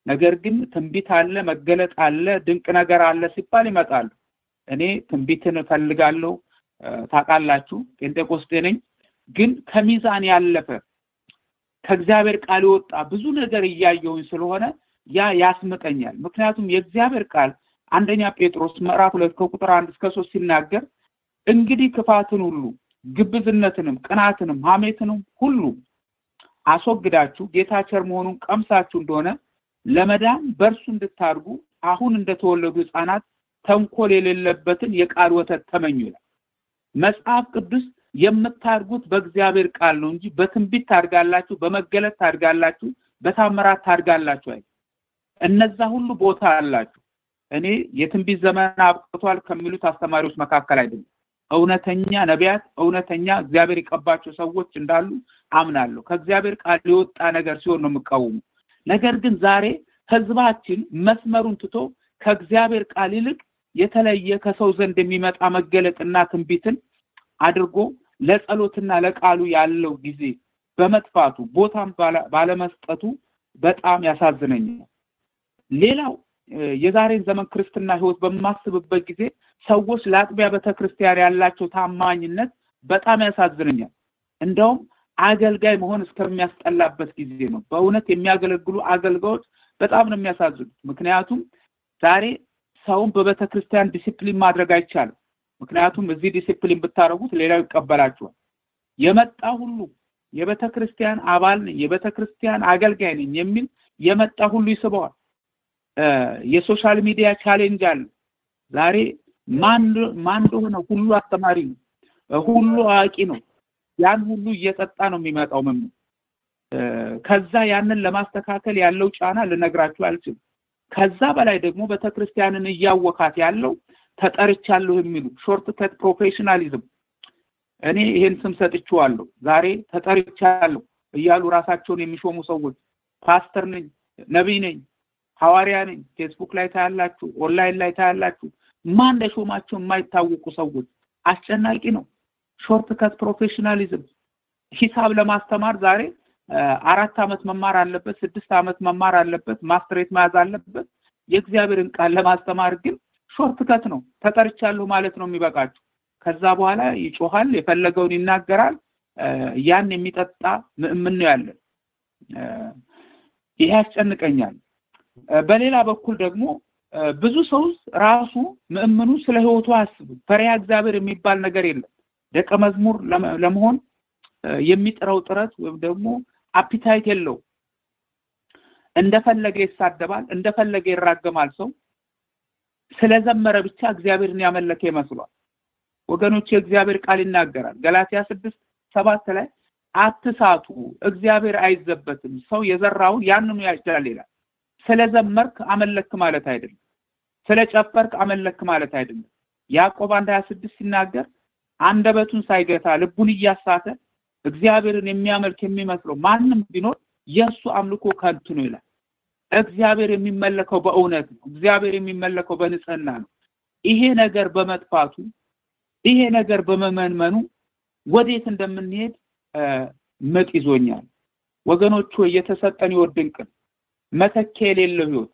ነገር ግን ትንቢት አለ፣ መገለጥ አለ፣ ድንቅ ነገር አለ ሲባል ይመጣሉ። እኔ ትንቢትን እፈልጋለሁ። ታውቃላችሁ፣ ጴንጤቆስጤ ነኝ። ግን ከሚዛን ያለፈ ከእግዚአብሔር ቃል የወጣ ብዙ ነገር እያየሁኝ ስለሆነ ያ ያስምጠኛል። ምክንያቱም የእግዚአብሔር ቃል አንደኛ ጴጥሮስ ምዕራፍ ሁለት ከቁጥር አንድ እስከ ሶስት ሲናገር እንግዲህ ክፋትን ሁሉ ግብዝነትንም፣ ቅናትንም፣ ሐሜትንም ሁሉ አስወግዳችሁ ጌታ ቸር መሆኑን ቀምሳችሁ እንደሆነ ለመዳን በእርሱ እንድታድጉ አሁን እንደተወለዱ ሕፃናት ተንኮል የሌለበትን የቃል ወተት ተመኙ ይላል። መጽሐፍ ቅዱስ የምታድጉት በእግዚአብሔር ቃል ነው እንጂ በትንቢት ታድጋላችሁ፣ በመገለጥ ታድጋላችሁ፣ በታምራት ታድጋላችሁ አይደል። እነዛ ሁሉ ቦታ አላችሁ። እኔ የትንቢት ዘመን አብቅቷል ከሚሉት አስተማሪዎች መካከል አይደለም። እውነተኛ ነቢያት፣ እውነተኛ እግዚአብሔር የቀባቸው ሰዎች እንዳሉ አምናለሁ። ከእግዚአብሔር ቃል የወጣ ነገር ሲሆን ነው የምቃወሙ። ነገር ግን ዛሬ ህዝባችን መስመሩን ትቶ ከእግዚአብሔር ቃል ይልቅ የተለየ ከሰው ዘንድ የሚመጣ መገለጥና ትንቢትን አድርጎ ለጸሎትና ለቃሉ ያለው ጊዜ በመጥፋቱ ቦታም ባለመስጠቱ በጣም ያሳዝነኛል። ሌላው የዛሬን ዘመን ክርስትና ህይወት በማስብበት ጊዜ ሰዎች ለአጥቢያ ቤተክርስቲያን ያላቸው ታማኝነት በጣም ያሳዝነኛል። እንደውም አገልጋይ መሆን እስከሚያስጠላበት ጊዜ ነው። በእውነት የሚያገለግሉ አገልጋዮች በጣም ነው የሚያሳዝኑት። ምክንያቱም ዛሬ ሰውን በቤተ ክርስቲያን ዲሲፕሊን ማድረግ አይቻልም። ምክንያቱም እዚህ ዲሲፕሊን ብታደርጉት ሌላው ይቀበላችኋል። የመጣ ሁሉ የቤተ ክርስቲያን አባል ነኝ፣ የቤተ ክርስቲያን አገልጋይ ነኝ የሚል የመጣ ሁሉ ይስበዋል። የሶሻል ሚዲያ ቻሌንጅ አለ። ዛሬ ማን ማን እንደሆነ ሁሉ አስተማሪ ነው፣ ሁሉ አዋቂ ነው። ያን ሁሉ እየጠጣ ነው የሚመጣው ምን ከዛ ያንን ለማስተካከል ያለው ጫና ልነግራችሁ አልችልም። ከዛ በላይ ደግሞ ቤተክርስቲያንን እያወካት ያለው ተጠርቻለሁ የሚሉ ሾርት ከት ፕሮፌሽናሊዝም እኔ ይሄን ስም ሰጥቼዋለሁ። ዛሬ ተጠርቻለሁ እያሉ ራሳቸውን የሚሾሙ ሰዎች ፓስተር ነኝ፣ ነቢይ ነኝ፣ ሐዋርያ ነኝ፣ ፌስቡክ ላይ ታያላችሁ፣ ኦንላይን ላይ ታያላችሁ። ማን እንደሾማቸው የማይታወቁ ሰዎች አስጨናቂ ነው። ሾርት ከት ፕሮፌሽናሊዝም ሂሳብ ለማስተማር ዛሬ አራት ዓመት መማር አለበት፣ ስድስት ዓመት መማር አለበት፣ ማስትሬት መያዝ አለበት። የእግዚአብሔርን ቃል ለማስተማር ግን ሾርት ከት ነው። ተጠርቻለሁ ማለት ነው የሚበቃችሁ። ከዛ በኋላ ይጮሃል፣ የፈለገውን ይናገራል። ያን የሚጠጣ ምእምን ነው ያለን። ይሄ ያስጨንቀኛል። በሌላ በኩል ደግሞ ብዙ ሰው ራሱ ምእምኑ ስለ ህይወቱ አያስብም። ፈሪሃ እግዚአብሔር የሚባል ነገር የለም። ደቀ መዝሙር ለመሆን የሚጥረው ጥረት ወይም ደግሞ አፒታይት የለው። እንደፈለገ ይሳደባል፣ እንደፈለገ ይራገማል። ሰው ስለዘመረ ብቻ እግዚአብሔርን ያመለከ ይመስሏል። ወገኖች የእግዚአብሔር ቃል ይናገራል። ገላትያ ስድስት ሰባት ላይ አትሳቱ፣ እግዚአብሔር አይዘበትም፣ ሰው የዘራውን ያንኑ ያጭዳል ይላል። ስለዘመርክ አመለክ ማለት አይደለም። ስለጨፈርክ አመለክ ማለት አይደለም። ያዕቆብ አንድ ሀያ ስድስት ሲናገር አንደበቱን ሳይገታ ልቡን እያሳተ እግዚአብሔርን የሚያመልክ የሚመስለው ማንም ቢኖር የእሱ አምልኮ ከንቱ ነው ይላል። እግዚአብሔር የሚመለከው በእውነት ነው። እግዚአብሔር የሚመለከው በንጽህና ነው። ይሄ ነገር በመጥፋቱ ይሄ ነገር በመመንመኑ ወዴት እንደምንሄድ ምጥ ይዞኛል። ወገኖች ሆይ የተሰጠን ህይወት ድንቅ ነው። መተኪያ የሌለው ህይወት፣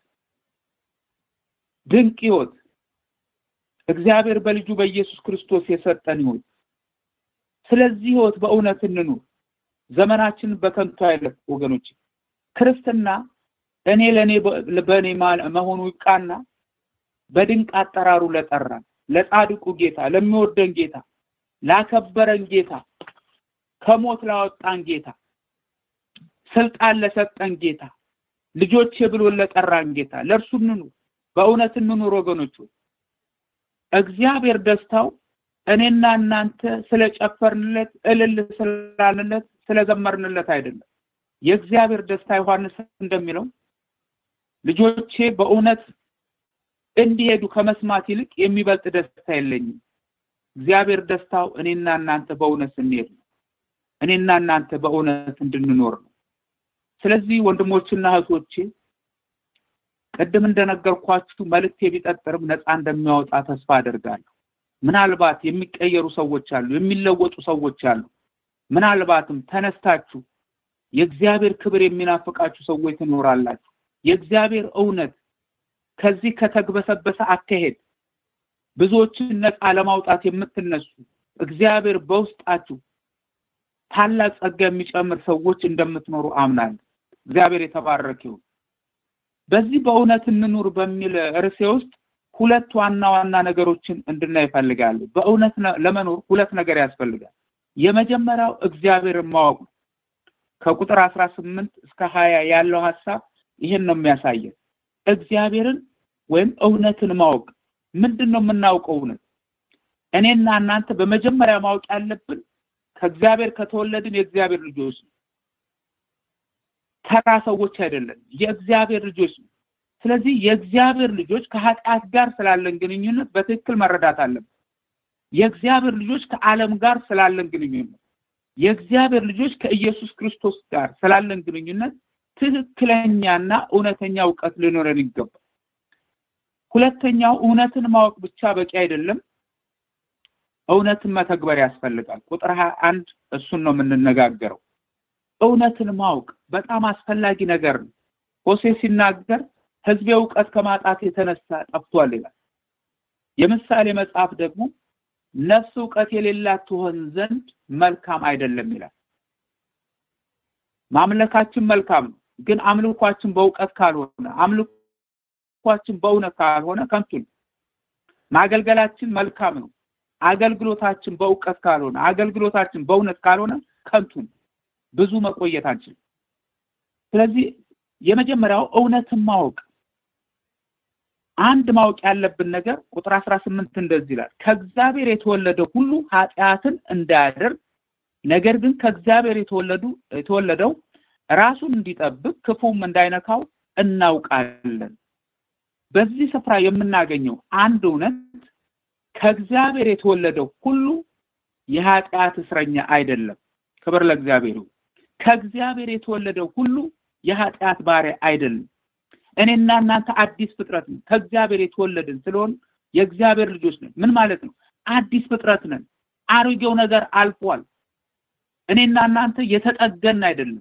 ድንቅ ህይወት እግዚአብሔር በልጁ በኢየሱስ ክርስቶስ የሰጠን ህይወት። ስለዚህ ህይወት በእውነት እንኑር። ዘመናችንን በከንቱ አይለፍ ወገኖች። ክርስትና እኔ ለእኔ በእኔ መሆኑ ይብቃና በድንቅ አጠራሩ ለጠራን ለጻድቁ ጌታ ለሚወደን ጌታ ላከበረን ጌታ ከሞት ላወጣን ጌታ ስልጣን ለሰጠን ጌታ ልጆቼ ብሎ ለጠራን ጌታ ለእርሱ እንኑር። በእውነት እንኑር ወገኖች። እግዚአብሔር ደስታው እኔና እናንተ ስለጨፈርንለት እልል ስላልንለት ስለዘመርንለት አይደለም። የእግዚአብሔር ደስታ ዮሐንስ እንደሚለው ልጆቼ በእውነት እንዲሄዱ ከመስማት ይልቅ የሚበልጥ ደስታ የለኝም። እግዚአብሔር ደስታው እኔና እናንተ በእውነት ስንሄድ ነው። እኔና እናንተ በእውነት እንድንኖር ነው። ስለዚህ ወንድሞችና እህቶቼ ቅድም እንደነገርኳችሁ መልእክቴ ቢጠጥርም ነፃ እንደሚያወጣ ተስፋ አደርጋለሁ። ምናልባት የሚቀየሩ ሰዎች አሉ፣ የሚለወጡ ሰዎች አሉ። ምናልባትም ተነስታችሁ የእግዚአብሔር ክብር የሚናፍቃችሁ ሰዎች ትኖራላችሁ። የእግዚአብሔር እውነት ከዚህ ከተግበሰበሰ አካሄድ ብዙዎችን ነፃ ለማውጣት የምትነሱ እግዚአብሔር በውስጣችሁ ታላቅ ጸጋ የሚጨምር ሰዎች እንደምትኖሩ አምናለሁ። እግዚአብሔር የተባረከ ይሁን። በዚህ በእውነት እንኑር በሚል ርዕሴ ውስጥ ሁለት ዋና ዋና ነገሮችን እንድናይ ይፈልጋሉ። በእውነት ለመኖር ሁለት ነገር ያስፈልጋል። የመጀመሪያው እግዚአብሔርን ማወቅ ነው። ከቁጥር አስራ ስምንት እስከ ሀያ ያለው ሀሳብ ይህን ነው የሚያሳየን። እግዚአብሔርን ወይም እውነትን ማወቅ ምንድን ነው የምናውቀው እውነት? እኔና እናንተ በመጀመሪያ ማወቅ ያለብን ከእግዚአብሔር ከተወለድን የእግዚአብሔር ልጆች ነው። ተራ ሰዎች አይደለም፣ የእግዚአብሔር ልጆች ነው። ስለዚህ የእግዚአብሔር ልጆች ከኃጢአት ጋር ስላለን ግንኙነት በትክክል መረዳት አለብን። የእግዚአብሔር ልጆች ከዓለም ጋር ስላለን ግንኙነት፣ የእግዚአብሔር ልጆች ከኢየሱስ ክርስቶስ ጋር ስላለን ግንኙነት ትክክለኛና እውነተኛ እውቀት ሊኖረን ይገባል። ሁለተኛው እውነትን ማወቅ ብቻ በቂ አይደለም። እውነትን መተግበር ያስፈልጋል። ቁጥር ሀያ አንድ እሱን ነው የምንነጋገረው። እውነትን ማወቅ በጣም አስፈላጊ ነገር ነው። ሆሴ ሲናገር ሕዝቤ እውቀት ከማጣት የተነሳ ጠፍቷል ይላል። የምሳሌ መጽሐፍ ደግሞ ነፍስ እውቀት የሌላት ትሆን ዘንድ መልካም አይደለም ይላል። ማምለካችን መልካም ነው፣ ግን አምልኳችን በእውቀት ካልሆነ አምልኳችን በእውነት ካልሆነ ከንቱ ነው። ማገልገላችን መልካም ነው፣ አገልግሎታችን በእውቀት ካልሆነ አገልግሎታችን በእውነት ካልሆነ ከንቱ ነው። ብዙ መቆየት አንችልም። ስለዚህ የመጀመሪያው እውነትን ማወቅ አንድ ማወቅ ያለብን ነገር ቁጥር አስራ ስምንት እንደዚህ ይላል ከእግዚአብሔር የተወለደ ሁሉ ኃጢአትን እንዳያደርግ ነገር ግን ከእግዚአብሔር የተወለዱ የተወለደው ራሱን እንዲጠብቅ ክፉም እንዳይነካው እናውቃለን። በዚህ ስፍራ የምናገኘው አንድ እውነት ከእግዚአብሔር የተወለደው ሁሉ የኃጢአት እስረኛ አይደለም። ክብር ለእግዚአብሔር ይሁን። ከእግዚአብሔር የተወለደው ሁሉ የኃጢአት ባሪያ አይደለም። እኔና እናንተ አዲስ ፍጥረት ነን። ከእግዚአብሔር የተወለድን ስለሆን የእግዚአብሔር ልጆች ነን። ምን ማለት ነው? አዲስ ፍጥረት ነን። አሮጌው ነገር አልፏል። እኔና እናንተ የተጠገን አይደለም።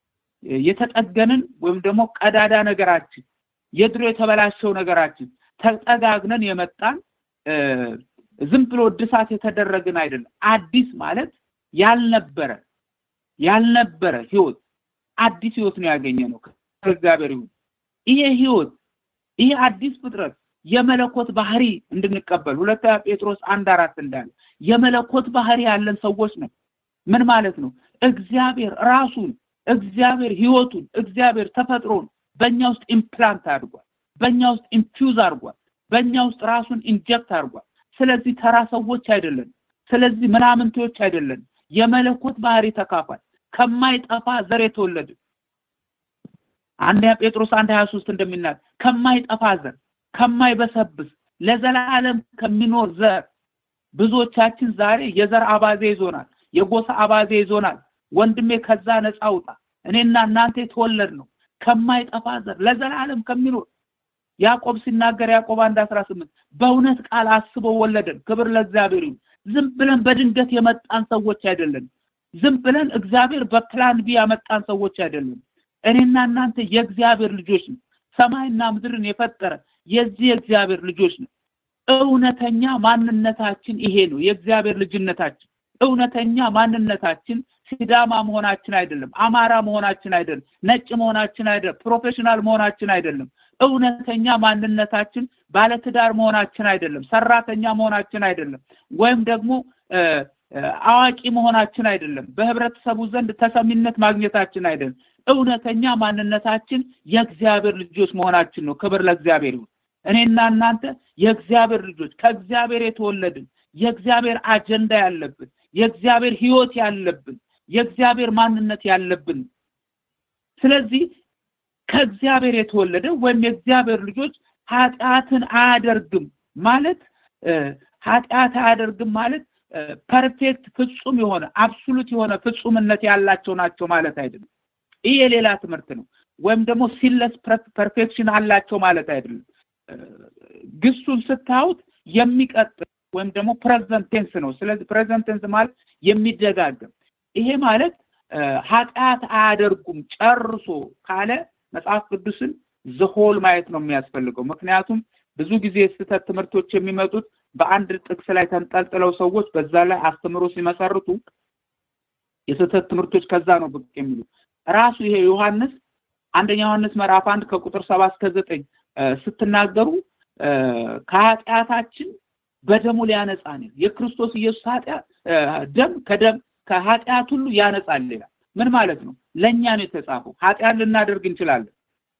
የተጠገንን ወይም ደግሞ ቀዳዳ ነገራችን፣ የድሮ የተበላሸው ነገራችን ተጠጋግነን የመጣን ዝም ብሎ እድሳት የተደረግን አይደለም። አዲስ ማለት ያልነበረ ያልነበረ ህይወት አዲስ ህይወት ነው ያገኘ ነው ከእግዚአብሔር ይሁን። ይሄ ህይወት ይሄ አዲስ ፍጥረት የመለኮት ባህሪ እንድንቀበል ሁለተኛ ጴጥሮስ አንድ አራት እንዳለ የመለኮት ባህሪ ያለን ሰዎች ነው። ምን ማለት ነው? እግዚአብሔር ራሱን እግዚአብሔር ህይወቱን እግዚአብሔር ተፈጥሮን በእኛ ውስጥ ኢምፕላንት አድርጓል። በእኛ ውስጥ ኢንፊውዝ አድርጓል። በእኛ ውስጥ ራሱን ኢንጀክት አድርጓል። ስለዚህ ተራ ሰዎች አይደለን። ስለዚህ ምናምንቴዎች አይደለን። የመለኮት ባህሪ ተካፋይ ከማይጠፋ ዘር የተወለድን አንደኛ ጴጥሮስ አንድ ሀያ ሶስት እንደሚናገር ከማይጠፋ ዘር ከማይበሰብስ ለዘላለም ከሚኖር ዘር ብዙዎቻችን ዛሬ የዘር አባዜ ይዞናል፣ የጎሳ አባዜ ይዞናል። ወንድሜ ከዛ ነፃ ውጣ። እኔና እናንተ የተወለድ ነው ከማይጠፋ ዘር ለዘላለም ከሚኖር ያዕቆብ ሲናገር ያዕቆብ አንድ አስራ ስምንት በእውነት ቃል አስበው ወለደን። ክብር ለእግዚአብሔር ይሁን። ዝም ብለን በድንገት የመጣን ሰዎች አይደለም። ዝም ብለን እግዚአብሔር በፕላን ቢ ያመጣን ሰዎች አይደለም። እኔና እናንተ የእግዚአብሔር ልጆች ነው። ሰማይና ምድርን የፈጠረ የዚህ የእግዚአብሔር ልጆች ነው። እውነተኛ ማንነታችን ይሄ ነው። የእግዚአብሔር ልጅነታችን እውነተኛ ማንነታችን ሲዳማ መሆናችን አይደለም፣ አማራ መሆናችን አይደለም፣ ነጭ መሆናችን አይደለም፣ ፕሮፌሽናል መሆናችን አይደለም። እውነተኛ ማንነታችን ባለትዳር መሆናችን አይደለም፣ ሰራተኛ መሆናችን አይደለም፣ ወይም ደግሞ አዋቂ መሆናችን አይደለም፣ በህብረተሰቡ ዘንድ ተሰሚነት ማግኘታችን አይደለም። እውነተኛ ማንነታችን የእግዚአብሔር ልጆች መሆናችን ነው። ክብር ለእግዚአብሔር ይሁን። እኔና እናንተ የእግዚአብሔር ልጆች ከእግዚአብሔር የተወለድን የእግዚአብሔር አጀንዳ ያለብን የእግዚአብሔር ህይወት ያለብን የእግዚአብሔር ማንነት ያለብን። ስለዚህ ከእግዚአብሔር የተወለደ ወይም የእግዚአብሔር ልጆች ኃጢአትን አያደርግም ማለት ኃጢአት አያደርግም ማለት ፐርፌክት ፍጹም የሆነ አብሶሉት የሆነ ፍጹምነት ያላቸው ናቸው ማለት አይደለም። ይህ የሌላ ትምህርት ነው። ወይም ደግሞ ሲለስ ፐርፌክሽን አላቸው ማለት አይደለም። ግሱን ስታዩት የሚቀጥል ወይም ደግሞ ፕሬዘንት ቴንስ ነው። ስለዚህ ፕሬዘንት ቴንስ ማለት የሚደጋገም ይሄ ማለት ኃጢአት አያደርጉም ጨርሶ ካለ መጽሐፍ ቅዱስን ዝሆል ማየት ነው የሚያስፈልገው። ምክንያቱም ብዙ ጊዜ ስህተት ትምህርቶች የሚመጡት በአንድ ጥቅስ ላይ ተንጠልጥለው ሰዎች በዛ ላይ አስተምሮ ሲመሰርቱ የስህተት ትምህርቶች ከዛ ነው ብቅ የሚሉ ራሱ ይሄ ዮሐንስ አንደኛ ዮሐንስ ምዕራፍ አንድ ከቁጥር ሰባት እስከ ዘጠኝ ስትናገሩ ከኃጢአታችን በደሙ ሊያነጻን የክርስቶስ ኢየሱስ ኃጢአት ደም ከደም ከኃጢአት ሁሉ ያነጻል ይላል። ምን ማለት ነው? ለእኛ ነው የተጻፈው። ኃጢአት ልናደርግ እንችላለን።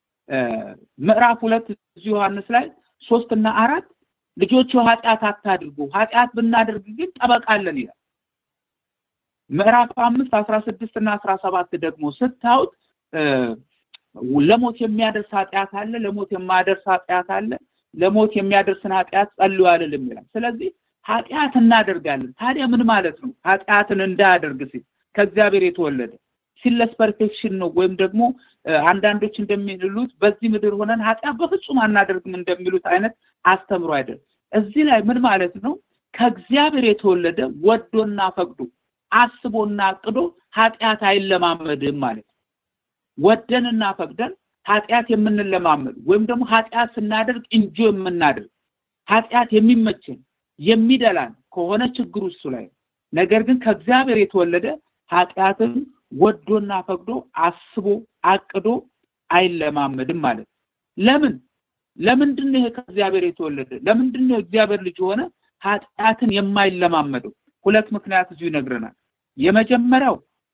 ምዕራፍ ሁለት እዚህ ዮሐንስ ላይ ሶስት እና አራት ልጆቹ ኃጢአት አታድርጉ፣ ኃጢአት ብናደርግ ግን ጠበቃለን ይላል። ምዕራፍ አምስት አስራ ስድስት እና አስራ ሰባት ደግሞ ስታዩት ለሞት የሚያደርስ ኃጢአት አለ፣ ለሞት የማያደርስ ኃጢአት አለ። ለሞት የሚያደርስን ኃጢአት ጸልዩ አልልም ይላል። ስለዚህ ኃጢአት እናደርጋለን። ታዲያ ምን ማለት ነው? ኃጢአትን እንዳያደርግ ሲል ከእግዚአብሔር የተወለደ ሲለስ ፐርፌክሽን ነው ወይም ደግሞ አንዳንዶች እንደሚሉት በዚህ ምድር ሆነን ኃጢአት በፍጹም አናደርግም እንደሚሉት አይነት አስተምሮ አይደለም። እዚህ ላይ ምን ማለት ነው? ከእግዚአብሔር የተወለደ ወዶና ፈቅዶ አስቦና አቅዶ ኃጢአት አይለማመድም ማለት ነው። ወደንና ፈቅደን ኃጢአት የምንለማመድ ወይም ደግሞ ኃጢአት ስናደርግ እንጆ የምናደርግ ኃጢአት የሚመችን የሚደላን ከሆነ ችግሩ እሱ ላይ ነገር ግን ከእግዚአብሔር የተወለደ ኃጢአትን ወዶና ፈቅዶ አስቦ አቅዶ አይለማመድም ማለት ነው። ለምን ለምንድን ነው ይሄ ከእግዚአብሔር የተወለደ ለምንድን ነው እግዚአብሔር ልጅ የሆነ ኃጢአትን የማይለማመደው? ሁለት ምክንያት እዚሁ ይነግረናል። የመጀመሪያው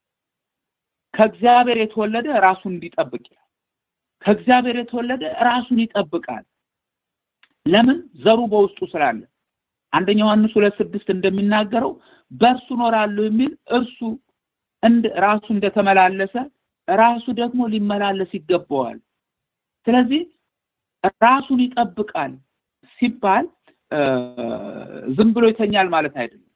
ከእግዚአብሔር የተወለደ ራሱን እንዲጠብቅ ይላል። ከእግዚአብሔር የተወለደ ራሱን ይጠብቃል። ለምን? ዘሩ በውስጡ ስላለ። አንደኛ ዮሐንስ ሁለት ስድስት እንደሚናገረው በእርሱ እኖራለሁ የሚል እርሱ እንደ ራሱ እንደተመላለሰ ራሱ ደግሞ ሊመላለስ ይገባዋል። ስለዚህ ራሱን ይጠብቃል ሲባል ዝም ብሎ ይተኛል ማለት አይደለም።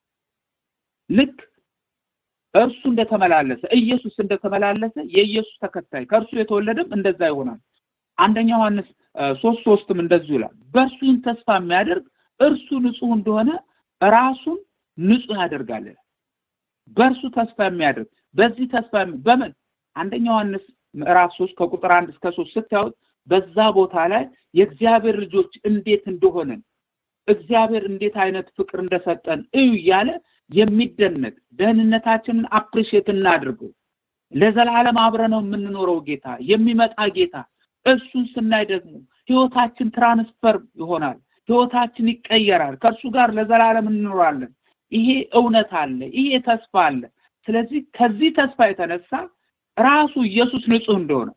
ልክ እርሱ እንደተመላለሰ ኢየሱስ እንደተመላለሰ የኢየሱስ ተከታይ ከእርሱ የተወለደም እንደዛ ይሆናል። አንደኛ ዮሐንስ ሶስት ሶስትም እንደዚሁ ይላል። በእርሱ ይህን ተስፋ የሚያደርግ እርሱ ንጹሕ እንደሆነ ራሱን ንጹሕ ያደርጋል። በእርሱ ተስፋ የሚያደርግ በዚህ ተስፋ በምን አንደኛ ዮሐንስ ምዕራፍ ሶስት ከቁጥር አንድ እስከ ሶስት ስታዩት በዛ ቦታ ላይ የእግዚአብሔር ልጆች እንዴት እንደሆነን እግዚአብሔር እንዴት አይነት ፍቅር እንደሰጠን እዩ እያለ የሚደነቅ ደህንነታችንን አፕሪሼት እናድርገው። ለዘላለም አብረነው የምንኖረው ጌታ የሚመጣ ጌታ እሱን ስናይ ደግሞ ህይወታችን ትራንስፈር ይሆናል። ህይወታችን ይቀየራል። ከእርሱ ጋር ለዘላለም እንኖራለን። ይሄ እውነት አለ። ይሄ ተስፋ አለ። ስለዚህ ከዚህ ተስፋ የተነሳ ራሱ ኢየሱስ ንጹህ እንደሆነ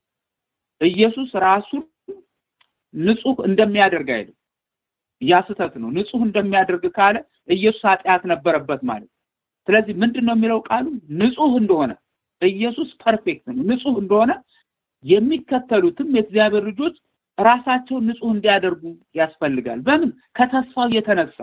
ኢየሱስ ራሱን ንጹህ እንደሚያደርግ አይደል? ያ ስህተት ነው። ንጹህ እንደሚያደርግ ካለ ኢየሱስ ኃጢአት ነበረበት ማለት። ስለዚህ ምንድን ነው የሚለው ቃሉ? ንጹህ እንደሆነ ኢየሱስ ፐርፌክት ነው። ንጹህ እንደሆነ የሚከተሉትም የእግዚአብሔር ልጆች ራሳቸውን ንጹህ እንዲያደርጉ ያስፈልጋል። በምን? ከተስፋው የተነሳ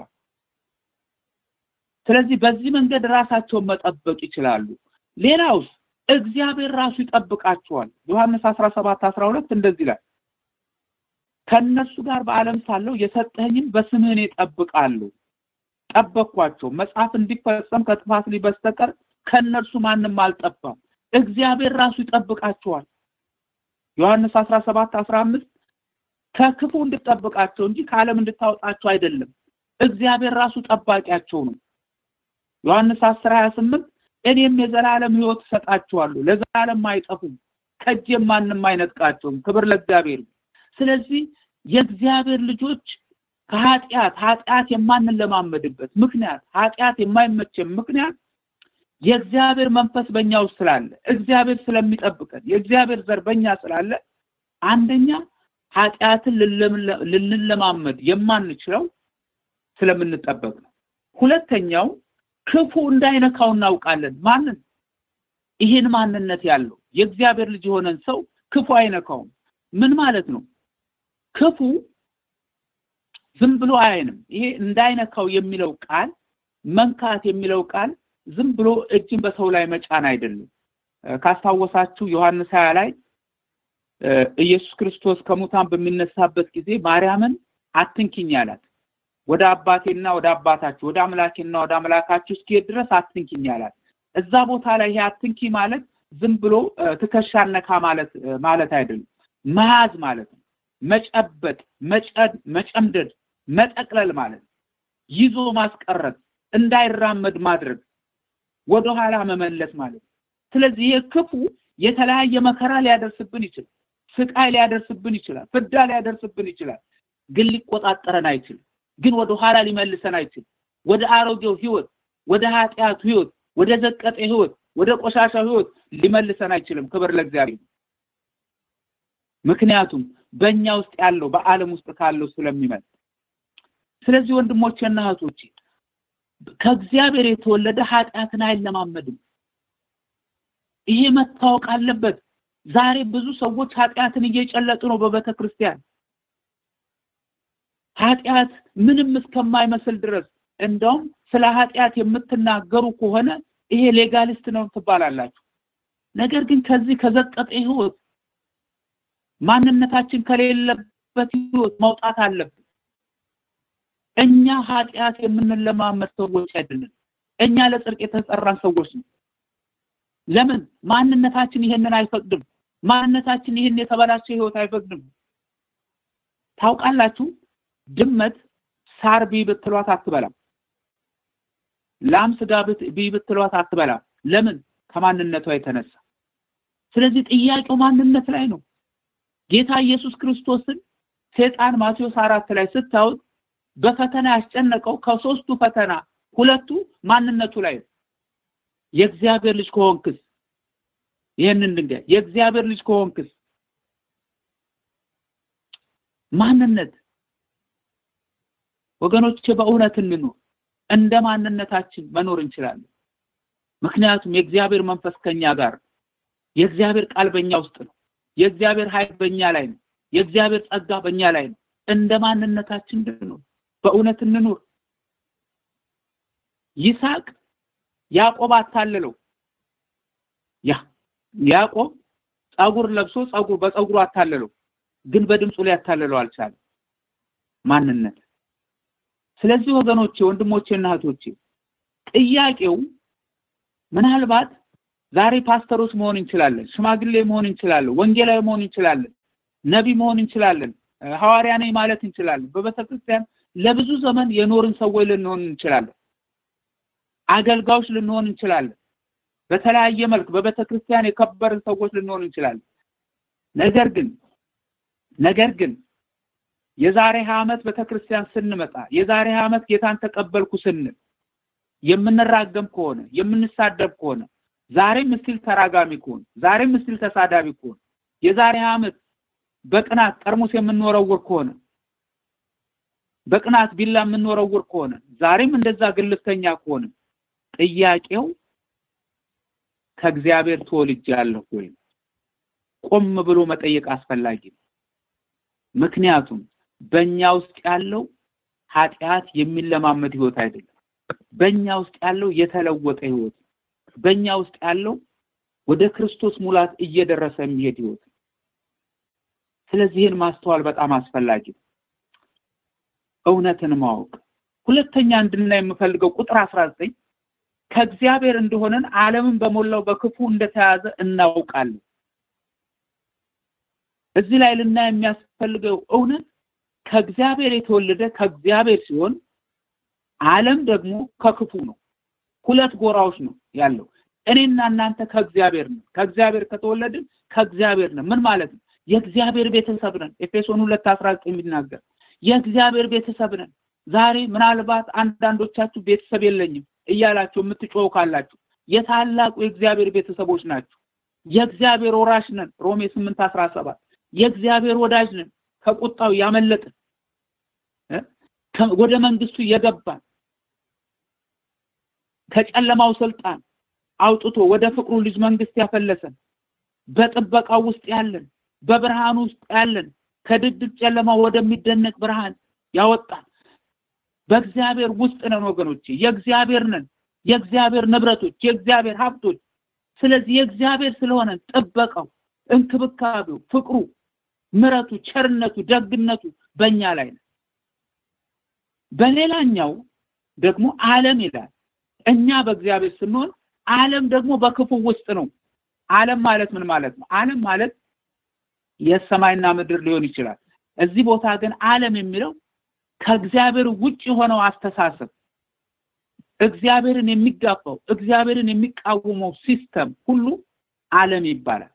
ስለዚህ በዚህ መንገድ ራሳቸውን መጠበቅ ይችላሉ። ሌላውስ እግዚአብሔር ራሱ ይጠብቃቸዋል። ዮሐንስ 17 12 እንደዚህ ይላል ከእነሱ ጋር በዓለም ሳለው የሰጠኸኝን በስምህን እጠብቃለሁ ጠበቅኳቸው መጽሐፍ እንዲፈጸም ከጥፋት ላይ በስተቀር ከእነርሱ ማንም አልጠፋም እግዚአብሔር ራሱ ይጠብቃቸዋል ዮሐንስ 17 15 ከክፉ እንድጠብቃቸው እንጂ ከዓለም እንድታወጣቸው አይደለም እግዚአብሔር ራሱ ጠባቂያቸው ነው ዮሐንስ 10 28 እኔም የዘላለም ህይወት እሰጣቸዋለሁ ለዘላለም አይጠፉም ከእጄም ማንም አይነጥቃቸውም ክብር ለእግዚአብሔር ስለዚህ የእግዚአብሔር ልጆች ከኃጢአት ኃጢአት የማንለማመድበት ምክንያት ኃጢአት የማይመቸን ምክንያት የእግዚአብሔር መንፈስ በእኛ ውስጥ ስላለ እግዚአብሔር ስለሚጠብቀን የእግዚአብሔር ዘር በእኛ ስላለ አንደኛ ኃጢአትን ልንለማመድ የማንችለው ስለምንጠበቅ ነው ሁለተኛው ክፉ እንዳይነካው እናውቃለን ማንን ይህን ማንነት ያለው የእግዚአብሔር ልጅ የሆነን ሰው ክፉ አይነካውም ምን ማለት ነው ክፉ ዝም ብሎ አይንም ይሄ እንዳይነካው የሚለው ቃል መንካት የሚለው ቃል ዝም ብሎ እጅን በሰው ላይ መጫን አይደለም ካስታወሳችሁ ዮሐንስ 20 ላይ ኢየሱስ ክርስቶስ ከሙታን በሚነሳበት ጊዜ ማርያምን አትንኪኝ አላት ወደ አባቴና ወደ አባታችሁ ወደ አምላኬና ወደ አምላካችሁ እስኪሄድ ድረስ አትንኪኝ አላት እዛ ቦታ ላይ ይሄ አትንኪ ማለት ዝም ብሎ ትከሻ ነካ ማለት ማለት አይደለም መያዝ ማለት ነው። መጨበጥ፣ መጨምደድ፣ መጠቅለል ማለት ነው። ይዞ ማስቀረት፣ እንዳይራመድ ማድረግ፣ ወደኋላ መመለስ ማለት ነው። ስለዚህ ይህ ክፉ የተለያየ መከራ ሊያደርስብን ይችላል። ስቃይ ሊያደርስብን ይችላል። ፍዳ ሊያደርስብን ይችላል። ግን ሊቆጣጠረን አይችልም። ግን ወደ ኋላ ሊመልሰን አይችልም። ወደ አሮጌው ህይወት፣ ወደ ኃጢአቱ ህይወት፣ ወደ ዘቀጠ ህይወት፣ ወደ ቆሻሻው ህይወት ሊመልሰን አይችልም። ክብር ለእግዚአብሔር። ምክንያቱም በእኛ ውስጥ ያለው በዓለም ውስጥ ካለው ስለሚመጣ። ስለዚህ ወንድሞቼና እህቶቼ ከእግዚአብሔር የተወለደ ኃጢአትን አይለማመድም። ይሄ መታወቅ አለበት። ዛሬ ብዙ ሰዎች ኃጢአትን እየጨለጡ ነው በቤተ ክርስቲያን ኃጢአት ምንም እስከማይመስል ድረስ እንደውም ስለ ኃጢአት የምትናገሩ ከሆነ ይሄ ሌጋሊስት ነው ትባላላችሁ። ነገር ግን ከዚህ ከዘቀጠ ህይወት ማንነታችን ከሌለበት ህይወት መውጣት አለብን። እኛ ኃጢአት የምንለማመድ ሰዎች አይደለም። እኛ ለጽድቅ የተጠራን ሰዎች ነው። ለምን ማንነታችን ይሄንን አይፈቅድም። ማንነታችን ይሄን የተበላሸ ህይወት አይፈቅድም። ታውቃላችሁ ድመት ሳር ቢ ብትሏት አትበላም። ላም ስጋ ቢ ብትሏት አትበላም። ለምን? ከማንነቷ የተነሳ። ስለዚህ ጥያቄው ማንነት ላይ ነው። ጌታ ኢየሱስ ክርስቶስን ሴጣን ማቴዎስ አራት ላይ ስታዩት በፈተና ያስጨነቀው ከሶስቱ ፈተና ሁለቱ ማንነቱ ላይ ነው። የእግዚአብሔር ልጅ ከሆንክስ ይህንን ድንጋይ የእግዚአብሔር ልጅ ከሆንክስ ማንነት ወገኖቼ በእውነት እንኑር። እንደ ማንነታችን መኖር እንችላለን። ምክንያቱም የእግዚአብሔር መንፈስ ከኛ ጋር የእግዚአብሔር ቃል በእኛ ውስጥ ነው። የእግዚአብሔር ኃይል በእኛ ላይ ነው። የእግዚአብሔር ጸጋ በእኛ ላይ ነው። እንደ ማንነታችን እንድንኖር በእውነት እንኑር። ይስሐቅ ያዕቆብ አታለለው። ያ ያዕቆብ ጸጉር ለብሶ ጸጉር በጸጉሩ አታለለው፣ ግን በድምፁ ላይ ያታለለው አልቻለም። ማንነት ስለዚህ ወገኖቼ ወንድሞቼና እህቶቼ ጥያቄው ምናልባት ዛሬ ፓስተሮች መሆን እንችላለን፣ ሽማግሌ መሆን እንችላለን፣ ወንጌላዊ መሆን እንችላለን፣ ነቢ መሆን እንችላለን፣ ሐዋርያ ነኝ ማለት እንችላለን። በቤተ ክርስቲያን ለብዙ ዘመን የኖርን ሰዎች ልንሆን እንችላለን። አገልጋዮች ልንሆን እንችላለን። በተለያየ መልክ በቤተ ክርስቲያን የከበርን ሰዎች ልንሆን እንችላለን። ነገር ግን ነገር ግን የዛሬ ሀያ ዓመት ቤተክርስቲያን ስንመጣ የዛሬ ሀያ ዓመት ጌታን ተቀበልኩ ስንል የምንራገም ከሆነ የምንሳደብ ከሆነ ዛሬም እስቲል ተራጋሚ ከሆነ ዛሬም እስቲል ተሳዳቢ ከሆነ የዛሬ ሀያ ዓመት በቅናት ጠርሙስ የምንወረውር ከሆነ በቅናት ቢላ የምንወረውር ከሆነ ዛሬም እንደዛ ግልፍተኛ ከሆነ ጥያቄው ከእግዚአብሔር ተወልጃለሁ ወይ? ቆም ብሎ መጠየቅ አስፈላጊ ነው። ምክንያቱም በእኛ ውስጥ ያለው ኃጢአት የሚለማመድ ህይወት አይደለም። በእኛ ውስጥ ያለው የተለወጠ ህይወት በእኛ ውስጥ ያለው ወደ ክርስቶስ ሙላት እየደረሰ የሚሄድ ህይወት ስለዚህ ይህን ማስተዋል በጣም አስፈላጊ ነው። እውነትን ማወቅ ሁለተኛ እንድናይ የምፈልገው ቁጥር አስራ ዘጠኝ ከእግዚአብሔር እንደሆነን ዓለምን በሞላው በክፉ እንደተያዘ እናውቃለን። እዚህ ላይ ልናይ የሚያስፈልገው እውነት ከእግዚአብሔር የተወለደ ከእግዚአብሔር ሲሆን ዓለም ደግሞ ከክፉ ነው። ሁለት ጎራዎች ነው ያለው። እኔና እናንተ ከእግዚአብሔር ነን። ከእግዚአብሔር ከተወለድን ከእግዚአብሔር ነን። ምን ማለት ነው? የእግዚአብሔር ቤተሰብ ነን። ኤፌሶን ሁለት አስራ ዘጠኝ የሚናገር የእግዚአብሔር ቤተሰብ ነን። ዛሬ ምናልባት አንዳንዶቻችሁ ቤተሰብ የለኝም እያላችሁ የምትጮው ካላችሁ የታላቁ የእግዚአብሔር ቤተሰቦች ናቸው። የእግዚአብሔር ወራሽ ነን። ሮሜ ስምንት አስራ ሰባት የእግዚአብሔር ወዳጅ ነን። ከቁጣው ያመለጥን ወደ መንግስቱ የገባን ከጨለማው ስልጣን አውጥቶ ወደ ፍቅሩ ልጅ መንግስት ያፈለሰን በጥበቃው ውስጥ ያለን በብርሃን ውስጥ ያለን ከድቅድቅ ጨለማ ወደሚደነቅ ብርሃን ያወጣን በእግዚአብሔር ውስጥ ነን ወገኖቼ የእግዚአብሔር ነን የእግዚአብሔር ንብረቶች የእግዚአብሔር ሀብቶች ስለዚህ የእግዚአብሔር ስለሆነ ጥበቃው እንክብካቤው ፍቅሩ ምረቱ ቸርነቱ ደግነቱ በእኛ ላይ ነው በሌላኛው ደግሞ ዓለም ይላል እኛ በእግዚአብሔር ስንሆን ዓለም ደግሞ በክፉ ውስጥ ነው ዓለም ማለት ምን ማለት ነው ዓለም ማለት የሰማይና ምድር ሊሆን ይችላል። እዚህ ቦታ ግን ዓለም የሚለው ከእግዚአብሔር ውጭ የሆነው አስተሳሰብ እግዚአብሔርን የሚጋፋው እግዚአብሔርን የሚቃወመው ሲስተም ሁሉ ዓለም ይባላል።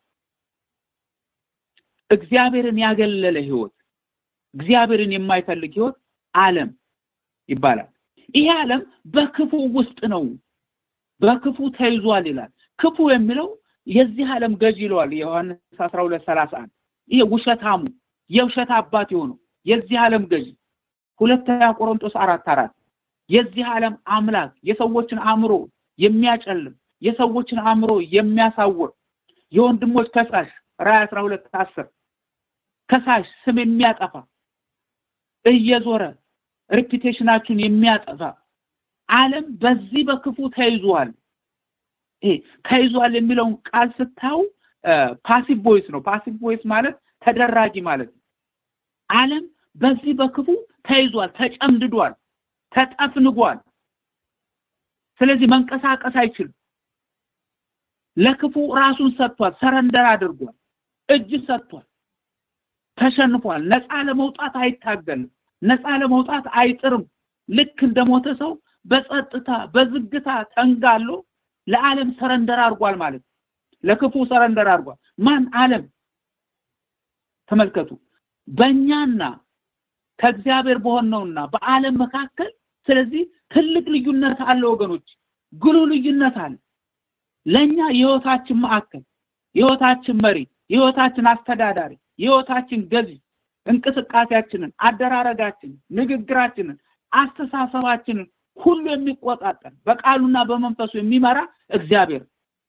እግዚአብሔርን ያገለለ ህይወት፣ እግዚአብሔርን የማይፈልግ ህይወት ዓለም ይባላል። ይሄ ዓለም በክፉ ውስጥ ነው፣ በክፉ ተይዟል ይላል። ክፉ የሚለው የዚህ ዓለም ገዥ ይለዋል ዮሐንስ 12:31 ይሄ ውሸታሙ የውሸት አባት የሆነው የዚህ ዓለም ገዥ ሁለተኛ ቆሮንቶስ አራት አራት የዚህ ዓለም አምላክ የሰዎችን አእምሮ የሚያጨልም የሰዎችን አእምሮ የሚያሳውር የወንድሞች ከሳሽ ራዕይ 12 10 ከሳሽ ስም የሚያጠፋ እየዞረ ሪፒቴሽናችሁን የሚያጠፋ ዓለም በዚህ በክፉ ተይዟል። ይሄ ተይዟል የሚለውን ቃል ስታው ፓሲቭ ቮይስ ነው። ፓሲቭ ቮይስ ማለት ተደራጊ ማለት ነው። ዓለም በዚህ በክፉ ተይዟል፣ ተጨምድዷል፣ ተጠፍንጓል። ስለዚህ መንቀሳቀስ አይችልም። ለክፉ ራሱን ሰጥቷል፣ ሰረንደር አድርጓል፣ እጅ ሰጥቷል፣ ተሸንፏል። ነፃ ለመውጣት አይታገልም፣ ነፃ ለመውጣት አይጥርም። ልክ እንደሞተ ሰው በጸጥታ በዝግታ ተንጋሎ ለዓለም ሰረንደር አድርጓል ማለት ነው። ለክፉ ሰረንደር አድርጓል። ማን? ዓለም። ተመልከቱ። በእኛና ከእግዚአብሔር በሆነውና በዓለም መካከል ስለዚህ ትልቅ ልዩነት አለ ወገኖች፣ ግሉ ልዩነት አለ። ለኛ የህይወታችን ማዕከል፣ የህይወታችን መሪ፣ የህይወታችን አስተዳዳሪ፣ የህይወታችን ገዢ እንቅስቃሴያችንን፣ አደራረጋችንን፣ ንግግራችንን፣ አስተሳሰባችንን ሁሉ የሚቆጣጠር በቃሉና በመንፈሱ የሚመራ እግዚአብሔር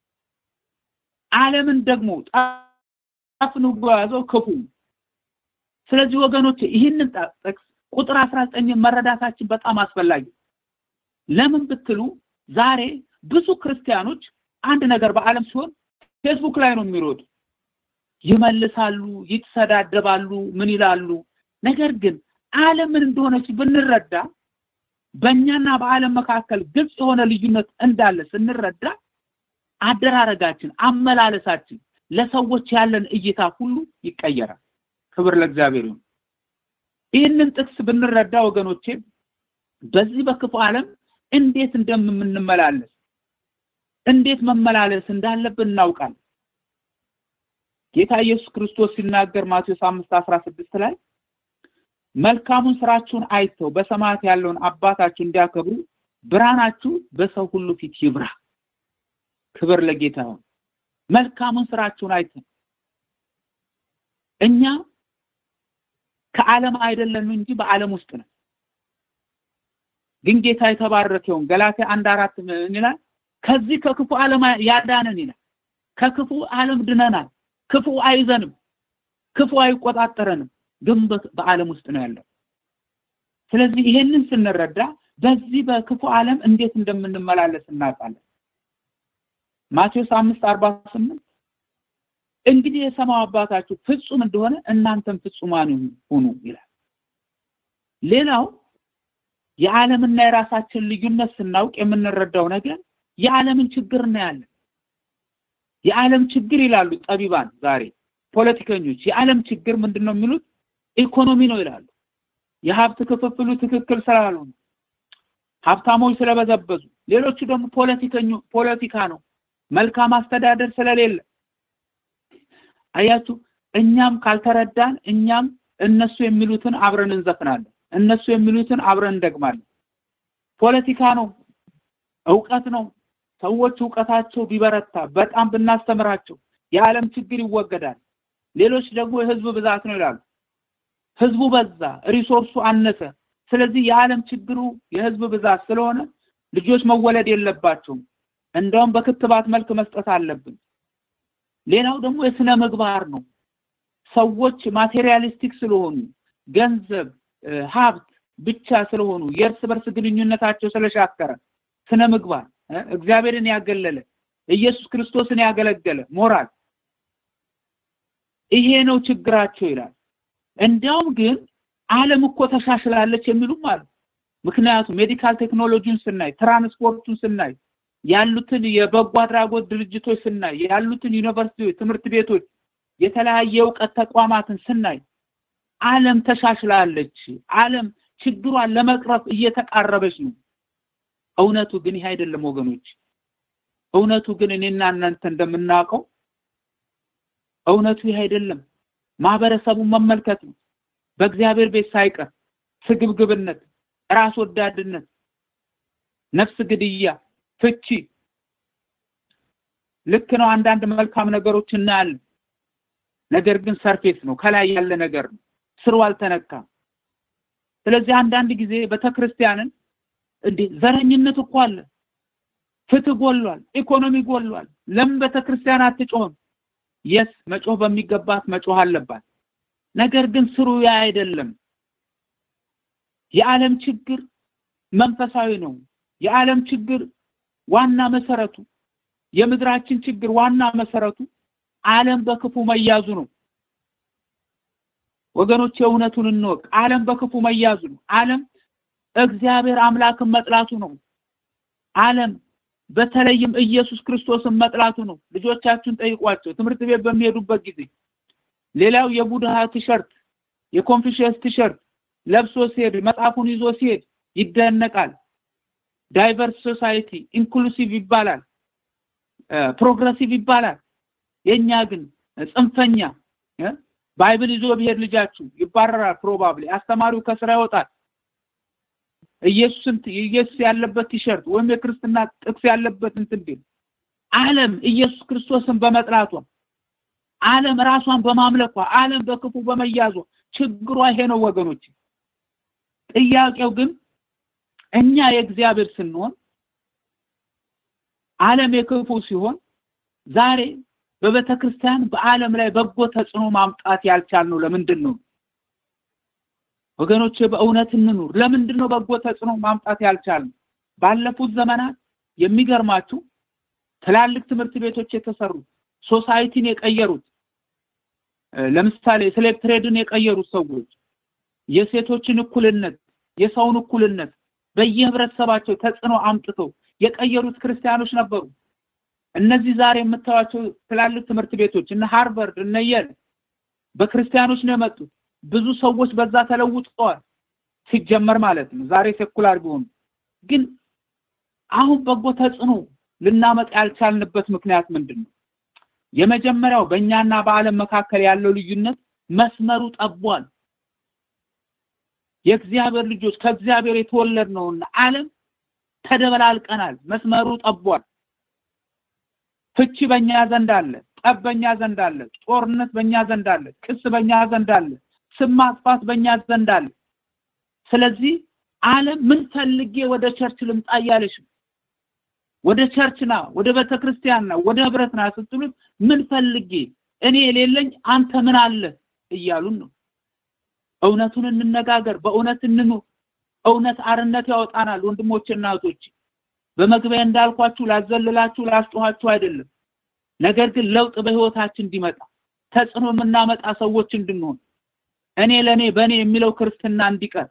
ዓለምን ደግሞ ጠፍንጎ ያዘው ክፉ ስለዚህ ወገኖች ይህንን ጥቅስ ቁጥር 19 መረዳታችን በጣም አስፈላጊ ለምን ብትሉ ዛሬ ብዙ ክርስቲያኖች አንድ ነገር በዓለም ሲሆን ፌስቡክ ላይ ነው የሚሮጡ ይመልሳሉ ይተሰዳደባሉ ምን ይላሉ ነገር ግን ዓለም ምን እንደሆነች ብንረዳ በእኛና በዓለም መካከል ግልጽ የሆነ ልዩነት እንዳለ ስንረዳ አደራረጋችን አመላለሳችን ለሰዎች ያለን እይታ ሁሉ ይቀየራል ክብር ለእግዚአብሔር ይሁን ይህንን ጥቅስ ብንረዳ ወገኖቼ በዚህ በክፉ ዓለም እንዴት እንደምንመላለስ እንዴት መመላለስ እንዳለብን እናውቃለን ጌታ ኢየሱስ ክርስቶስ ሲናገር ማቴዎስ 5:16 ላይ መልካሙን ስራችሁን አይተው በሰማያት ያለውን አባታችሁ እንዲያከብሩ ብርሃናችሁ በሰው ሁሉ ፊት ይብራ ክብር ለጌታ ይሁን መልካሙን ስራችሁን አይተው እኛ ከዓለም አይደለም እንጂ በዓለም ውስጥ ነው ግን ጌታ የተባረከውን ገላትያ አንድ አራት ምን ይላል ከዚህ ከክፉ ዓለም ያዳነን ይላል ከክፉ ዓለም ድነናል ክፉ አይዘንም ክፉ አይቆጣጠረንም ግን በዓለም ውስጥ ነው ያለው ስለዚህ ይሄንን ስንረዳ በዚህ በክፉ ዓለም እንዴት እንደምንመላለስ እናውቃለን ማቴዎስ 5:48 እንግዲህ የሰማው አባታችሁ ፍጹም እንደሆነ እናንተም ፍጹማን ሁኑ ይላል ሌላው የዓለምና የራሳችን ልዩነት ስናውቅ የምንረዳው ነገር የዓለምን ችግር እናያለን የዓለም ችግር ይላሉ ጠቢባን ዛሬ ፖለቲከኞች የዓለም ችግር ምንድነው የሚሉት ኢኮኖሚ ነው ይላሉ የሀብት ክፍፍሉ ትክክል ስላልሆነ ሀብታሞች ስለበዘበዙ ሌሎቹ ደግሞ ፖለቲከኞ ፖለቲካ ነው መልካም አስተዳደር ስለሌለ አያችሁ እኛም ካልተረዳን እኛም እነሱ የሚሉትን አብረን እንዘፍናለን እነሱ የሚሉትን አብረን እንደግማለን ፖለቲካ ነው እውቀት ነው ሰዎች እውቀታቸው ቢበረታ በጣም ብናስተምራቸው የዓለም ችግር ይወገዳል ሌሎች ደግሞ የህዝብ ብዛት ነው ይላሉ ህዝቡ በዛ ሪሶርሱ አነሰ ስለዚህ የዓለም ችግሩ የህዝብ ብዛት ስለሆነ ልጆች መወለድ የለባቸውም እንደውም በክትባት መልክ መስጠት አለብን ሌላው ደግሞ የስነ ምግባር ነው ሰዎች ማቴሪያሊስቲክ ስለሆኑ ገንዘብ ሀብት ብቻ ስለሆኑ የእርስ በርስ ግንኙነታቸው ስለሻከረ ስነ ምግባር እግዚአብሔርን ያገለለ ኢየሱስ ክርስቶስን ያገለገለ ሞራል ይሄ ነው ችግራቸው ይላል እንዲያውም ግን ዓለም እኮ ተሻሽላለች የሚሉም አሉ ምክንያቱም ሜዲካል ቴክኖሎጂን ስናይ ትራንስፖርቱን ስናይ ያሉትን የበጎ አድራጎት ድርጅቶች ስናይ ያሉትን ዩኒቨርሲቲዎች ትምህርት ቤቶች የተለያየ እውቀት ተቋማትን ስናይ ዓለም ተሻሽላለች። ዓለም ችግሯን ለመቅረፍ እየተቃረበች ነው። እውነቱ ግን ይህ አይደለም ወገኖች። እውነቱ ግን እኔና እናንተ እንደምናውቀው እውነቱ ይህ አይደለም። ማህበረሰቡን መመልከት ነው። በእግዚአብሔር ቤት ሳይቀር ስግብግብነት፣ ራስ ወዳድነት፣ ነፍስ ግድያ፣ ፍቺ ልክ ነው። አንዳንድ መልካም ነገሮች እናያለን። ነገር ግን ሰርፌስ ነው፣ ከላይ ያለ ነገር ነው፣ ስሩ አልተነካም። ስለዚህ አንዳንድ ጊዜ ቤተክርስቲያንን እንዴ ዘረኝነት እኮ አለ፣ ፍትህ ጎሏል፣ ኢኮኖሚ ጎሏል፣ ለምን ቤተክርስቲያን አትጮህም? የስ መጮህ በሚገባት መጮህ አለባት። ነገር ግን ስሩ ያ አይደለም። የዓለም ችግር መንፈሳዊ ነው። የዓለም ችግር ዋና መሰረቱ የምድራችን ችግር ዋና መሰረቱ ዓለም በክፉ መያዙ ነው። ወገኖች የእውነቱን እንወቅ። ዓለም በክፉ መያዙ ነው። ዓለም እግዚአብሔር አምላክን መጥላቱ ነው። ዓለም በተለይም ኢየሱስ ክርስቶስን መጥላቱ ነው። ልጆቻችሁን ጠይቋቸው ትምህርት ቤት በሚሄዱበት ጊዜ ሌላው የቡድሃ ቲሸርት የኮንፊሽየስ ቲሸርት ለብሶ ሲሄድ መጽሐፉን ይዞ ሲሄድ ይደነቃል። ዳይቨርስ ሶሳይቲ ኢንክሉሲቭ ይባላል፣ ፕሮግረሲቭ ይባላል። የኛ ግን ጽንፈኛ ባይብል ይዞ ብሄድ ልጃችሁ ይባረራል። ፕሮባብሊ አስተማሪው ከስራ ይወጣል። ኢየሱስን ኢየሱስ ያለበት ቲሸርት ወይም የክርስትና ጥቅስ ያለበት እንትን ቢል ዓለም ኢየሱስ ክርስቶስን በመጥላቷ ዓለም ራሷን በማምለኳ ዓለም በክፉ በመያዟ ችግሯ ይሄ ነው ወገኖች። ጥያቄው ግን እኛ የእግዚአብሔር ስንሆን ዓለም የክፉ ሲሆን ዛሬ በቤተ ክርስቲያን በዓለም ላይ በጎ ተጽዕኖ ማምጣት ያልቻልነው ለምንድን ነው? ወገኖቼ በእውነት እንኑር። ለምንድን ነው በጎ ተጽዕኖ ማምጣት ያልቻልነው? ባለፉት ዘመናት የሚገርማችሁ ትላልቅ ትምህርት ቤቶች የተሰሩት ሶሳይቲን የቀየሩት ለምሳሌ ስሌቭ ትሬድን የቀየሩት ሰዎች የሴቶችን እኩልነት፣ የሰውን እኩልነት በየህብረተሰባቸው ተጽዕኖ አምጥተው የቀየሩት ክርስቲያኖች ነበሩ። እነዚህ ዛሬ የምታዩቸው ትላልቅ ትምህርት ቤቶች እነ ሃርቨርድ እነ የል በክርስቲያኖች ነው የመጡት። ብዙ ሰዎች በዛ ተለውጠዋል ሲጀመር ማለት ነው። ዛሬ ሴኩላር ቢሆኑ ግን አሁን በጎ ተጽዕኖ ልናመጣ ያልቻልንበት ምክንያት ምንድን ነው? የመጀመሪያው በእኛና በዓለም መካከል ያለው ልዩነት መስመሩ ጠቧል። የእግዚአብሔር ልጆች ከእግዚአብሔር የተወለድ ነውና ዓለም ተደበላልቀናል። መስመሩ ጠቧል። ፍቺ በእኛ ዘንድ አለ፣ ጠብ በእኛ ዘንድ አለ፣ ጦርነት በእኛ ዘንድ አለ፣ ክስ በእኛ ዘንድ አለ፣ ስም ማጥፋት በእኛ ዘንድ አለ። ስለዚህ ዓለም ምን ፈልጌ ወደ ቸርች ልምጣ እያለች ነው። ወደ ቸርች ና፣ ወደ ቤተ ክርስቲያን ና፣ ወደ ህብረት ና ስትሉት ምን ፈልጌ እኔ የሌለኝ አንተ ምን አለ እያሉን ነው። እውነቱን እንነጋገር፣ በእውነት እንኑር። እውነት አርነት ያወጣናል። ወንድሞችና እህቶች በመግቢያ እንዳልኳችሁ ላዘልላችሁ ላስጮኋችሁ አይደለም። ነገር ግን ለውጥ በህይወታችን እንዲመጣ ተጽዕኖ የምናመጣ ሰዎች እንድንሆን እኔ ለኔ በእኔ የሚለው ክርስትና እንዲቀር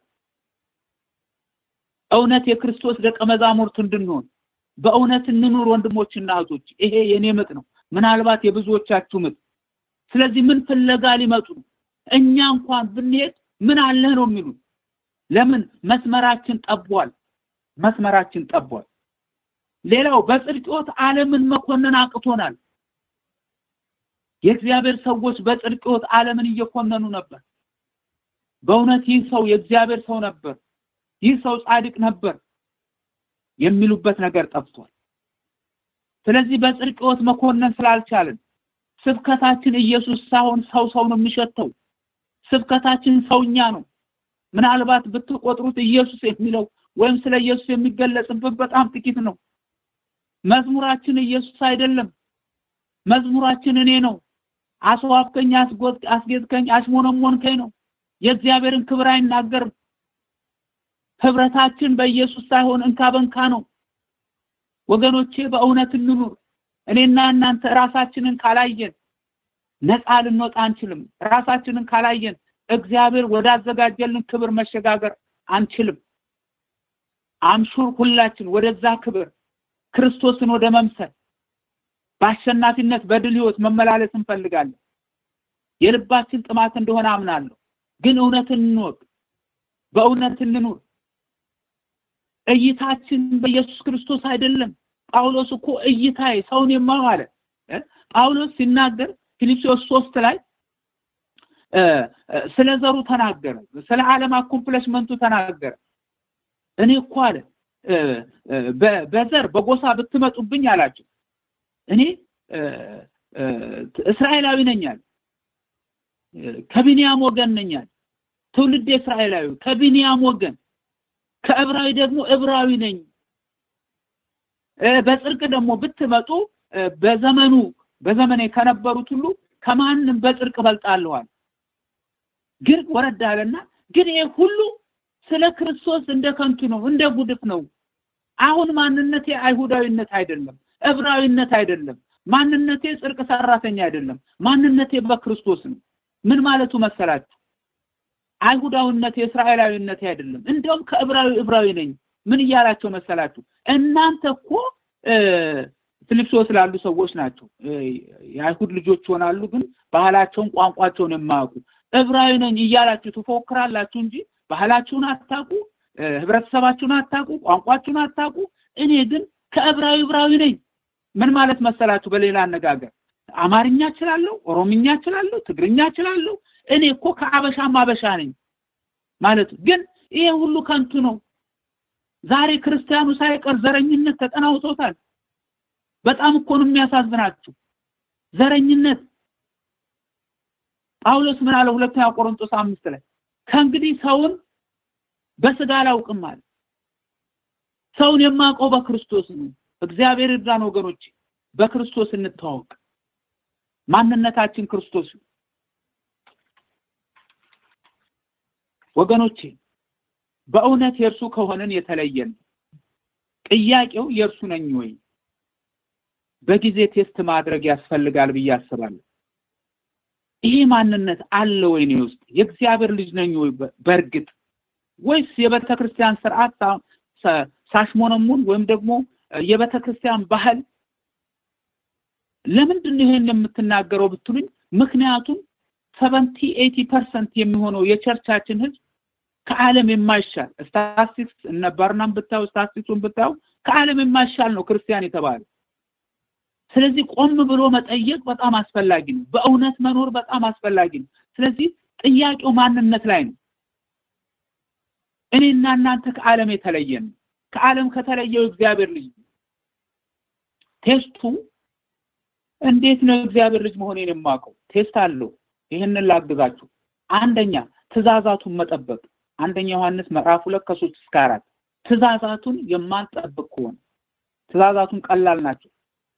እውነት የክርስቶስ ደቀ መዛሙርት እንድንሆን በእውነት እንኑር ወንድሞችና እህቶች። ይሄ የኔ ምጥ ነው፣ ምናልባት የብዙዎቻችሁ ምጥ። ስለዚህ ምን ፍለጋ ሊመጡ ነው? እኛ እንኳን ብንሄድ ምን አለህ ነው የሚሉት። ለምን መስመራችን ጠቧል። መስመራችን ጠቧል። ሌላው በጽድቅ ሕይወት ዓለምን መኮነን አቅቶናል። የእግዚአብሔር ሰዎች በጽድቅ ሕይወት ዓለምን እየኮነኑ ነበር። በእውነት ይህ ሰው የእግዚአብሔር ሰው ነበር፣ ይህ ሰው ጻድቅ ነበር የሚሉበት ነገር ጠፍቷል። ስለዚህ በጽድቅ ሕይወት መኮነን ስላልቻልን ስብከታችን ኢየሱስ ሳይሆን ሰው ሰው ነው የሚሸተው። ስብከታችን ሰውኛ ነው። ምናልባት ብትቆጥሩት ኢየሱስ የሚለው ወይም ስለ ኢየሱስ የሚገለጽበት በጣም ጥቂት ነው። መዝሙራችን ኢየሱስ አይደለም። መዝሙራችን እኔ ነው። አስዋብከኝ፣ አስጌጥከኝ፣ አሽሞነሞንከኝ ነው። የእግዚአብሔርን ክብር አይናገርም። ህብረታችን በኢየሱስ ሳይሆን እንካ በንካ ነው። ወገኖቼ በእውነት እንኑር። እኔና እናንተ ራሳችንን ካላየን ነፃ ልንወጣ አንችልም። ራሳችንን ካላየን እግዚአብሔር ወዳዘጋጀልን ክብር መሸጋገር አንችልም። አምሹር ሁላችን ወደዛ ክብር ክርስቶስን ወደ መምሰል በአሸናፊነት በድል ህይወት መመላለስ እንፈልጋለን። የልባችን ጥማት እንደሆነ አምናለሁ። ግን እውነትን እንወቅ፣ በእውነት እንኑር። እይታችን በኢየሱስ ክርስቶስ አይደለም። ጳውሎስ እኮ እይታዬ ሰውን የማው አለ። ጳውሎስ ሲናገር ፊልጵስዩስ ሶስት ላይ ስለ ዘሩ ተናገረ፣ ስለ ዓለም አኮምፕሊሽመንቱ ተናገረ። እኔ እኮ አለ በዘር በጎሳ ብትመጡብኝ አላቸው እኔ እስራኤላዊ ነኝ አለ። ከቢንያም ወገን ነኝ አለ። ትውልድ እስራኤላዊ ከቢንያም ወገን ከዕብራዊ ደግሞ ዕብራዊ ነኝ። በጽድቅ ደግሞ ብትመጡ በዘመኑ በዘመኔ ከነበሩት ሁሉ ከማንም በጽድቅ እበልጣለሁ። ግን ወረድ አለና ግን ይሄ ሁሉ ስለ ክርስቶስ እንደ ከንቱ ነው፣ እንደ ጉድፍ ነው። አሁን ማንነቴ አይሁዳዊነት አይደለም፣ ዕብራዊነት አይደለም። ማንነቴ ጽድቅ ሰራተኛ አይደለም። ማንነቴ በክርስቶስ ነው። ምን ማለቱ መሰላችሁ? አይሁዳዊነቴ እስራኤላዊነቴ አይደለም። እንደውም ከዕብራዊ ዕብራዊ ነኝ። ምን እያላቸው መሰላችሁ? እናንተ እኮ ፊልጵስዩስ ላሉ ሰዎች ናቸው። የአይሁድ ልጆች ይሆናሉ፣ ግን ባህላቸውን ቋንቋቸውን የማያውቁ ዕብራዊ ነኝ እያላችሁ ትፎክራላችሁ እንጂ ባህላችሁን አታውቁ፣ ህብረተሰባችሁን አታውቁ፣ ቋንቋችሁን አታውቁ። እኔ ግን ከዕብራዊ ዕብራዊ ነኝ። ምን ማለት መሰላችሁ? በሌላ አነጋገር አማርኛ እችላለሁ፣ ኦሮምኛ እችላለሁ፣ ትግርኛ እችላለሁ። እኔ እኮ ከአበሻም አበሻ ነኝ ማለት ግን ይሄ ሁሉ ከንቱ ነው። ዛሬ ክርስቲያኑ ሳይቀር ዘረኝነት ተጠናውቶታል። በጣም እኮ ነው የሚያሳዝናችሁ ዘረኝነት። ጳውሎስ ምን አለ? ሁለተኛ ቆሮንቶስ አምስት ላይ ከእንግዲህ ሰውን በስጋ አላውቅም አለ። ሰውን የማውቀው በክርስቶስ ነው። እግዚአብሔር ይርዳን ወገኖች፣ በክርስቶስ እንተዋወቅ። ማንነታችን ክርስቶስ ወገኖቼ፣ በእውነት የእርሱ ከሆነን የተለየን። ጥያቄው የእርሱ ነኝ ወይ? በጊዜ ቴስት ማድረግ ያስፈልጋል ብዬ አስባለሁ። ይሄ ማንነት አለ ወይ እኔ ውስጥ? የእግዚአብሔር ልጅ ነኝ ወይ በእርግጥ ወይስ የቤተ ክርስቲያን ስርዓት ሳሽሞነሙን ወይም ደግሞ የቤተ ክርስቲያን ባህል ለምንድን ነው ይሄን የምትናገረው ብትሉኝ፣ ምክንያቱም ሰቨንቲ ኤቲ ፐርሰንት የሚሆነው የቸርቻችን ህዝብ ከዓለም የማይሻል ስታቲስቲክስ እነ ባርናም ብታዩ ስታቲስቲክሱን ብታዩ ከዓለም የማይሻል ነው ክርስቲያን የተባለ። ስለዚህ ቆም ብሎ መጠየቅ በጣም አስፈላጊ ነው። በእውነት መኖር በጣም አስፈላጊ ነው። ስለዚህ ጥያቄው ማንነት ላይ ነው። እኔና እናንተ ከዓለም የተለየን ነው። ከዓለም ከተለየው እግዚአብሔር ልጅ ነው። ቴስቱ እንዴት ነው እግዚአብሔር ልጅ መሆኔን የማውቀው? ቴስት አለው። ይህንን ላግዛችሁ። አንደኛ ትእዛዛቱን መጠበቅ። አንደኛ ዮሐንስ ምዕራፍ ሁለት ከሶስት እስከ አራት ትእዛዛቱን የማንጠብቅ ከሆነ ትእዛዛቱን ቀላል ናቸው።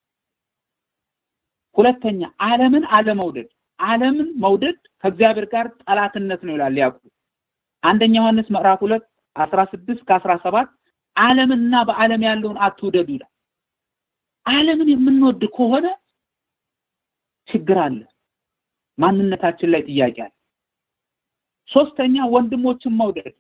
ሁለተኛ ዓለምን አለመውደድ። ዓለምን መውደድ ከእግዚአብሔር ጋር ጠላትነት ነው ይላል ያዕቆብ። አንደኛ ዮሐንስ ምዕራፍ ሁለት አስራ ስድስት ከአስራ ሰባት ዓለምንና በዓለም ያለውን አትውደዱ ይላል። ዓለምን የምንወድ ከሆነ ችግር አለ። ማንነታችን ላይ ጥያቄ አለ። ሶስተኛ ወንድሞችን መውደድ።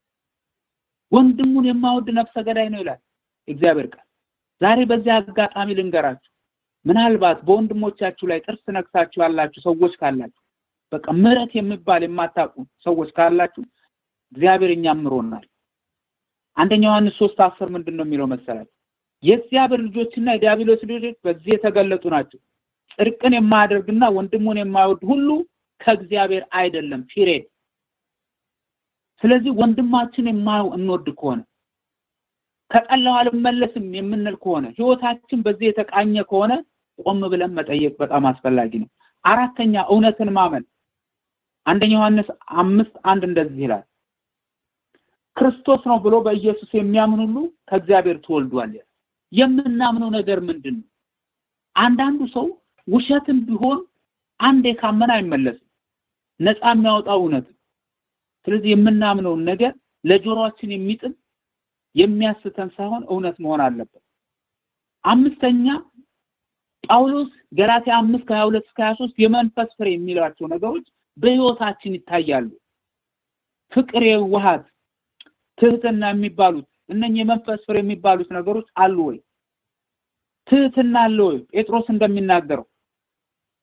ወንድሙን የማወድ ነፍሰ ገዳይ ነው ይላል እግዚአብሔር ቃል። ዛሬ በዚህ አጋጣሚ ልንገራችሁ፣ ምናልባት በወንድሞቻችሁ ላይ ጥርስ ነክሳችሁ ያላችሁ ሰዎች ካላችሁ፣ በቃ ምሕረት የሚባል የማታውቁ ሰዎች ካላችሁ እግዚአብሔር እኛም ምሮናል። አንደኛ ዮሐንስ ሶስት አስር ምንድን ነው የሚለው መሰላችሁ? የእግዚአብሔር ልጆችና የዲያብሎስ ልጆች በዚህ የተገለጡ ናቸው። ጽድቅን የማያደርግና ወንድሙን የማይወድ ሁሉ ከእግዚአብሔር አይደለም። ፒሬድ። ስለዚህ ወንድማችን የማንወድ ከሆነ ከጠላው አልመለስም የምንል ከሆነ ህይወታችን በዚህ የተቃኘ ከሆነ ቆም ብለን መጠየቅ በጣም አስፈላጊ ነው። አራተኛ እውነትን ማመን። አንደኛ ዮሐንስ አምስት አንድ እንደዚህ ይላል ክርስቶስ ነው ብሎ በኢየሱስ የሚያምን ሁሉ ከእግዚአብሔር ተወልዷል። የምናምነው ነገር ምንድን ነው? አንዳንዱ ሰው ውሸትም ቢሆን አንዴ ካመነ አይመለስም። ነፃ የሚያወጣው እውነት። ስለዚህ የምናምነውን ነገር ለጆሮአችን የሚጥም የሚያስተን ሳይሆን እውነት መሆን አለበት። አምስተኛ ጳውሎስ ገላትያ አምስት ከሀያ ሁለት እስከ ሀያ ሶስት የመንፈስ ፍሬ የሚሏቸው ነገሮች በህይወታችን ይታያሉ። ፍቅር፣ የዋሃት፣ ትህትና የሚባሉት እነኚህ የመንፈስ ፍሬ የሚባሉት ነገሮች አሉ ወይ? ትህትና አለ ወይ? ጴጥሮስ እንደሚናገረው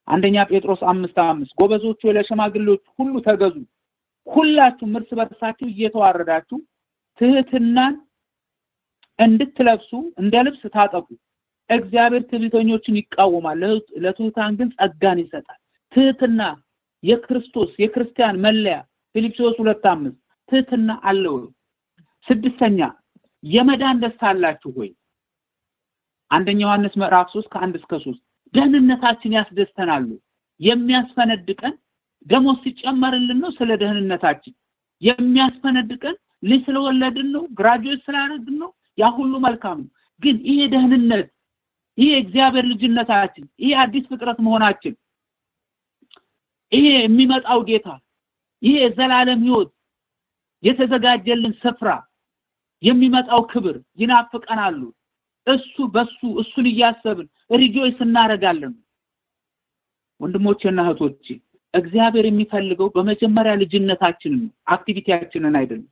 አንደኛ ጴጥሮስ አምስት አምስት ጎበዞቹ ለሸማግሌዎች ሁሉ ተገዙ፣ ሁላችሁም እርስ በርሳችሁ እየተዋረዳችሁ ትህትናን እንድትለብሱ እንደ ልብስ ታጠቁ። እግዚአብሔር ትዕቢተኞችን ይቃወማል፣ ለትሑታን ግን ጸጋን ይሰጣል። ትህትና የክርስቶስ የክርስቲያን መለያ ፊልጵስዩስ ሁለት አምስት ትህትና አለ ወይ? ስድስተኛ የመዳን ደስታ አላችሁ ወይ? አንደኛ ዮሐንስ ምዕራፍ 3 ከአንድ እስከ 3 ደህንነታችን ያስደስተናሉ። የሚያስፈነድቀን ደሞዝ ሲጨመርልን ነው። ስለ ደህንነታችን የሚያስፈነድቀን ልጅ ስለወለድን ነው፣ ግራጁዌት ስላደረግን ነው። ያ ሁሉ መልካም ነው። ግን ይሄ ደህንነት፣ ይሄ እግዚአብሔር ልጅነታችን፣ ይሄ አዲስ ፍጥረት መሆናችን፣ ይሄ የሚመጣው ጌታ፣ ይሄ የዘላለም ህይወት የተዘጋጀልን ስፍራ፣ የሚመጣው ክብር ይናፍቀናሉ። እሱ በሱ እሱን እያሰብን ሪጆይስ እናደርጋለን። ወንድሞቼና እህቶቼ እግዚአብሔር የሚፈልገው በመጀመሪያ ልጅነታችንን ነው፣ አክቲቪቲያችንን አይደለም።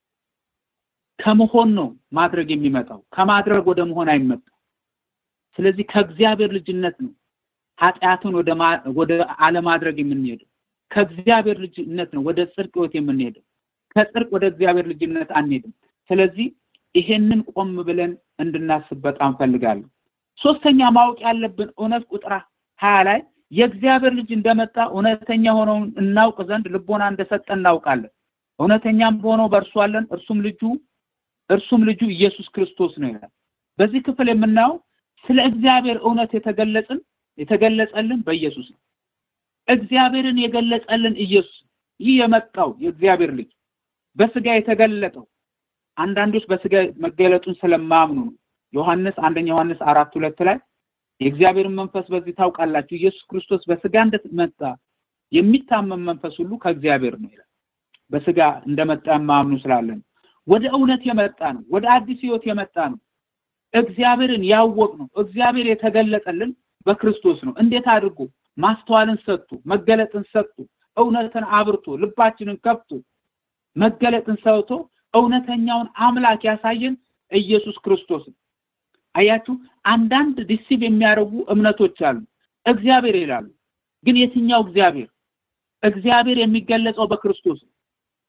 ከመሆን ነው ማድረግ የሚመጣው፣ ከማድረግ ወደ መሆን አይመጣም። ስለዚህ ከእግዚአብሔር ልጅነት ነው ኃጢአትን ወደ ወደ አለማድረግ የምንሄደው። ከእግዚአብሔር ልጅነት ነው ወደ ጽድቅ ህይወት የምንሄደው። ከጽድቅ ወደ እግዚአብሔር ልጅነት አንሄድም። ስለዚህ ይሄንን ቆም ብለን እንድናስብ በጣም ፈልጋለሁ። ሶስተኛ ማወቅ ያለብን እውነት ቁጥር ሀያ ላይ የእግዚአብሔር ልጅ እንደመጣ እውነተኛ ሆነውን እናውቅ ዘንድ ልቦና እንደሰጠ እናውቃለን። እውነተኛም ሆነው በእርሱ አለን፣ እርሱም ልጁ እርሱም ልጁ ኢየሱስ ክርስቶስ ነው ይላል። በዚህ ክፍል የምናየው ስለ እግዚአብሔር እውነት የተገለጽን የተገለጸልን በኢየሱስ ነው። እግዚአብሔርን የገለጸልን ኢየሱስ ይህ የመጣው የእግዚአብሔር ልጅ በስጋ የተገለጠው አንዳንዶች በስጋ መገለጡን ስለማያምኑ ነው። ዮሐንስ አንደኛ ዮሐንስ አራት ሁለት ላይ የእግዚአብሔርን መንፈስ በዚህ ታውቃላችሁ፣ ኢየሱስ ክርስቶስ በስጋ እንደመጣ የሚታመን መንፈስ ሁሉ ከእግዚአብሔር ነው ይላል። በስጋ እንደመጣ የማያምኑ ስላለን ወደ እውነት የመጣ ነው። ወደ አዲስ ህይወት የመጣ ነው። እግዚአብሔርን ያወቅ ነው። እግዚአብሔር የተገለጠልን በክርስቶስ ነው። እንዴት አድርጎ ማስተዋልን ሰጥቶ መገለጥን ሰጥቶ እውነትን አብርቶ ልባችንን ከፍቶ መገለጥን ሰጥቶ እውነተኛውን አምላክ ያሳየን ኢየሱስ ክርስቶስ ነው። አያችሁ፣ አንዳንድ ዲሲቭ የሚያደርጉ እምነቶች አሉ። እግዚአብሔር ይላሉ፣ ግን የትኛው እግዚአብሔር? እግዚአብሔር የሚገለጸው በክርስቶስ ነው።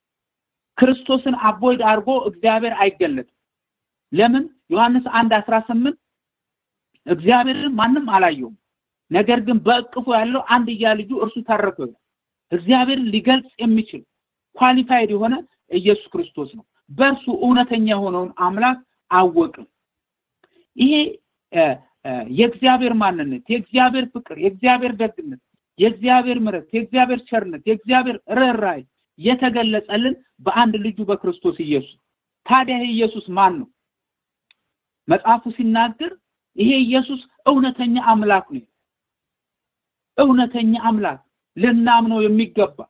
ክርስቶስን አቦይድ አድርጎ እግዚአብሔር አይገለጥም። ለምን? ዮሐንስ አንድ አስራ ስምንት እግዚአብሔርን ማንም አላየውም፣ ነገር ግን በእቅፉ ያለው አንድያ ልጁ እርሱ ተረከው ይላል። እግዚአብሔርን ሊገልጽ የሚችል ኳሊፋይድ የሆነ ኢየሱስ ክርስቶስ ነው። በእርሱ እውነተኛ የሆነውን አምላክ አወቅን። ይሄ የእግዚአብሔር ማንነት፣ የእግዚአብሔር ፍቅር፣ የእግዚአብሔር ደግነት፣ የእግዚአብሔር ምሕረት፣ የእግዚአብሔር ቸርነት፣ የእግዚአብሔር ርኅራኄ የተገለጸልን በአንድ ልጁ በክርስቶስ ኢየሱስ። ታዲያ ይሄ ኢየሱስ ማን ነው? መጽሐፉ ሲናገር ይሄ ኢየሱስ እውነተኛ አምላክ ነው። እውነተኛ አምላክ ልናምነው የሚገባ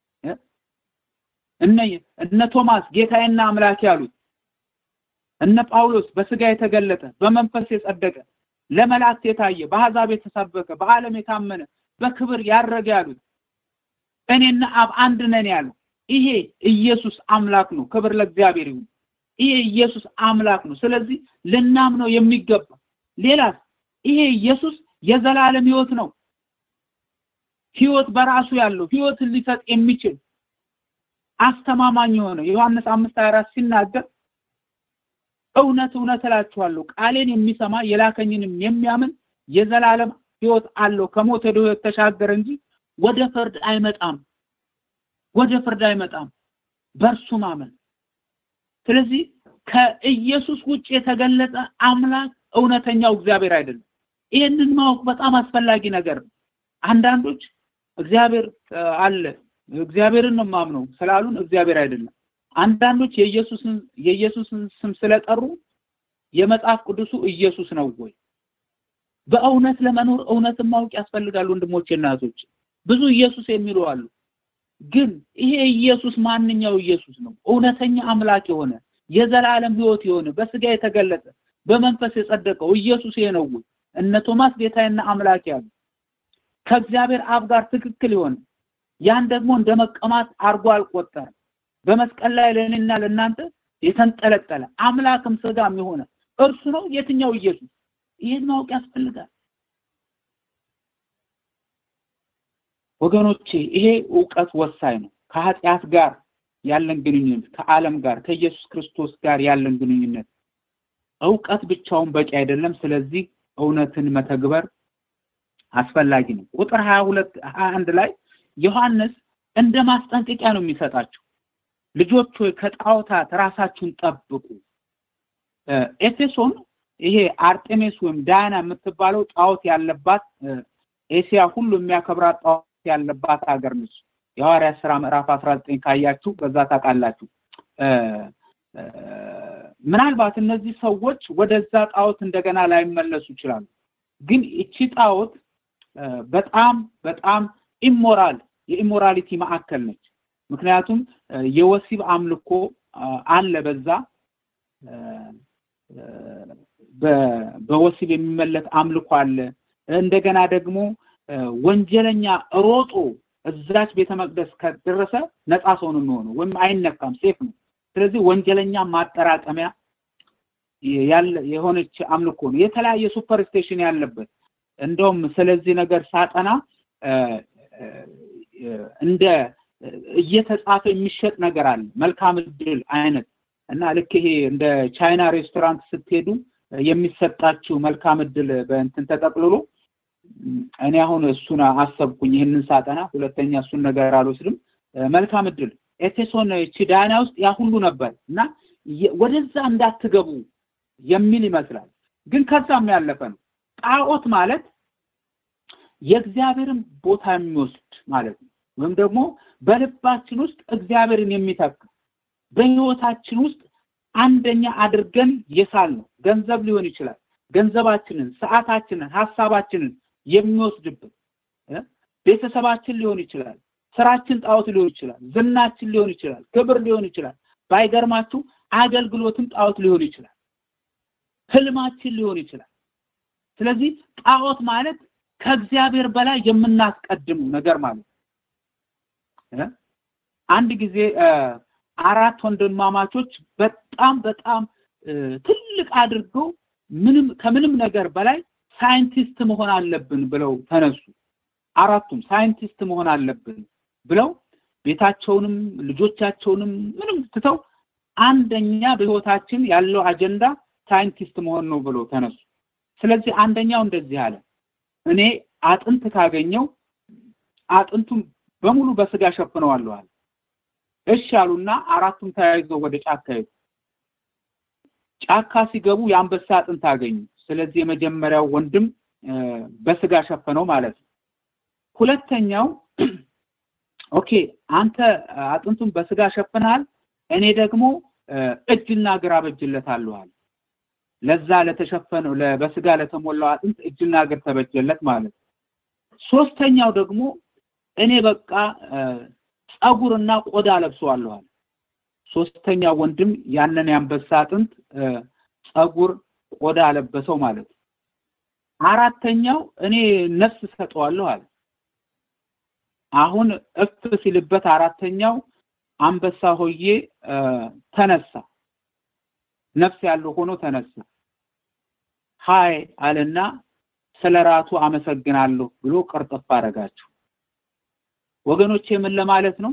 እነ እነ ቶማስ ጌታዬና አምላክ ያሉት እነ ጳውሎስ በስጋ የተገለጠ በመንፈስ የጸደቀ ለመላእክት የታየ በአሕዛብ የተሰበከ በዓለም የታመነ በክብር ያረገ ያሉት እኔና አብ አንድ ነን ያለው ይሄ ኢየሱስ አምላክ ነው። ክብር ለእግዚአብሔር ይሁን። ይሄ ኢየሱስ አምላክ ነው። ስለዚህ ልናምነው የሚገባ ሌላስ ይሄ ኢየሱስ የዘላለም ህይወት ነው። ህይወት በራሱ ያለው ህይወትን ሊሰጥ የሚችል አስተማማኝ የሆነ ዮሐንስ አምስት አራት ሲናገር እውነት እውነት እላችኋለሁ ቃሌን የሚሰማ የላከኝንም የሚያምን የዘላለም ህይወት አለው ከሞት ወደ ህይወት ተሻገረ እንጂ ወደ ፍርድ አይመጣም ወደ ፍርድ አይመጣም በእርሱ ማመን ስለዚህ ከኢየሱስ ውጭ የተገለጸ አምላክ እውነተኛው እግዚአብሔር አይደለም ይህንን ማወቅ በጣም አስፈላጊ ነገር ነው አንዳንዶች እግዚአብሔር አለ እግዚአብሔርን ነው ማምነው ስላሉን እግዚአብሔር አይደለም አንዳንዶች የኢየሱስን የኢየሱስን ስም ስለጠሩ የመጽሐፍ ቅዱሱ ኢየሱስ ነው ወይ በእውነት ለመኖር እውነትን ማወቅ ያስፈልጋል ወንድሞቼ እና እህቶች ብዙ ኢየሱስ የሚሉ አሉ ግን ይሄ ኢየሱስ ማንኛው ኢየሱስ ነው እውነተኛ አምላክ የሆነ የዘላለም ህይወት የሆነ በስጋ የተገለጠ በመንፈስ የጸደቀው ኢየሱስ ይሄ ነው ወይ እነ ቶማስ ጌታዬና አምላክ ያሉ ከእግዚአብሔር አብ ጋር ትክክል የሆነ ያን ደግሞ እንደ መቀማት አርጎ አልቆጠረም በመስቀል ላይ ለእኔና ለእናንተ የተንጠለጠለ አምላክም ስጋም የሆነ እርሱ ነው የትኛው ኢየሱስ ይህን ማወቅ ያስፈልጋል ወገኖቼ ይሄ እውቀት ወሳኝ ነው። ከኃጢአት ጋር ያለን ግንኙነት፣ ከዓለም ጋር ከኢየሱስ ክርስቶስ ጋር ያለን ግንኙነት እውቀት ብቻውን በቂ አይደለም። ስለዚህ እውነትን መተግበር አስፈላጊ ነው። ቁጥር 22 21 ላይ ዮሐንስ እንደ ማስጠንቀቂያ ነው የሚሰጣቸው። ልጆች ሆይ ከጣዖታት ራሳችሁን ጠብቁ። ኤፌሶን ይሄ አርጤሜስ ወይም ዳያና የምትባለው ጣዖት ያለባት ኤሲያ ሁሉ የሚያከብራት ጣዖት ያለባት ሀገር ነች። የሐዋርያት ስራ ምዕራፍ 19 ካያችሁ በዛ ታውቃላችሁ። ምናልባት እነዚህ ሰዎች ወደዛ ጣዖት እንደገና ላይመለሱ ይችላሉ። ግን እቺ ጣዖት በጣም በጣም ኢሞራል የኢሞራሊቲ ማዕከል ነች። ምክንያቱም የወሲብ አምልኮ አለ በዛ በወሲብ የሚመለክ አምልኮ አለ። እንደገና ደግሞ ወንጀለኛ ሮጦ እዛች ቤተ መቅደስ ከደረሰ ነፃ ሰው ነው የሚሆነው፣ ወይም አይነካም፣ ሴፍ ነው። ስለዚህ ወንጀለኛ ማጠራቀሚያ ያለ የሆነች አምልኮ ነው። የተለያየ ሱፐር ስቴሽን ያለበት እንደውም ስለዚህ ነገር ሳጠና እንደ እየተጻፈ የሚሸጥ ነገር አለ መልካም እድል አይነት እና ልክ ይሄ እንደ ቻይና ሬስቶራንት ስትሄዱ የሚሰጣችሁ መልካም እድል በእንትን ተጠቅልሎ እኔ አሁን እሱን አሰብኩኝ ይህንን ሳጠና ሁለተኛ እሱን ነገር አልወስድም መልካም እድል ኤፌሶን ቺዳና ውስጥ ያ ሁሉ ነበር እና ወደዛ እንዳትገቡ የሚል ይመስላል ግን ከዛም ያለፈ ነው ጣዖት ማለት የእግዚአብሔርን ቦታ የሚወስድ ማለት ነው ወይም ደግሞ በልባችን ውስጥ እግዚአብሔርን የሚተካ በህይወታችን ውስጥ አንደኛ አድርገን የሳል ነው ገንዘብ ሊሆን ይችላል ገንዘባችንን ሰዓታችንን ሀሳባችንን የሚወስድብን ቤተሰባችን ሊሆን ይችላል ስራችን ጣዖት ሊሆን ይችላል ዝናችን ሊሆን ይችላል ክብር ሊሆን ይችላል ባይገርማችሁ አገልግሎትም ጣዖት ሊሆን ይችላል ህልማችን ሊሆን ይችላል ስለዚህ ጣዖት ማለት ከእግዚአብሔር በላይ የምናስቀድሙ ነገር ማለት አንድ ጊዜ አራት ወንድማማቾች በጣም በጣም ትልቅ አድርገው ምንም ከምንም ነገር በላይ ሳይንቲስት መሆን አለብን ብለው ተነሱ አራቱም ሳይንቲስት መሆን አለብን ብለው ቤታቸውንም ልጆቻቸውንም ምንም ትተው አንደኛ በህይወታችን ያለው አጀንዳ ሳይንቲስት መሆን ነው ብለው ተነሱ ስለዚህ አንደኛው እንደዚህ አለ እኔ አጥንት ካገኘው አጥንቱን በሙሉ በስጋ ሸፍነዋለሁ አለ እሺ አሉና አራቱም ተያይዘው ወደ ጫካ ሄዱ ጫካ ሲገቡ የአንበሳ አጥንት አገኙ ስለዚህ የመጀመሪያው ወንድም በስጋ ሸፈነው ማለት ነው ሁለተኛው ኦኬ አንተ አጥንቱን በስጋ ሸፍናል እኔ ደግሞ እጅና እግር አበጅለታለሁ አለ ለዛ ለተሸፈነው በስጋ ለተሞላው አጥንት እጅና እግር ተበጀለት ማለት ሶስተኛው ደግሞ እኔ በቃ ጸጉርና ቆዳ ለብሰዋለሁ አለ ሶስተኛ ወንድም ያንን ያንበሳ አጥንት ጸጉር ቆዳ ለበሰው ማለት ነው አራተኛው እኔ ነፍስ ሰጠዋለሁ አለ አሁን እፍ ሲልበት አራተኛው አንበሳ ሆዬ ተነሳ ነፍስ ያለው ሆኖ ተነሳ ሃይ አለና ስለራቱ አመሰግናለሁ ብሎ ቅርጥፍ አረጋቸው ወገኖቼ ምን ለማለት ነው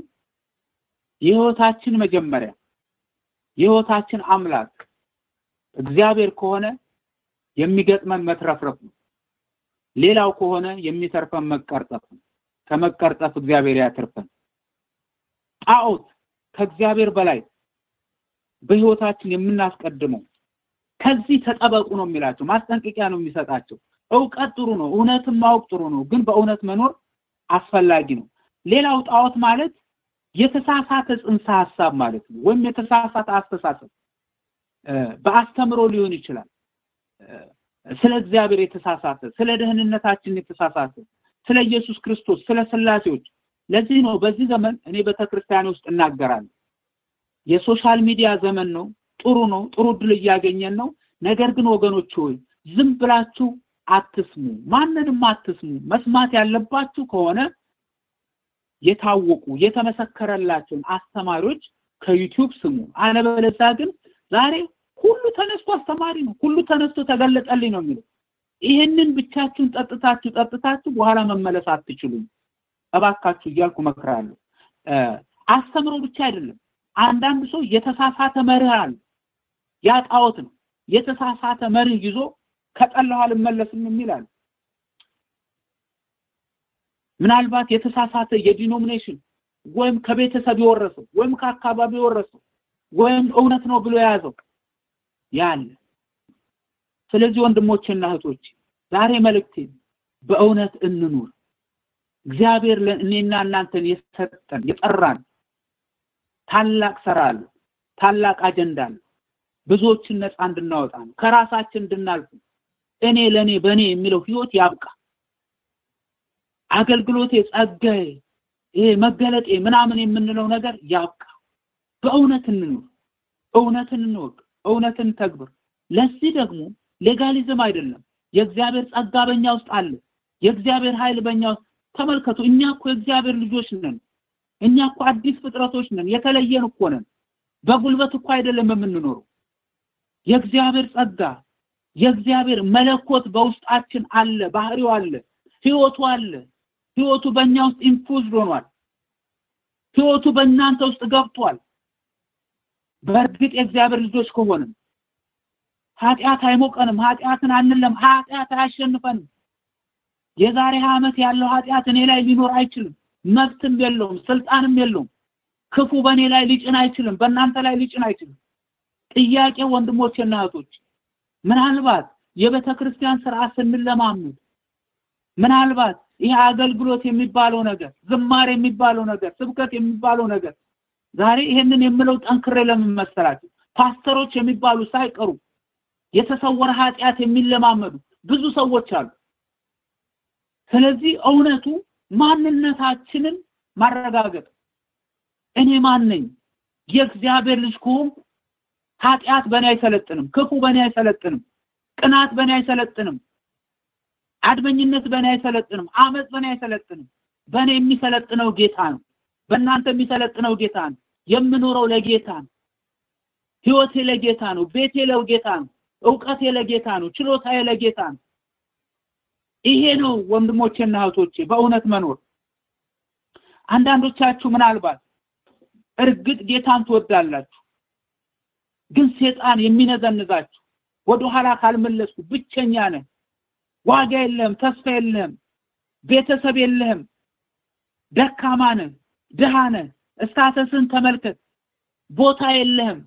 የህይወታችን መጀመሪያ የህይወታችን አምላክ እግዚአብሔር ከሆነ የሚገጥመን መትረፍረፍ ነው ሌላው ከሆነ የሚተርፈን መቀርጠፍ ነው ከመቀርጠፍ እግዚአብሔር ያትርፈን ጣዖት ከእግዚአብሔር በላይ በህይወታችን የምናስቀድመው ከዚህ ተጠበቁ ነው የሚላቸው ማስጠንቀቂያ ነው የሚሰጣቸው እውቀት ጥሩ ነው እውነትን ማወቅ ጥሩ ነው ግን በእውነት መኖር አስፈላጊ ነው ሌላው ጣዖት ማለት የተሳሳተ ጽንሰ ሐሳብ ማለት ነው ወይም የተሳሳተ አስተሳሰብ በአስተምሮ ሊሆን ይችላል ስለ እግዚአብሔር የተሳሳተ ስለ ደህንነታችን የተሳሳተ ስለ ኢየሱስ ክርስቶስ ስለ ስላሴዎች ለዚህ ነው በዚህ ዘመን እኔ ቤተክርስቲያን ውስጥ እናገራለሁ የሶሻል ሚዲያ ዘመን ነው ጥሩ ነው ጥሩ ድል እያገኘን ነው ነገር ግን ወገኖች ሆይ ዝም ብላችሁ አትስሙ ማንንም አትስሙ መስማት ያለባችሁ ከሆነ የታወቁ የተመሰከረላቸውን አስተማሪዎች ከዩቲዩብ ስሙ አለበለዚያ ግን ዛሬ ሁሉ ተነስቶ አስተማሪ ነው ሁሉ ተነስቶ ተገለጠልኝ ነው የሚለው ይህንን ብቻችሁን ጠጥታችሁ ጠጥታችሁ በኋላ መመለስ አትችሉም እባካችሁ እያልኩ መክራለሁ። አስተምሮ ብቻ አይደለም። አንዳንድ ሰው የተሳሳተ መርህ አለ። ያ ጣዖት ነው። የተሳሳተ መርህ ይዞ ከጠላሁ አልመለስም የሚል አለ። ምናልባት የተሳሳተ የዲኖሚኔሽን ወይም ከቤተሰብ የወረሰው ወይም ከአካባቢ የወረሰው ወይም እውነት ነው ብሎ የያዘው ያለ። ስለዚህ ወንድሞችና እህቶች ዛሬ መልእክቴ በእውነት እንኑር። እግዚአብሔር ለእኔና እናንተን የሰጠን የጠራን ታላቅ ስራ አለ፣ ታላቅ አጀንዳ አለ። ብዙዎችን ነፃ እንድናወጣ ነው፣ ከራሳችን እንድናልፍ እኔ ለኔ በእኔ የሚለው ህይወት ያብቃ። አገልግሎቴ፣ ጸጋዬ፣ ይሄ መገለጤ ምናምን የምንለው ነገር ያብቃ። በእውነት እንኑር፣ እውነትን እንወቅ፣ እውነትን ተግብር። ለዚህ ደግሞ ሌጋሊዝም አይደለም። የእግዚአብሔር ጸጋ በእኛ ውስጥ አለ። የእግዚአብሔር ኃይል በእኛ ውስጥ ተመልከቱ። እኛ እኮ የእግዚአብሔር ልጆች ነን። እኛ እኮ አዲስ ፍጥረቶች ነን። የተለየን እኮ ነን። በጉልበት እኮ አይደለም የምንኖረው። የእግዚአብሔር ጸጋ የእግዚአብሔር መለኮት በውስጣችን አለ። ባህሪው አለ። ህይወቱ አለ። ህይወቱ በእኛ ውስጥ ኢንፉዝድ ሆኗል። ህይወቱ በእናንተ ውስጥ ገብቷል። በእርግጥ የእግዚአብሔር ልጆች ከሆንም ኃጢአት አይሞቀንም። ኃጢአትን አንለም። ኃጢአት አያሸንፈንም። የዛሬ ዓመት ያለው ኃጢአት እኔ ላይ ሊኖር አይችልም። መብትም የለውም፣ ስልጣንም የለውም። ክፉ በእኔ ላይ ሊጭን አይችልም፣ በእናንተ ላይ ሊጭን አይችልም። ጥያቄ ወንድሞችና እህቶች ምናልባት የቤተ ክርስቲያን ስርዓት ስንለማመድ ምናልባት ይህ አገልግሎት የሚባለው ነገር ዝማሬ የሚባለው ነገር ስብከት የሚባለው ነገር ዛሬ ይሄንን የምለው ጠንክሬ ለምን መሰላችሁ? ፓስተሮች የሚባሉ ሳይቀሩ የተሰወረ ኃጢአት የሚለማመዱ ብዙ ሰዎች አሉ። ስለዚህ እውነቱ ማንነታችንን ማረጋገጥ እኔ ማን ነኝ? የእግዚአብሔር ልጅ ከሆንኩ ኃጢአት በእኔ አይሰለጥንም፣ ክፉ በእኔ አይሰለጥንም፣ ቅናት በእኔ አይሰለጥንም፣ አድመኝነት በእኔ አይሰለጥንም፣ አመፅ በእኔ አይሰለጥንም። በእኔ የሚሰለጥነው ጌታ ነው። በእናንተ የሚሰለጥነው ጌታ ነው። የምኖረው ለጌታ ነው። ህይወቴ ለጌታ ነው። ቤቴ ለጌታ ነው። እውቀቴ ለጌታ ነው። ችሎታዬ ለጌታ ነው። ይሄ ነው ወንድሞቼና እህቶቼ በእውነት መኖር። አንዳንዶቻችሁ ምናልባት እርግጥ ጌታን ትወዳላችሁ፣ ግን ሴጣን የሚነዘንዛችሁ ወደኋላ ካልመለስኩ ብቸኛ ነህ፣ ዋጋ የለህም፣ ተስፋ የለህም፣ ቤተሰብ የለህም፣ ደካማ ነህ፣ ድሃ ነህ፣ እስታተስን ተመልከት፣ ቦታ የለህም፣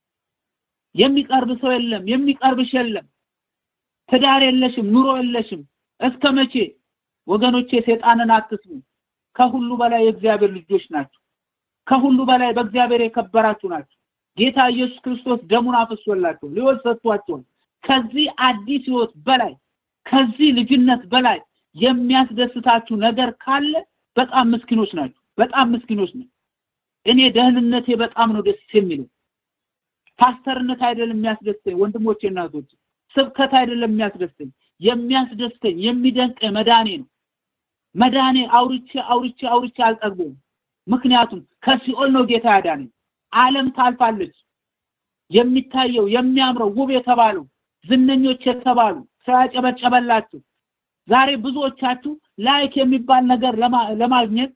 የሚቀርብ ሰው የለም፣ የሚቀርብሽ የለም፣ ትዳር የለሽም፣ ኑሮ የለሽም። እስከ መቼ ወገኖቼ? ሴጣንን አትስሙ። ከሁሉ በላይ የእግዚአብሔር ልጆች ናቸው። ከሁሉ በላይ በእግዚአብሔር የከበራችሁ ናቸው። ጌታ ኢየሱስ ክርስቶስ ደሙን አፍሶላቸው ሕይወት ሰጥቷቸው ከዚህ አዲስ ሕይወት በላይ ከዚህ ልጅነት በላይ የሚያስደስታችሁ ነገር ካለ በጣም ምስኪኖች ናቸው። በጣም ምስኪኖች ነው። እኔ ደህንነቴ በጣም ነው ደስ የሚለው። ፓስተርነት አይደለም የሚያስደስተኝ ወንድሞቼ፣ እናቶች ስብከት አይደለም የሚያስደስተኝ የሚያስደስተኝ የሚደንቀኝ መዳኔ ነው። መዳኔ አውርቼ አውርቼ አውርቼ አልጠግቦም። ምክንያቱም ከሲኦል ነው ጌታ ያዳነኝ። ዓለም ታልፋለች። የሚታየው የሚያምረው ውብ የተባለው ዝነኞች የተባሉ ሰው ያጨበጨበላችሁ ዛሬ ብዙዎቻችሁ ላይክ የሚባል ነገር ለማግኘት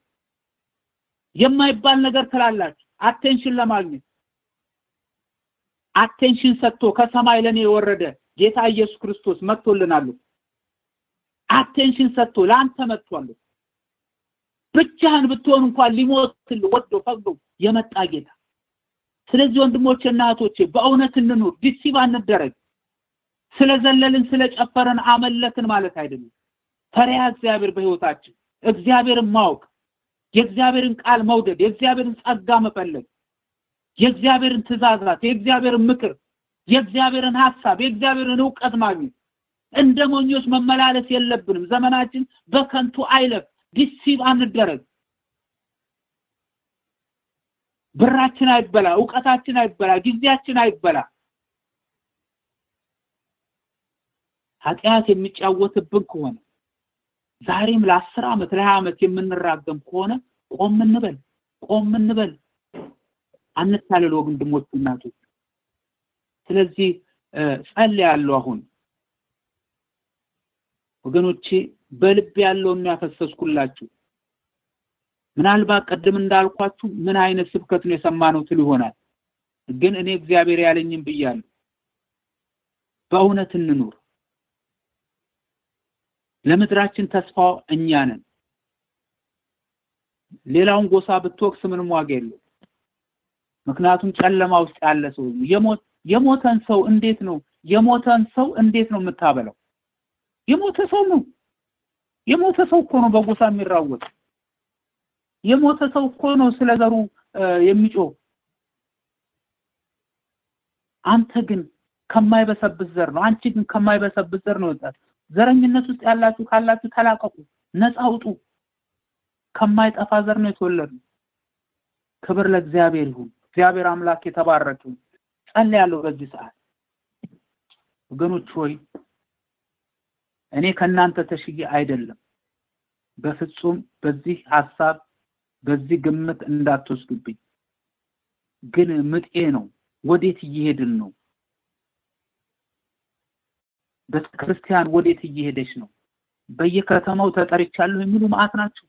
የማይባል ነገር ትላላችሁ። አቴንሽን ለማግኘት አቴንሽን ሰጥቶ ከሰማይ ለኔ የወረደ ጌታ ኢየሱስ ክርስቶስ መጥቶልናል። አቴንሽን ሰጥቶ ለአንተ መጥቷል። ብቻህን ብትሆን እንኳን ሊሞትል ወዶ ፈቅዶ የመጣ ጌታ። ስለዚህ ወንድሞቼ እና እህቶቼ በእውነት እንኑር፣ ዲሲቭ አንደረግ። ስለዘለልን ስለጨፈረን አመለክን ማለት አይደለም። ፈሪሃ እግዚአብሔር በህይወታችን እግዚአብሔርን ማወቅ፣ የእግዚአብሔርን ቃል መውደድ፣ የእግዚአብሔርን ጸጋ መፈለግ፣ የእግዚአብሔርን ትእዛዛት፣ የእግዚአብሔርን ምክር፣ የእግዚአብሔርን ሐሳብ፣ የእግዚአብሔርን እውቀት ማግኘት። እንደ ሞኞች መመላለስ የለብንም። ዘመናችን በከንቱ አይለፍ። ዲሲቭ አንደረግ። ብራችን አይበላ፣ እውቀታችን አይበላ፣ ጊዜያችን አይበላ። ኃጢአት የሚጫወትብን ከሆነ ዛሬም ለአስር ዓመት ለሀያ ዓመት የምንራገም ከሆነ ቆም እንበል፣ ቆም እንበል። አንታለል ወንድሞች እናቶች። ስለዚህ ጸልያለሁ አሁን ወገኖቼ በልብ ያለውን ያፈሰስኩላችሁ ምናልባት ቅድም እንዳልኳችሁ ምን አይነት ስብከት ነው የሰማነው ትሉ ይሆናል። ግን እኔ እግዚአብሔር ያለኝም ብያለሁ። በእውነት እንኑር። ለምድራችን ተስፋው እኛ ነን። ሌላውን ጎሳ ብትወቅስ ምንም ዋጋ የለው። ምክንያቱም ጨለማ ውስጥ ያለ ሰው የሞት የሞተን ሰው እንዴት ነው የሞተን ሰው እንዴት ነው የምታበላው? የሞተ ሰው ነው። የሞተ ሰው እኮ ነው በጎሳ የሚራወጥ። የሞተ ሰው እኮ ነው ስለ ዘሩ የሚጮህ። አንተ ግን ከማይበሰብስ ዘር ነው። አንቺ ግን ከማይበሰብስ ዘር ነው ወጣት። ዘረኝነት ውስጥ ያላችሁ ካላችሁ ተላቀቁ፣ ነፃ አውጡ። ከማይጠፋ ዘር ነው የተወለዱ። ክብር ለእግዚአብሔር ይሁን። እግዚአብሔር አምላክ የተባረከ ይሁን። ጸልያለሁ በዚህ ሰዓት ወገኖች ሆይ እኔ ከእናንተ ተሽዬ አይደለም። በፍጹም በዚህ ሐሳብ በዚህ ግምት እንዳትወስዱብኝ። ግን ምጤ ነው። ወዴት እየሄድን ነው? ቤተክርስቲያን ወዴት እየሄደች ነው? በየከተማው ተጠርቻለሁ የሚሉ ማአት ናቸው።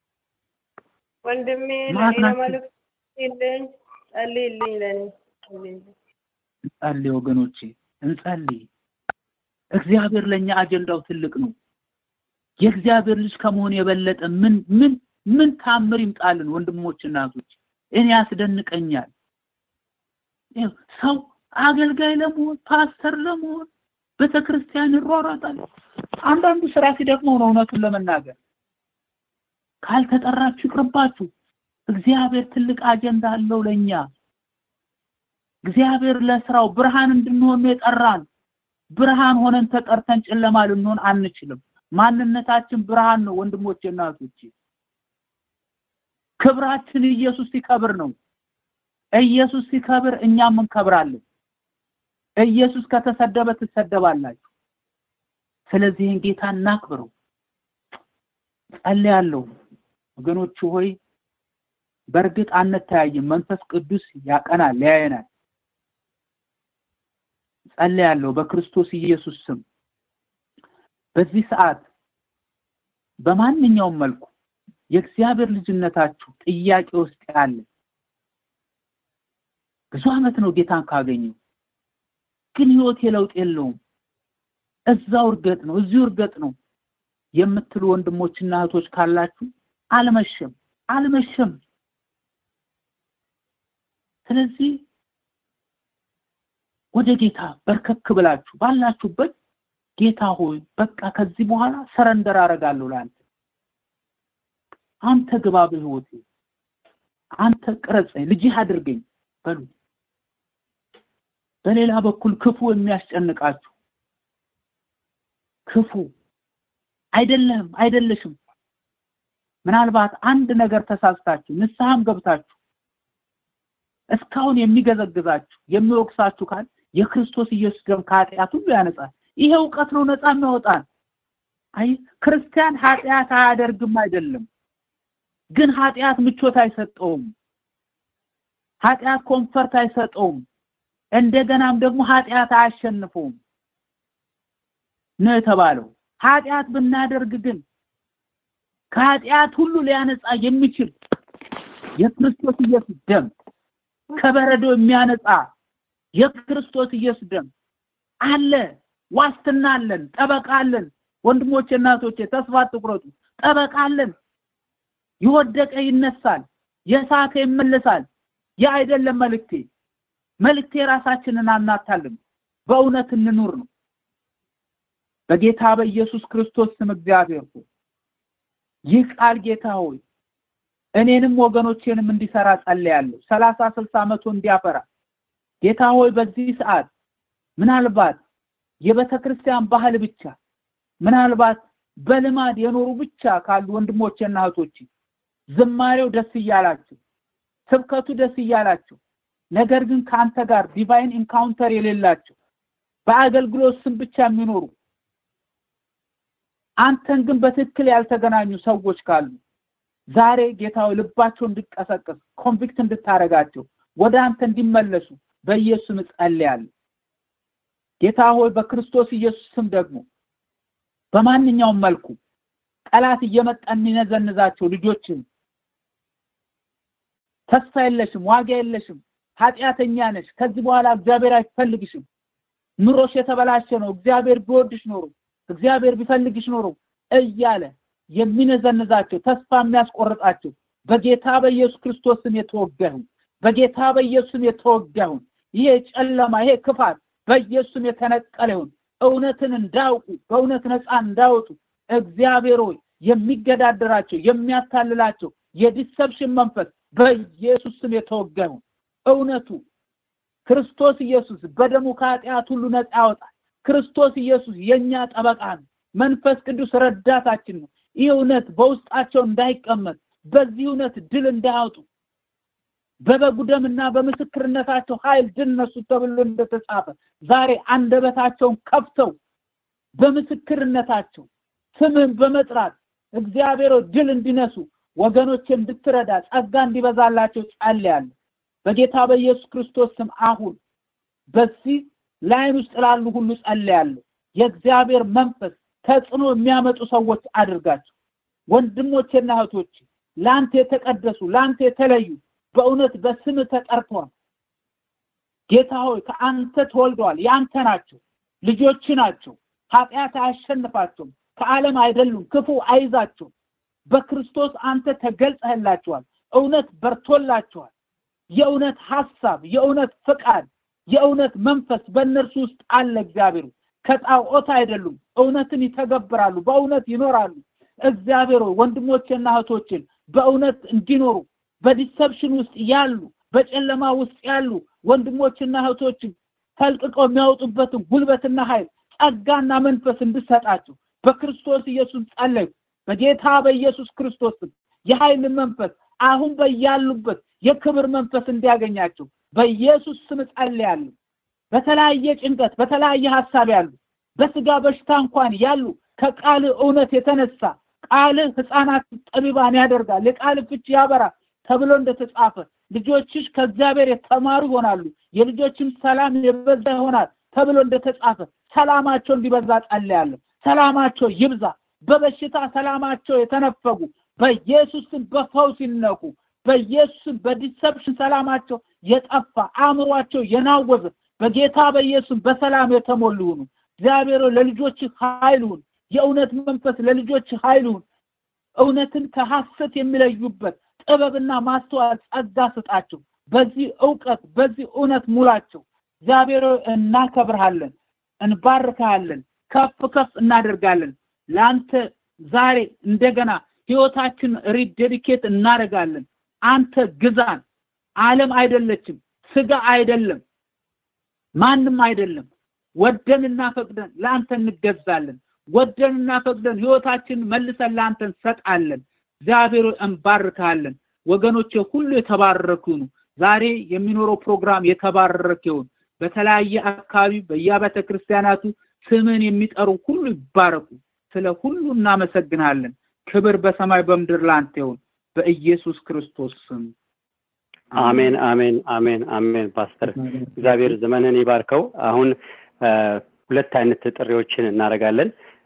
ወንድሜ ማአት ለኔ ናቸው። መልእክት የለኝ ጸልይልኝ ለኔ እንጸልይ ወገኖቼ፣ እንጸልይ። እግዚአብሔር ለኛ አጀንዳው ትልቅ ነው። የእግዚአብሔር ልጅ ከመሆን የበለጠ ምን ምን ምን ታምር ይምጣልን? ወንድሞች እናቶች፣ እኔ ያስደንቀኛል። ይኸው ሰው አገልጋይ ለመሆን ፓስተር ለመሆን ቤተክርስቲያን ይሯሯጣል። አንዳንዱ ስራ ሲደክመው ነው እውነቱን ለመናገር ካልተጠራችሁ ይቅርባችሁ። እግዚአብሔር ትልቅ አጀንዳ አለው ለኛ። እግዚአብሔር ለስራው ብርሃን እንድንሆን ነው የጠራን። ብርሃን ሆነን ተጠርተን ጨለማ ልንሆን አንችልም። ማንነታችን ብርሃን ነው ወንድሞቼ እናቶቼ። ክብራችን ኢየሱስ ሲከብር ነው። ኢየሱስ ሲከብር እኛም እንከብራለን። ኢየሱስ ከተሰደበ ትሰደባላችሁ። ስለዚህ ይህን ጌታ እናክብረው። ጸልያለሁ ወገኖቹ ሆይ በእርግጥ አንተያይም። መንፈስ ቅዱስ ያቀናል፣ ያየናል። ጸልያለሁ በክርስቶስ ኢየሱስ ስም በዚህ ሰዓት በማንኛውም መልኩ የእግዚአብሔር ልጅነታችሁ ጥያቄ ውስጥ ያለ ብዙ ዓመት ነው ጌታን ካገኘው ግን ህይወት የለውጥ የለውም እዛው እርገጥ ነው እዚሁ እርገጥ ነው የምትሉ ወንድሞችና እህቶች ካላችሁ አልመሸም አልመሸም ስለዚህ ወደ ጌታ በርከክ ብላችሁ ባላችሁበት ጌታ ሆይ በቃ ከዚህ በኋላ ሰረንደር አደርጋለሁ ለአንተ አንተ ግባ በህይወቴ አንተ ቅረጸኝ ልጅህ አድርገኝ በሉ በሌላ በኩል ክፉ የሚያስጨንቃችሁ ክፉ አይደለም አይደለሽም ምናልባት አንድ ነገር ተሳስታችሁ ንስሐም ገብታችሁ እስካሁን የሚገዘግዛችሁ የሚወቅሳችሁ ካል የክርስቶስ ኢየሱስ ደም ከኃጢአት ሁሉ ያነጻል ይሄ እውቀት ነው ነፃ የሚያወጣን አይ ክርስቲያን ኃጢአት አያደርግም አይደለም ግን ኃጢአት ምቾት አይሰጠውም ኃጢአት ኮንፈርት አይሰጠውም እንደገናም ደግሞ ኃጢአት አያሸንፈውም ነው የተባለው ኃጢአት ብናደርግ ግን ከኃጢአት ሁሉ ሊያነጻ የሚችል የክርስቶስ ኢየሱስ ደም ከበረዶ የሚያነጻ የክርስቶስ ኢየሱስ ደም አለ ዋስትና አለን ጠበቃ አለን ወንድሞቼ እናቶቼ ተስፋ አትቁረጡ ጠበቃ አለን የወደቀ ይነሳል የሳተ ይመለሳል ያ አይደለም መልእክቴ መልእክቴ ራሳችንን አናታልም በእውነት እንኑር ነው በጌታ በኢየሱስ ክርስቶስ ስም እግዚአብሔር ሆይ ይህ ቃል ጌታ ሆይ እኔንም ወገኖቼንም እንዲሰራ ጸልያለሁ ሰላሳ ስልሳ መቶ እንዲያፈራ ጌታ ሆይ በዚህ ሰዓት ምናልባት የቤተ ክርስቲያን ባህል ብቻ ምናልባት በልማድ የኖሩ ብቻ ካሉ ወንድሞቼና እህቶቼ ዝማሬው ደስ እያላቸው ስብከቱ ደስ እያላቸው ነገር ግን ከአንተ ጋር ዲቫይን ኢንካውንተር የሌላቸው በአገልግሎት ስም ብቻ የሚኖሩ አንተን ግን በትክክል ያልተገናኙ ሰዎች ካሉ ዛሬ ጌታው ልባቸው እንዲቀሰቀስ ኮንቪክት እንድታረጋቸው ወደ አንተ እንዲመለሱ በኢየሱስ ጸልያለሁ ጌታ ሆይ በክርስቶስ ኢየሱስ ስም ደግሞ በማንኛውም መልኩ ጠላት እየመጣ የሚነዘንዛቸው ልጆችን ተስፋ የለሽም፣ ዋጋ የለሽም፣ ኃጢአተኛ ነሽ፣ ከዚህ በኋላ እግዚአብሔር አይፈልግሽም፣ ኑሮሽ የተበላሸ ነው፣ እግዚአብሔር ቢወድሽ ኖሮ እግዚአብሔር ቢፈልግሽ ኖሮ እያለ የሚነዘንዛቸው ተስፋ የሚያስቆርጣቸው በጌታ በኢየሱስ ክርስቶስ ስም የተወጋሁ በጌታ በኢየሱስ ስም የተወጋሁ ይሄ ጨለማ ይሄ ክፋት በኢየሱስ ስም የተነቀለ ይሁን። እውነትን እንዳውቁ በእውነት ነፃ እንዳወጡ እግዚአብሔር ሆይ የሚገዳደራቸው የሚያታልላቸው የዲሰፕሽን መንፈስ በኢየሱስ ስም የተወጋ ይሁን። እውነቱ ክርስቶስ ኢየሱስ በደሙ ከኃጢአት ሁሉ ነፃ ያወጣል። ክርስቶስ ኢየሱስ የኛ ጠበቃ ነው። መንፈስ ቅዱስ ረዳታችን ነው። ይህ እውነት በውስጣቸው እንዳይቀመጥ በዚህ እውነት ድል እንዳያወጡ በበጉ ደምና በምስክርነታቸው ኃይል ድል ነሱ ተብሎ እንደተጻፈ ዛሬ አንደበታቸውን ከፍተው በምስክርነታቸው ስምን በመጥራት እግዚአብሔር ድል እንዲነሱ ወገኖች እንድትረዳ ጸጋ እንዲበዛላቸው ጸልያለሁ። በጌታ በኢየሱስ ክርስቶስ ስም አሁን በዚህ ላይን ውስጥ ላሉ ሁሉ ጸልያለሁ። የእግዚአብሔር መንፈስ ተጽዕኖ የሚያመጡ ሰዎች አድርጋቸው። ወንድሞቼና እህቶቼ ለአንተ የተቀደሱ ለአንተ የተለዩ በእውነት በስም ተጠርተዋል። ጌታ ሆይ ከአንተ ተወልደዋል፣ የአንተ ናቸው፣ ልጆች ናቸው። ኃጢአት አያሸንፋቸውም፣ ከዓለም አይደሉም፣ ክፉ አይዛቸውም። በክርስቶስ አንተ ተገልጸህላቸዋል፣ እውነት በርቶላቸዋል። የእውነት ሐሳብ፣ የእውነት ፍቃድ፣ የእውነት መንፈስ በእነርሱ ውስጥ አለ። እግዚአብሔር ከጣዖት አይደሉም፣ እውነትን ይተገብራሉ፣ በእውነት ይኖራሉ። እግዚአብሔር ወንድሞቼና እህቶችን በእውነት እንዲኖሩ በዲሰፕሽን ውስጥ ያሉ በጨለማ ውስጥ ያሉ ወንድሞችና እህቶችን ፈልቅቀው የሚያወጡበትን ጉልበትና ኃይል ጸጋና መንፈስ እንድሰጣቸው በክርስቶስ ኢየሱስ ጸለዩ። በጌታ በኢየሱስ ክርስቶስ የኃይል መንፈስ አሁን በያሉበት የክብር መንፈስ እንዲያገኛቸው በኢየሱስ ስም ጸልያለሁ። በተለያየ ጭንቀት፣ በተለያየ ሀሳብ ያሉ በስጋ በሽታ እንኳን ያሉ ከቃል እውነት የተነሳ ቃልህ ህፃናት ጠቢባን ያደርጋል፣ የቃል ፍቺ ያበራል ተብሎ እንደተጻፈ ልጆችሽ ከእግዚአብሔር የተማሩ ይሆናሉ፣ የልጆችም ሰላም የበዛ ይሆናል ተብሎ እንደተጻፈ ሰላማቸው እንዲበዛ ጸልያለሁ። ሰላማቸው ይብዛ። በበሽታ ሰላማቸው የተነፈጉ በኢየሱስም በፈውስ ይነኩ። በኢየሱስም በዲሰፕሽን ሰላማቸው የጠፋ አእምሯቸው የናወዘ በጌታ በኢየሱስ በሰላም የተሞሉ ይሁኑ። እግዚአብሔር ለልጆች ኃይል ይሁን። የእውነት መንፈስ ለልጆች ኃይል ይሁን። እውነትን ከሐሰት የሚለዩበት ጥበብና ማስተዋል ጸጋ ስጣቸው። በዚህ እውቀት በዚህ እውነት ሙላቸው። እግዚአብሔር እናከብርሃለን፣ እንባርካለን፣ ከፍ ከፍ እናደርጋለን። ለአንተ ዛሬ እንደገና ህይወታችን ሪዴዲኬት እናደርጋለን። አንተ ግዛን። ዓለም አይደለችም፣ ስጋ አይደለም፣ ማንም አይደለም። ወደንና ፈቅደን ለአንተ እንገዛለን። ወደንና ፈቅደን ህይወታችንን መልሰን ለአንተ እንሰጣለን። እግዚአብሔር እንባርካለን። ወገኖቼ ሁሉ የተባረኩ ነው። ዛሬ የሚኖረው ፕሮግራም የተባረከ ይሁን። በተለያየ አካባቢ በየአብያተ ክርስቲያናቱ ስምን የሚጠሩ ሁሉ ይባረኩ። ስለ ሁሉ እናመሰግናለን። ክብር በሰማይ በምድር ላንተ ይሁን በኢየሱስ ክርስቶስ ስም አሜን፣ አሜን፣ አሜን፣ አሜን። ፓስተር እግዚአብሔር ዘመንን ይባርከው። አሁን ሁለት አይነት ጥሪዎችን እናደርጋለን።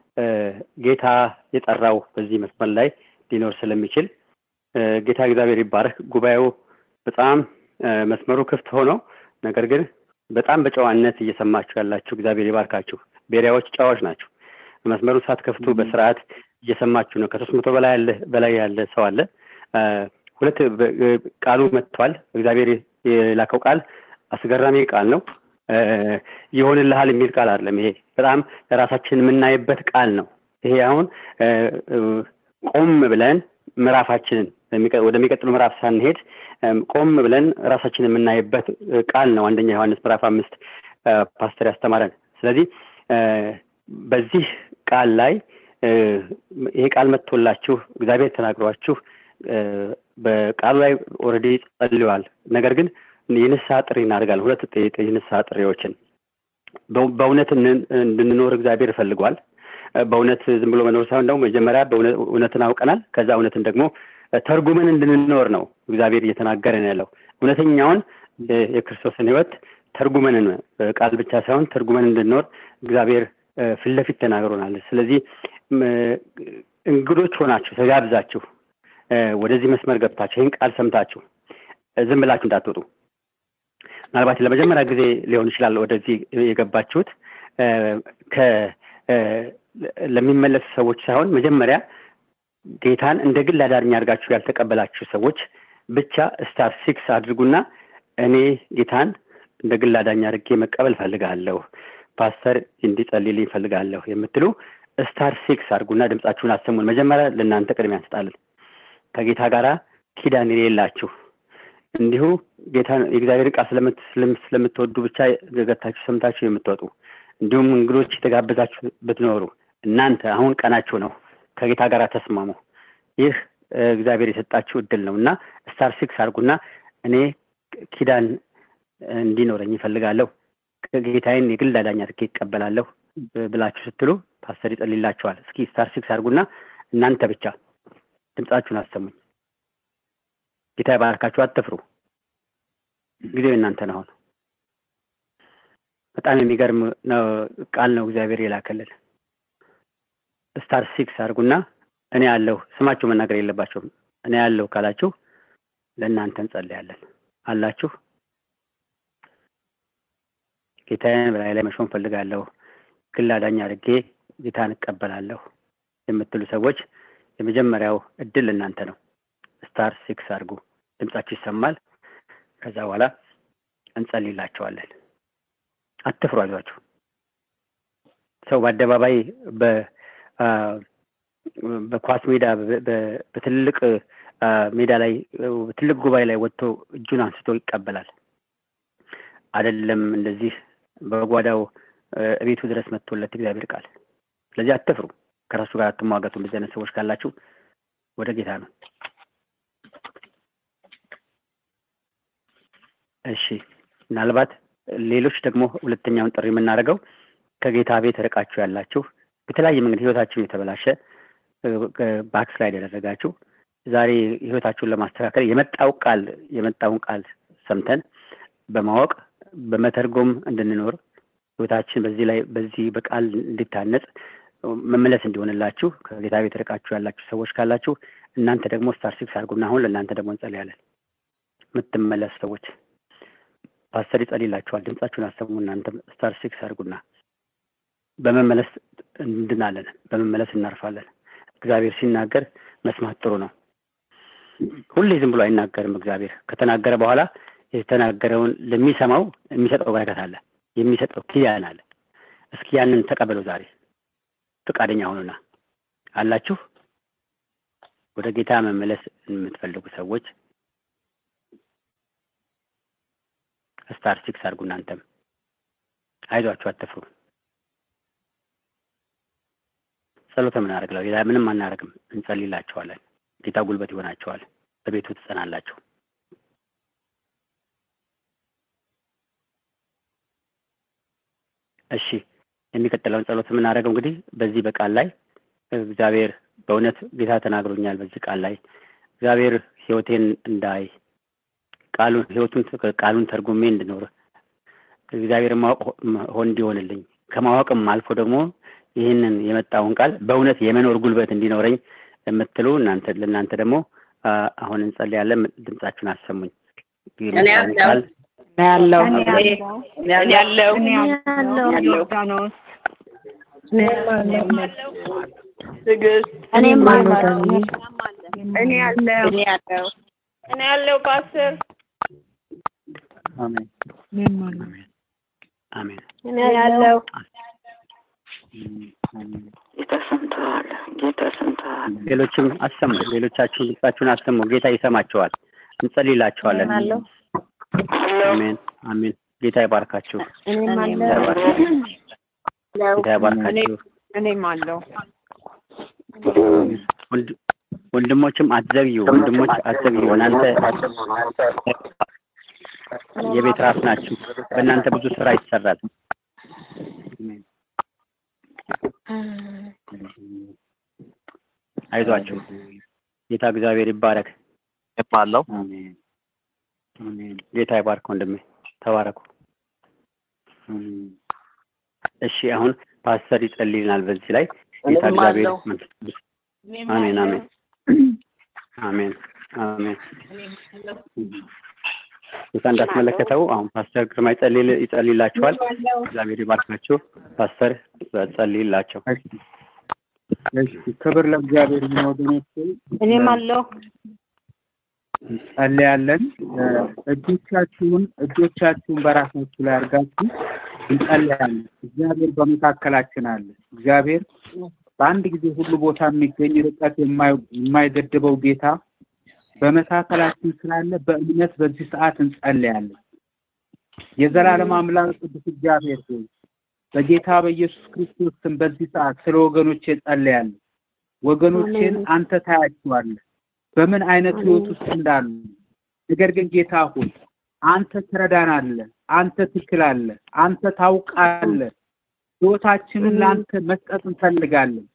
ጌታ የጠራው በዚህ መስመር ላይ ሊኖር ስለሚችል ጌታ እግዚአብሔር ይባረክ። ጉባኤው በጣም መስመሩ ክፍት ሆኖ ነገር ግን በጣም በጨዋነት እየሰማችሁ ያላችሁ እግዚአብሔር ይባርካችሁ። ቤሪያዎች ጨዋዎች ናቸው። መስመሩ ሳትከፍቱ በስርዓት እየሰማችሁ ነው። ከሶስት መቶ በላይ ያለ በላይ ያለ ሰው አለ። ሁለት ቃሉ መጥቷል። እግዚአብሔር የላከው ቃል አስገራሚ ቃል ነው። ይሆንልሃል የሚል ቃል አይደለም። ይሄ በጣም ራሳችን የምናይበት ቃል ነው። ይሄ አሁን ቆም ብለን ምዕራፋችንን ወደሚቀጥሉ ምዕራፍ ሳንሄድ ቆም ብለን ራሳችንን የምናይበት ቃል ነው። አንደኛ ዮሐንስ ምዕራፍ አምስት ፓስተር ያስተማረን። ስለዚህ በዚህ ቃል ላይ ይሄ ቃል መጥቶላችሁ እግዚአብሔር ተናግሯችሁ በቃሉ ላይ ኦልሬዲ ጸልዋል። ነገር ግን የንስሐ ጥሪ እናደርጋለን። ሁለት የንስሐ ጥሪዎችን በእውነት እንድንኖር እግዚአብሔር ይፈልጓል። በእውነት ዝም ብሎ መኖር ሳይሆን ደግሞ መጀመሪያ እውነትን አውቀናል። ከዛ እውነትን ደግሞ ተርጉመን እንድንኖር ነው እግዚአብሔር እየተናገረን ያለው። እውነተኛውን የክርስቶስን ሕይወት ተርጉመን ቃል ብቻ ሳይሆን ተርጉመን እንድንኖር እግዚአብሔር ፊት ለፊት ተናግሮናል። ስለዚህ እንግዶች ሆናችሁ ተጋብዛችሁ ወደዚህ መስመር ገብታችሁ ይህን ቃል ሰምታችሁ ዝም ብላችሁ እንዳትወጡ። ምናልባት ለመጀመሪያ ጊዜ ሊሆን ይችላል ወደዚህ የገባችሁት ለሚመለሱ ሰዎች ሳይሆን መጀመሪያ ጌታን እንደ ግል አዳኝ አድርጋችሁ ያልተቀበላችሁ ሰዎች ብቻ ስታር ሲክስ አድርጉና እኔ ጌታን እንደ ግል አዳኝ አድርጌ መቀበል ፈልጋለሁ፣ ፓስተር እንዲጸልይልኝ ፈልጋለሁ የምትሉ ስታር ሲክስ አድርጉና ድምጻችሁን አሰሙን። መጀመሪያ ለእናንተ ቅድሚያ እንሰጣለን። ከጌታ ጋር ኪዳን የሌላችሁ እንዲሁ ጌታ የእግዚአብሔር ቃል ስለምትወዱ ብቻ ገገታችሁ ሰምታችሁ የምትወጡ እንዲሁም እንግዶች የተጋበዛችሁ ብትኖሩ እናንተ አሁን ቀናችሁ ነው። ከጌታ ጋር ተስማሙ። ይህ እግዚአብሔር የሰጣችሁ እድል ነው እና ስታር ሲክስ አድርጉና እኔ ኪዳን እንዲኖረኝ ይፈልጋለሁ ጌታዬን የግል አዳኝ አድርጌ ይቀበላለሁ ብላችሁ ስትሉ ፓስተር ይጸልይላችኋል። እስኪ ስታር ሲክስ አድርጉና እናንተ ብቻ ድምጻችሁን አሰሙኝ። ጌታ ይባርካችሁ። አትፍሩ። ጊዜው እናንተ ነው። አሁን በጣም የሚገርም ቃል ነው እግዚአብሔር የላከልን። ስታር ሲክስ አድርጉና እኔ ያለሁ ስማችሁ መናገር የለባቸውም። እኔ ያለሁ ካላችሁ ለእናንተ እንጸልያለን። አላችሁ ጌታዬን በላይ ላይ መሾም ፈልጋለሁ፣ ግል አዳኝ አድርጌ ጌታን እቀበላለሁ የምትሉ ሰዎች የመጀመሪያው እድል እናንተ ነው። ስታር ሲክስ አድርጉ። ድምጻችሁ ይሰማል። ከዛ በኋላ እንጸልይላቸዋለን። አትፍሩ፣ አይዟችሁ። ሰው በአደባባይ በኳስ ሜዳ በትልቅ ሜዳ ላይ በትልቅ ጉባኤ ላይ ወጥቶ እጁን አንስቶ ይቀበላል። አይደለም እንደዚህ በጓዳው እቤቱ ድረስ መጥቶለት እግዚአብሔር ቃል። ስለዚህ አትፍሩ፣ ከራሱ ጋር አትሟገቱ። እንደዚህ አይነት ሰዎች ካላችሁ ወደ ጌታ ነው። እሺ፣ ምናልባት ሌሎች ደግሞ ሁለተኛውን ጥሪ የምናደርገው ከጌታ ቤት ርቃችሁ ያላችሁ በተለያየ መንገድ ህይወታችሁን የተበላሸ ባክስላይድ ያደረጋችሁ ዛሬ ህይወታችሁን ለማስተካከል የመጣው ቃል የመጣውን ቃል ሰምተን በማወቅ በመተርጎም እንድንኖር ህይወታችን በዚህ ላይ በዚህ በቃል እንዲታነጽ መመለስ እንዲሆንላችሁ ከጌታ ቤት ርቃችሁ ያላችሁ ሰዎች ካላችሁ እናንተ ደግሞ ስታር ሲክስ አድርጉና አሁን ለእናንተ ደግሞ እንጸልያለን። የምትመለሱ ሰዎች ፓስተር ይጸልይላችኋል። ድምጻችሁን አሰሙ። እናንተ ስታር ሲክስ አድርጉና በመመለስ እንድናለን፣ በመመለስ እናርፋለን። እግዚአብሔር ሲናገር መስማት ጥሩ ነው። ሁሌ ዝም ብሎ አይናገርም። እግዚአብሔር ከተናገረ በኋላ የተናገረውን ለሚሰማው የሚሰጠው በረከት አለ፣ የሚሰጠው ኪዳን አለ። እስኪ ያንን ተቀበሉ። ዛሬ ፈቃደኛ ሆኑና አላችሁ። ወደ ጌታ መመለስ የምትፈልጉ ሰዎች ስታር ሲክስ አድርጉ። እናንተም አይዟችሁ፣ አትፍሩ። ጸሎተ ምን አደርግለው? ሌላ ምንም አናደርግም። እንጸልይላችኋለን። ጌታ ጉልበት ይሆናችኋል። በቤቱ ትጸናላችሁ። እሺ የሚቀጥለውን ጸሎት የምናደርገው እንግዲህ በዚህ በቃል ላይ እግዚአብሔር በእውነት ጌታ ተናግሮኛል። በዚህ ቃል ላይ እግዚአብሔር ሕይወቴን እንዳይ ቃሉን ሕይወቱን ቃሉን ተርጉሜ እንድኖር እግዚአብሔር ማወቅ ሆን እንዲሆንልኝ ከማወቅም አልፎ ደግሞ ይህንን የመጣውን ቃል በእውነት የመኖር ጉልበት እንዲኖረኝ የምትሉ እናንተ ለእናንተ ደግሞ አሁን እንጸልያለን። ድምጻችሁን አሰሙኝ። እኔ ያለው ያለው ያለው ትዕግስት እኔም አለው እኔ ያለው እኔ ያለው እኔ ያለው ፓስተር አሜን እኔም አለው አሜን። እኔ ያለው ጌታ ሰምተዋል። ጌታ ሰምተዋል። ሌሎችም አሰሙ። ሌሎቻችሁን ድምጻችሁን አሰሙ። ጌታ ይሰማቸዋል። እንጸልይላቸዋለን። አለው አሜን አሜን። ጌታ ይባርካችሁ። እኔም ጌታ አለው ይባርካችሁ። ጌታ ይባርካችሁ። እኔም አለው ወንድ- ወንድሞችም አትዘግዩ። ወንድሞች አትዘግዩ። እናንተ የቤት ራስ ናችሁ። በእናንተ ብዙ ስራ ይሰራል። አይዟችሁ። ጌታ እግዚአብሔር ይባረክ። አለው አሜን አሜን። ጌታ ይባርክ ወንድሜ፣ ተባረኩ። እሺ አሁን ፓስተር ይጸልይልናል በዚህ ላይ ጌታ እኔም እግዚአብሔር አለው። መንፈስ ቅዱስ አሜን አሜን አሜን አሜን ጌታ እንዳስመለከተው አሁን ፓስተር ግርማ ይጸልይ- ይጸልይላችኋል። እግዚአብሔር ይባርካችሁ። ፓስተር ጸልይላቸው። እሺ ክብር ለእግዚአብሔር ይሁን ወገኖቼ። እኔም አለሁ። እንጸልያለን። እ፣ እጆቻችሁን እጆቻችሁን በራሳችሁ ላይ አድርጋችሁ እንጸልያለን። እግዚአብሔር በመካከላችን አለ። እግዚአብሔር በአንድ ጊዜ ሁሉ ቦታ የሚገኝ ርቀት የማይ- የማይገድበው ጌታ በመካከላችን ስላለ በእምነት በዚህ ሰዓት እንጸልያለን። የዘላለም አምላክ ቅዱስ እግዚአብሔር ሆይ በጌታ በኢየሱስ ክርስቶስ ስም በዚህ ሰዓት ስለ ወገኖቼ ጸልያለሁ። ወገኖቼን አንተ ታያቸዋለህ በምን አይነት ህይወት ውስጥ እንዳሉ። ነገር ግን ጌታ ሆይ አንተ ትረዳናለህ፣ አንተ ትችላለህ፣ አንተ ታውቃለህ። ህይወታችንን ለአንተ መስጠት እንፈልጋለን።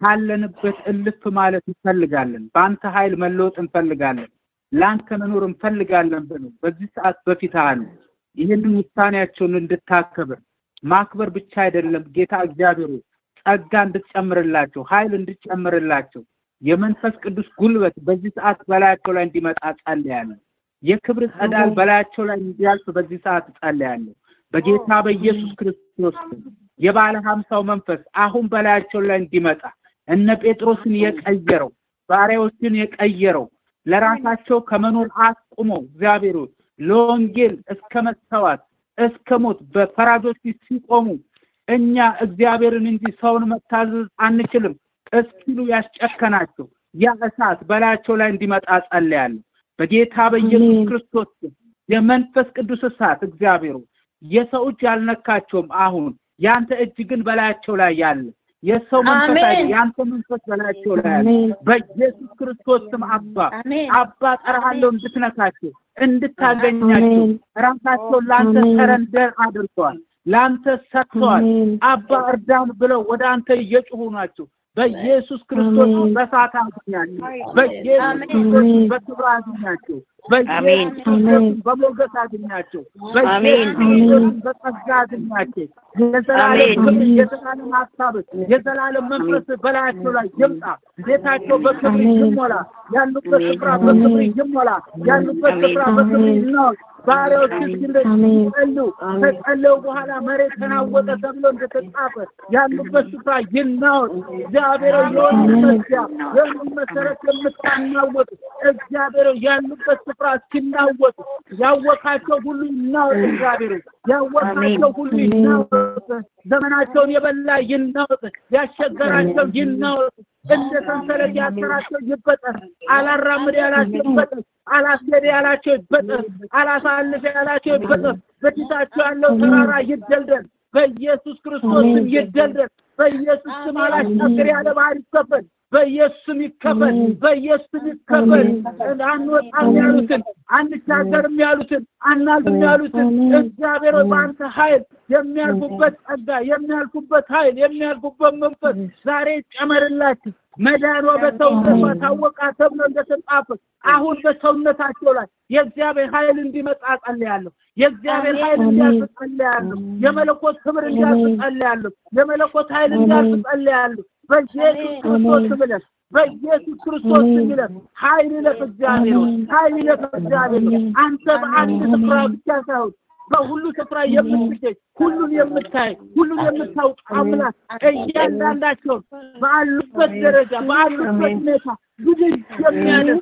ካለንበት እልፍ ማለት እንፈልጋለን። በአንተ ኃይል መለወጥ እንፈልጋለን። ለአንተ መኖር እንፈልጋለን ብለው በዚህ ሰዓት በፊት አሉ። ይህንን ውሳኔያቸውን እንድታከብር ማክበር ብቻ አይደለም ጌታ እግዚአብሔር ሆይ ጸጋ እንድትጨምርላቸው፣ ኃይል እንድትጨምርላቸው የመንፈስ ቅዱስ ጉልበት በዚህ ሰዓት በላያቸው ላይ እንዲመጣ ጸልያለሁ። የክብር ጸዳል በላያቸው ላይ እንዲያልፍ በዚህ ሰዓት ጸልያለሁ። በጌታ በኢየሱስ ክርስቶስ ስም የባለ ሀምሳው መንፈስ አሁን በላያቸው ላይ እንዲመጣ እነ ጴጥሮስን የቀየረው ባሪያዎችን የቀየረው ለራሳቸው ከመኖር አስቁመው እግዚአብሔር ሆይ ለወንጌል እስከ መሰዋት እስከ ሞት በፈራጆች ፊት ሲቆሙ እኛ እግዚአብሔርን እንጂ ሰውን መታዘዝ አንችልም እስኪሉ ያስጨከናቸው ያ እሳት በላያቸው ላይ እንዲመጣ ጸልያለሁ። በጌታ በኢየሱስ ክርስቶስ ስም የመንፈስ ቅዱስ እሳት እግዚአብሔር ሆይ የሰው እጅ ያልነካቸውም አሁን ያንተ እጅ ግን በላያቸው ላይ ያለ የሰው መንፈስ አይደል፣ ያንተ መንፈስ በላያቸው ላይ ያለ በኢየሱስ ክርስቶስ ስም አባ አባ ጠራሃለሁ እንድትነካቸው እንድታገኛቸው ራሳቸውን ለአንተ ሰረንደር አድርገዋል፣ ለአንተ ሰጥተዋል። አባ እርዳን ብለው ወደ አንተ እየጮሁ ናቸው። በኢየሱስ ክርስቶስ በሳት አግኛቸው። በኢየሱስ ክርስቶስ በክብር አግኛቸው። በኢየሱስ ክርስቶስ በሞገስ አግኛቸው። በኢየሱስ ክርስቶስ በጸጋ አግኛቸው። የዘላለም ክብር፣ የዘላለም ሀሳብ፣ የዘላለም መንፈስ በላያቸው ላይ ይምጣ። ቤታቸው በክብር ይሞላ። ያሉበት ስፍራ በክብር ይሞላ። ያሉበት ስፍራ በክብር ይናወጥ። ባሪያዎች ግን ይጸሉ ከጸለዩ በኋላ መሬት ተናወጠ ተብሎ እንደተጻፈ ያሉበት ስፍራ ይናወጥ። እግዚአብሔር የወንድ መዝጊያ የወንድ መሰረት የምታናወጥ እግዚአብሔር ያሉበት ስፍራ እስኪናወጥ ያወቃቸው ሁሉ ይናወጥ። እግዚአብሔር ያወቃቸው ሁሉ ይናወጥ። ዘመናቸውን የበላ ይናወጥ። ያሸገራቸው ይናወጥ። እንደ ሰንሰለት ያሰራቸው ይበጠስ። አላራምድ ያላቸው ይበጠስ። አላስገድ ያላቸው ይበጠስ። አላሳልፍ ያላቸው ይበጠስ። በፊታቸው ያለው ተራራ ይደልደል። በኢየሱስ ክርስቶስ ስም ይደልደል። በኢየሱስ ስም አላሻገር ያለ ባህር ይከፈል። በኢየሱስ ስም ይከፈል። በኢየሱስ ስም ይከፈል። አንወጣም ያሉትን አንሻገርም ያሉትን አናልፍም ያሉትን እግዚአብሔር ሆይ በአንተ ኃይል የሚያልፉበት ጸጋ የሚያልፉበት ኃይል የሚያልፉበት መንፈስ ዛሬ ጨመርላችሁ። መዳኗ በሰውነቷ ታወቃ ተብሎ እንደተጻፈ አሁን በሰውነታቸው ላይ የእግዚአብሔር ኃይል እንዲመጣ ጸልያለሁ። የእግዚአብሔር ኃይል እንዲያልፍ ጸልያለሁ። የመለኮት ክብር እንዲያልፍ ጸልያለሁ። የመለኮት ኃይል እንዲያልፍ ጸልያለሁ። በኢየሱስ ክርስቶስ ስም ይለፍ። በኢየሱስ ክርስቶስ ስም ይለፍ። ኃይል ይለፍ። እግዚአብሔር ሆይ ኃይል ይለፍ። እግዚአብሔር ሆይ አንተ በአንድ ስፍራ ብቻ ሳይሆን በሁሉ ስፍራ የምትገኝ ሁሉን የምታይ ሁሉን የምታውቅ አምላክ እያንዳንዳቸውን ባሉበት ደረጃ ባሉበት ሁኔታ ብድግ የሚያደርግ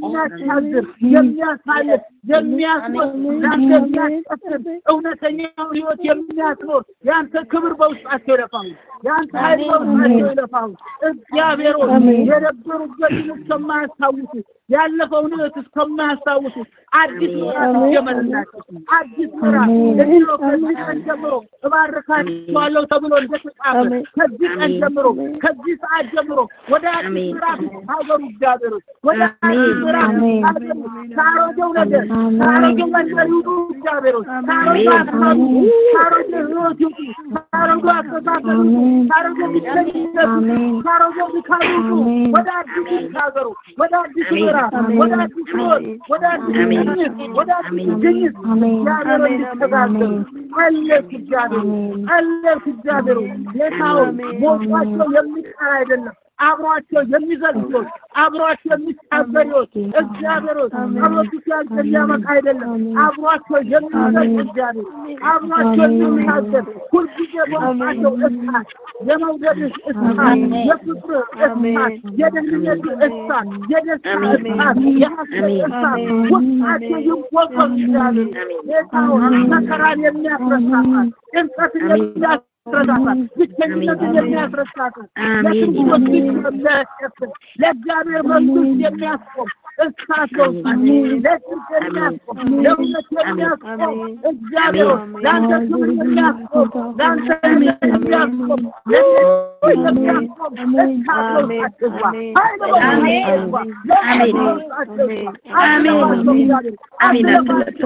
የሚያሻግር የሚያሳልፍ የሚያስወጥ ለአንተ የሚያስቀስር እውነተኛውን ህይወት የሚያስኖር የአንተ ክብር በውስጣቸው ይለፋሉ። የአንተ ኃይል በውስጣቸው ይለፋሉ። እግዚአብሔር ሆይ የነበሩበትን እስከማያስታውሱ ያለፈውን ህይወት እስከማያስታውሱ አዲስ ምዕራፍ ጀመርላቸው። አዲስ ምዕራፍ እድሎ ከዚህ ቀን ጀምሮ እባርካቸዋለሁ ተብሎ እንደተጻፈ ከዚህ ቀን ጀምሮ ከዚህ ሰዓት ጀምሮ ወደ አዲስ ምዕራፍ ሀገሩ እግዚአብሔር ወደ አዲስ ምዕራፍ ሀገሩ ከአሮጌው ነገር ከአሮጌው መንደር ይውጡ እግዚአብሔር ከአሮጌው አስማቱ ከአሮጌው ህይወት ይውጡ ከአሮጌው አስተሳሰብ ከአሮጌው ሚሰኝነት ከአሮጌው ድካም ይውጡ ወደ አዲስ ሀገሩ ወደ አዲስ ምዕራፍ ወደ አዲስ ህይወት ወደ አዲስ ግኝት ወደ አዲስ ግኝት እግዚአብሔር እንዲተጋገሩ ጸለይክ እግዚአብሔር ጸለይክ እግዚአብሔር ጌታው ሞቷቸው የሚቀር አይደለም አብሯቸው የሚዘግቶች አብሯቸው የሚታበሪዎች እግዚአብሔር ጸሎቱ ሲያልቅ የሚያመጣ አይደለም አብሯቸው የሚዘግ እግዚአብሔር አብሯቸው የሚናገር ሁልጊዜ በውስጣቸው እሳት የመውደድህ እሳት የፍቅር እሳት የደህንነት እሳት የደስታ እሳት የሐሴት እሳት ውስጣቸው ይወቀው እግዚአብሔር ጌታው መከራን የሚያስረሳሳት ጭንቀትን የሚያስ ያስረዳታል። ብቸኝነትን የሚያስረሳታል። ለክርስቶስ የሚያስከፍል ለእግዚአብሔር መንግስት የሚያስቆም እሳት በውስጣቸው ለጽድቅ የሚያስቆም ለእውነት የሚያስቆም እግዚአብሔር ለአንተ ክብር የሚያስቆም ለአንተ የሚያስቆም የሚያስቆም እሳት በውስጣቸው ግባ። ኃይል በውስጣቸው ግባ። ለእሳት በውስጣቸው ግባ። አስባቸው እግዚአብሔር አስባቸው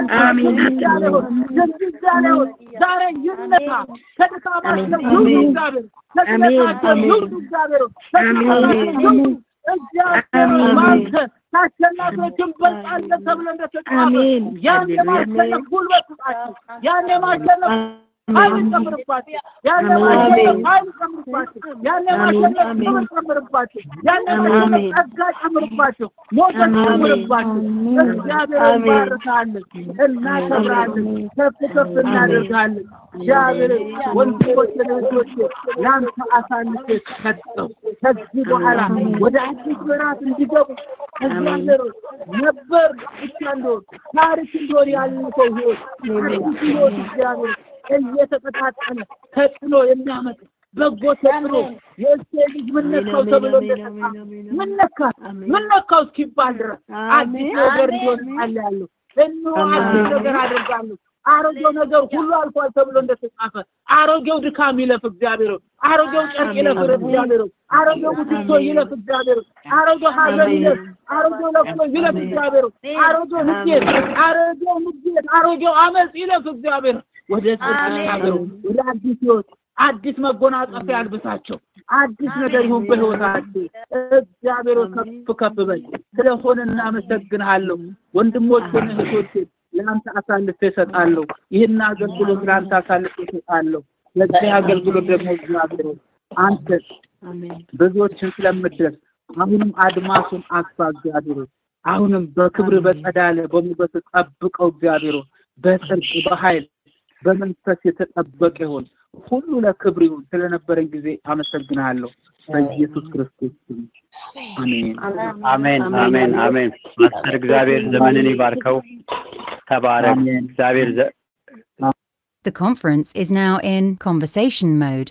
እግዚአብሔር ድንግዛሌውን ዛሬ ይነሳ ከድካማቸው ይሁን እግዚአብሔር ከድካማቸው ይሁን እግዚአብሔር ከድካማቸው ይሁን እግዚአብሔር ባንተ ከአሸናፊዎች እንበልጣለን ተብሎ እንደተጻፈ ያን የማሸነፍ ጉልበት ስጣቸው። ያን የማሸነፍ ኃይል ጨምርባቸው። ያን የማሸነፍ ኃይል ጨምርባቸው። ያን የማሸነፍ ክብር ጨምርባቸው። ያን የማሸነፍ ጸጋ ጨምርባቸው። ሞገስ ጨምርባቸው። እግዚአብሔር እንባርካለን፣ እናከብራለን፣ ከፍ ከፍ እናደርጋለን። እግዚአብሔር ወንድሞችን እህቶች ለአንተ አሳልፌ ሰጠው። ከዚህ በኋላ ወደ አዲስ ምዕራፍ እንዲገቡ እግዚአብሔር ነበር ብቻ እንደሆን ታሪክ እንደሆን ያለፈው ህይወት አዲስ ህይወት እግዚአብሔር እየተቀጣጠለ ተጽዕኖ የሚያመጣ በጎ ተጽዕኖ የእሴይ ልጅ ምን ነካው ተብሎ እንደተጻፈ ምን ነካ ምን ነካው እስኪባል ድረስ አዲስ ነገር እንዲሆን ጸልያለሁ። እነሆ አዲስ ነገር አደርጋለሁ። አሮጌው ነገር ሁሉ አልፏል ተብሎ እንደተጻፈ አሮጌው ድካም ይለፍ እግዚአብሔር አሮጌው ጨርቅ ይለፍ እግዚአብሔር አሮጌው ሙትቶ ይለፍ እግዚአብሔር አሮጌው ሀዘን ይለፍ አሮጌው ለቅሶ ይለፍ እግዚአብሔር አሮጌው ንዴት አሮጌው ንዴት አሮጌው አመፅ ይለፍ እግዚአብሔር ወደ ጽድቅ ሀገሩ ወደ አዲስ ህይወት አዲስ መጎናጸፊያ ያልብሳቸው አዲስ ነገር ይሁን በህይወታቸው እግዚአብሔር ከፍ ከፍ በል ስለሆነ እናመሰግንሃለሁ ወንድሞችን እህቶችን ለአንተ አሳልፌ እሰጣለሁ ይህን አገልግሎት ለአንተ አሳልፌ እሰጣለሁ ለዚህ አገልግሎት ደግሞ እግዚአብሔር አንተ ብዙዎችን ስለምድረስ አሁንም አድማሱን አስፋ እግዚአብሔር አሁንም በክብር በጸዳለ በሞገስ ጠብቀው እግዚአብሔር በጽድቅ በኃይል በመንፈስ የተጠበቀ ይሆን ሁሉ ለክብር ይሁን ስለነበረን ጊዜ አመሰግናለሁ በኢየሱስ ክርስቶስ ስም አሜን አሜን አሜን አሜን ማስተር እግዚአብሔር ዘመንን ይባርከው ተባረክ እግዚአብሔር ዘ- The conference is now in conversation mode.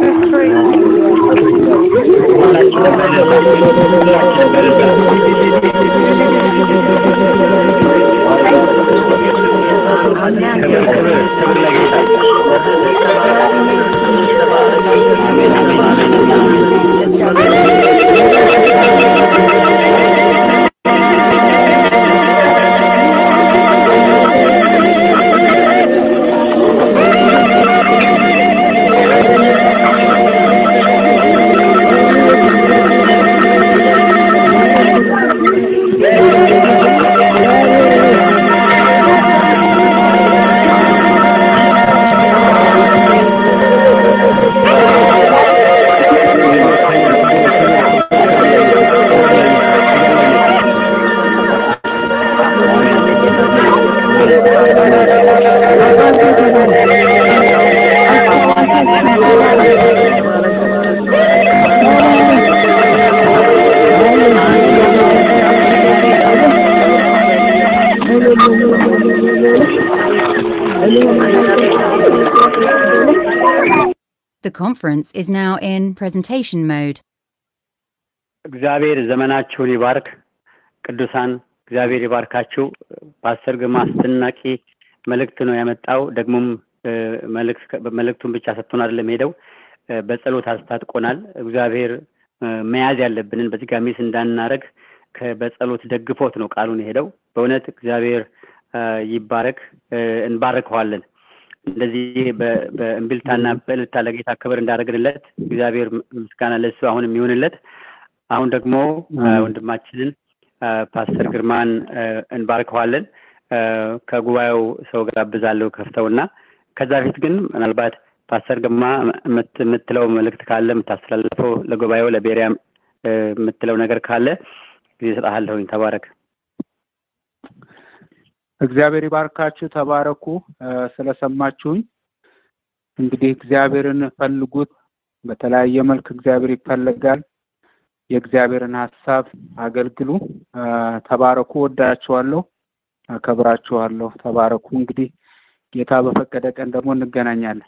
ክብር ክብር ክብር ለጌታ አሜን አሜን አሜን The conference is now in presentation mode. እግዚአብሔር ዘመናችሁን ይባርክ ቅዱሳን እግዚአብሔር ይባርካችሁ ፓስተር ግርማ አስደናቂ መልእክት ነው ያመጣው ደግሞም እ፣ መልእክት መልእክቱን ብቻ ሰጥቶን አይደለም ሄደው እ፣ በጸሎት አስታጥቆናል እግዚአብሔር እ፣ መያዝ ያለብንን በዚህ ጋር ሚስ እንዳናረግ ከ- በጸሎት ደግፎት ነው ቃሉን የሄደው በእውነት እግዚአብሔር እ፣ ይባረክ እ፣ እንባርከዋለን እንደዚህ በ- በእምቢልታና በእልልታ ለጌታ ክብር እንዳደረግንለት እግዚአብሔር ምስጋና ለሱ አሁንም ይሁንለት አሁን ደግሞ እ፣ ወንድማችንን እ፣ ፓስተር ግርማን እ፣ እንባርከዋለን እ፣ ከጉባኤው ሰው ጋብዛለሁ ከፍተውና ከዛ በፊት ግን ምናልባት ፓስተር ግርማ የምት- የምትለው መልእክት ካለ የምታስተላልፈው ለጉባኤው ለቤሪያ እ፣ የምትለው ነገር ካለ ጊዜ እሰጥሃለሁኝ። ተባረክ። እግዚአብሔር ይባርካችሁ። ተባረኩ። እ፣ ስለሰማችሁኝ እንግዲህ እግዚአብሔርን ፈልጉት። በተለያየ መልክ እግዚአብሔር ይፈለጋል። የእግዚአብሔርን ሀሳብ አገልግሉ። እ፣ ተባረኩ። ወዳችኋለሁ፣ አከብራችኋለሁ። ተባረኩ። እንግዲህ ጌታ በፈቀደ ቀን ደግሞ እንገናኛለን።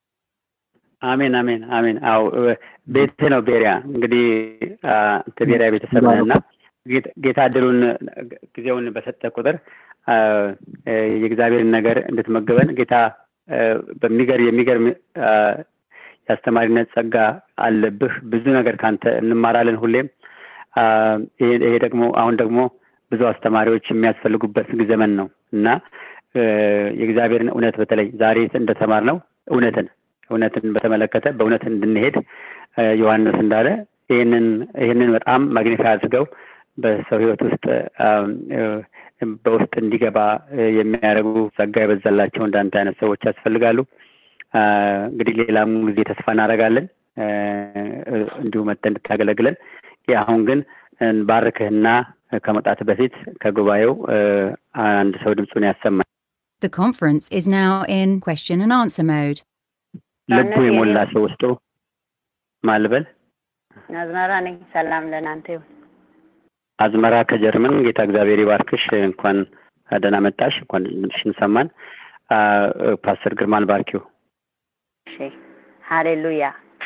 አሜን አሜን አሜን። አዎ እ፣ ቤትህ ነው ቤሪያ። እንግዲህ አ፣ አንተ ቤሪያ ቤተሰብ ነህ እና ጌታ- ጌታ እድሉን ጊዜውን በሰጠ ቁጥር አ፣ እ፣ የእግዚአብሔርን ነገር እንድትመግበን ጌታ እ፣ በሚገር የሚገርም አ፣ የአስተማሪነት ጸጋ አለብህ። ብዙ ነገር ካንተ እንማራለን ሁሌም። አ፣ ይሄ ይሄ ደግሞ አሁን ደግሞ ብዙ አስተማሪዎች የሚያስፈልጉበት ዘመን ነው እና እ፣ የእግዚአብሔርን እውነት በተለይ ዛሬ እንደተማርነው እውነትን እውነትን በተመለከተ በእውነት እንድንሄድ እ፣ ዮሐንስ እንዳለ ይህንን ይህንን በጣም ማግኒፋይ አድርገው በሰው ሕይወት ውስጥ አም፣ እ፣ በውስጥ እንዲገባ እ፣ የሚያደርጉ ጸጋ የበዛላቸው እንዳንተ አይነት ሰዎች ያስፈልጋሉ። አ፣ እንግዲህ ሌላም ጊዜ ተስፋ እናደርጋለን እ፣ እ፣ እንዲሁ መጥተህ እንድታገለግለን። ይህ አሁን ግን ባርክህና ከመጣት በፊት ከጉባኤው እ፣ አንድ ሰው ድምፁን ያሰማል። The conference is now in question and answer mode. ልቡ የሞላ ሰው ውስጡ ማልበል አዝመራ ነኝ። ሰላም ለእናንተ ይሁን። አዝመራ ከጀርመን ጌታ እግዚአብሔር ይባርክሽ። እንኳን ደህና መጣሽ። እንኳን ድምፅሽን ሰማን። አ፣ ፓስተር ግርማን ባርኪው። እሺ ሃሌሉያ።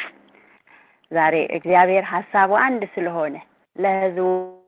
ዛሬ እግዚአብሔር ሀሳቡ አንድ ስለሆነ ለሕዝቡ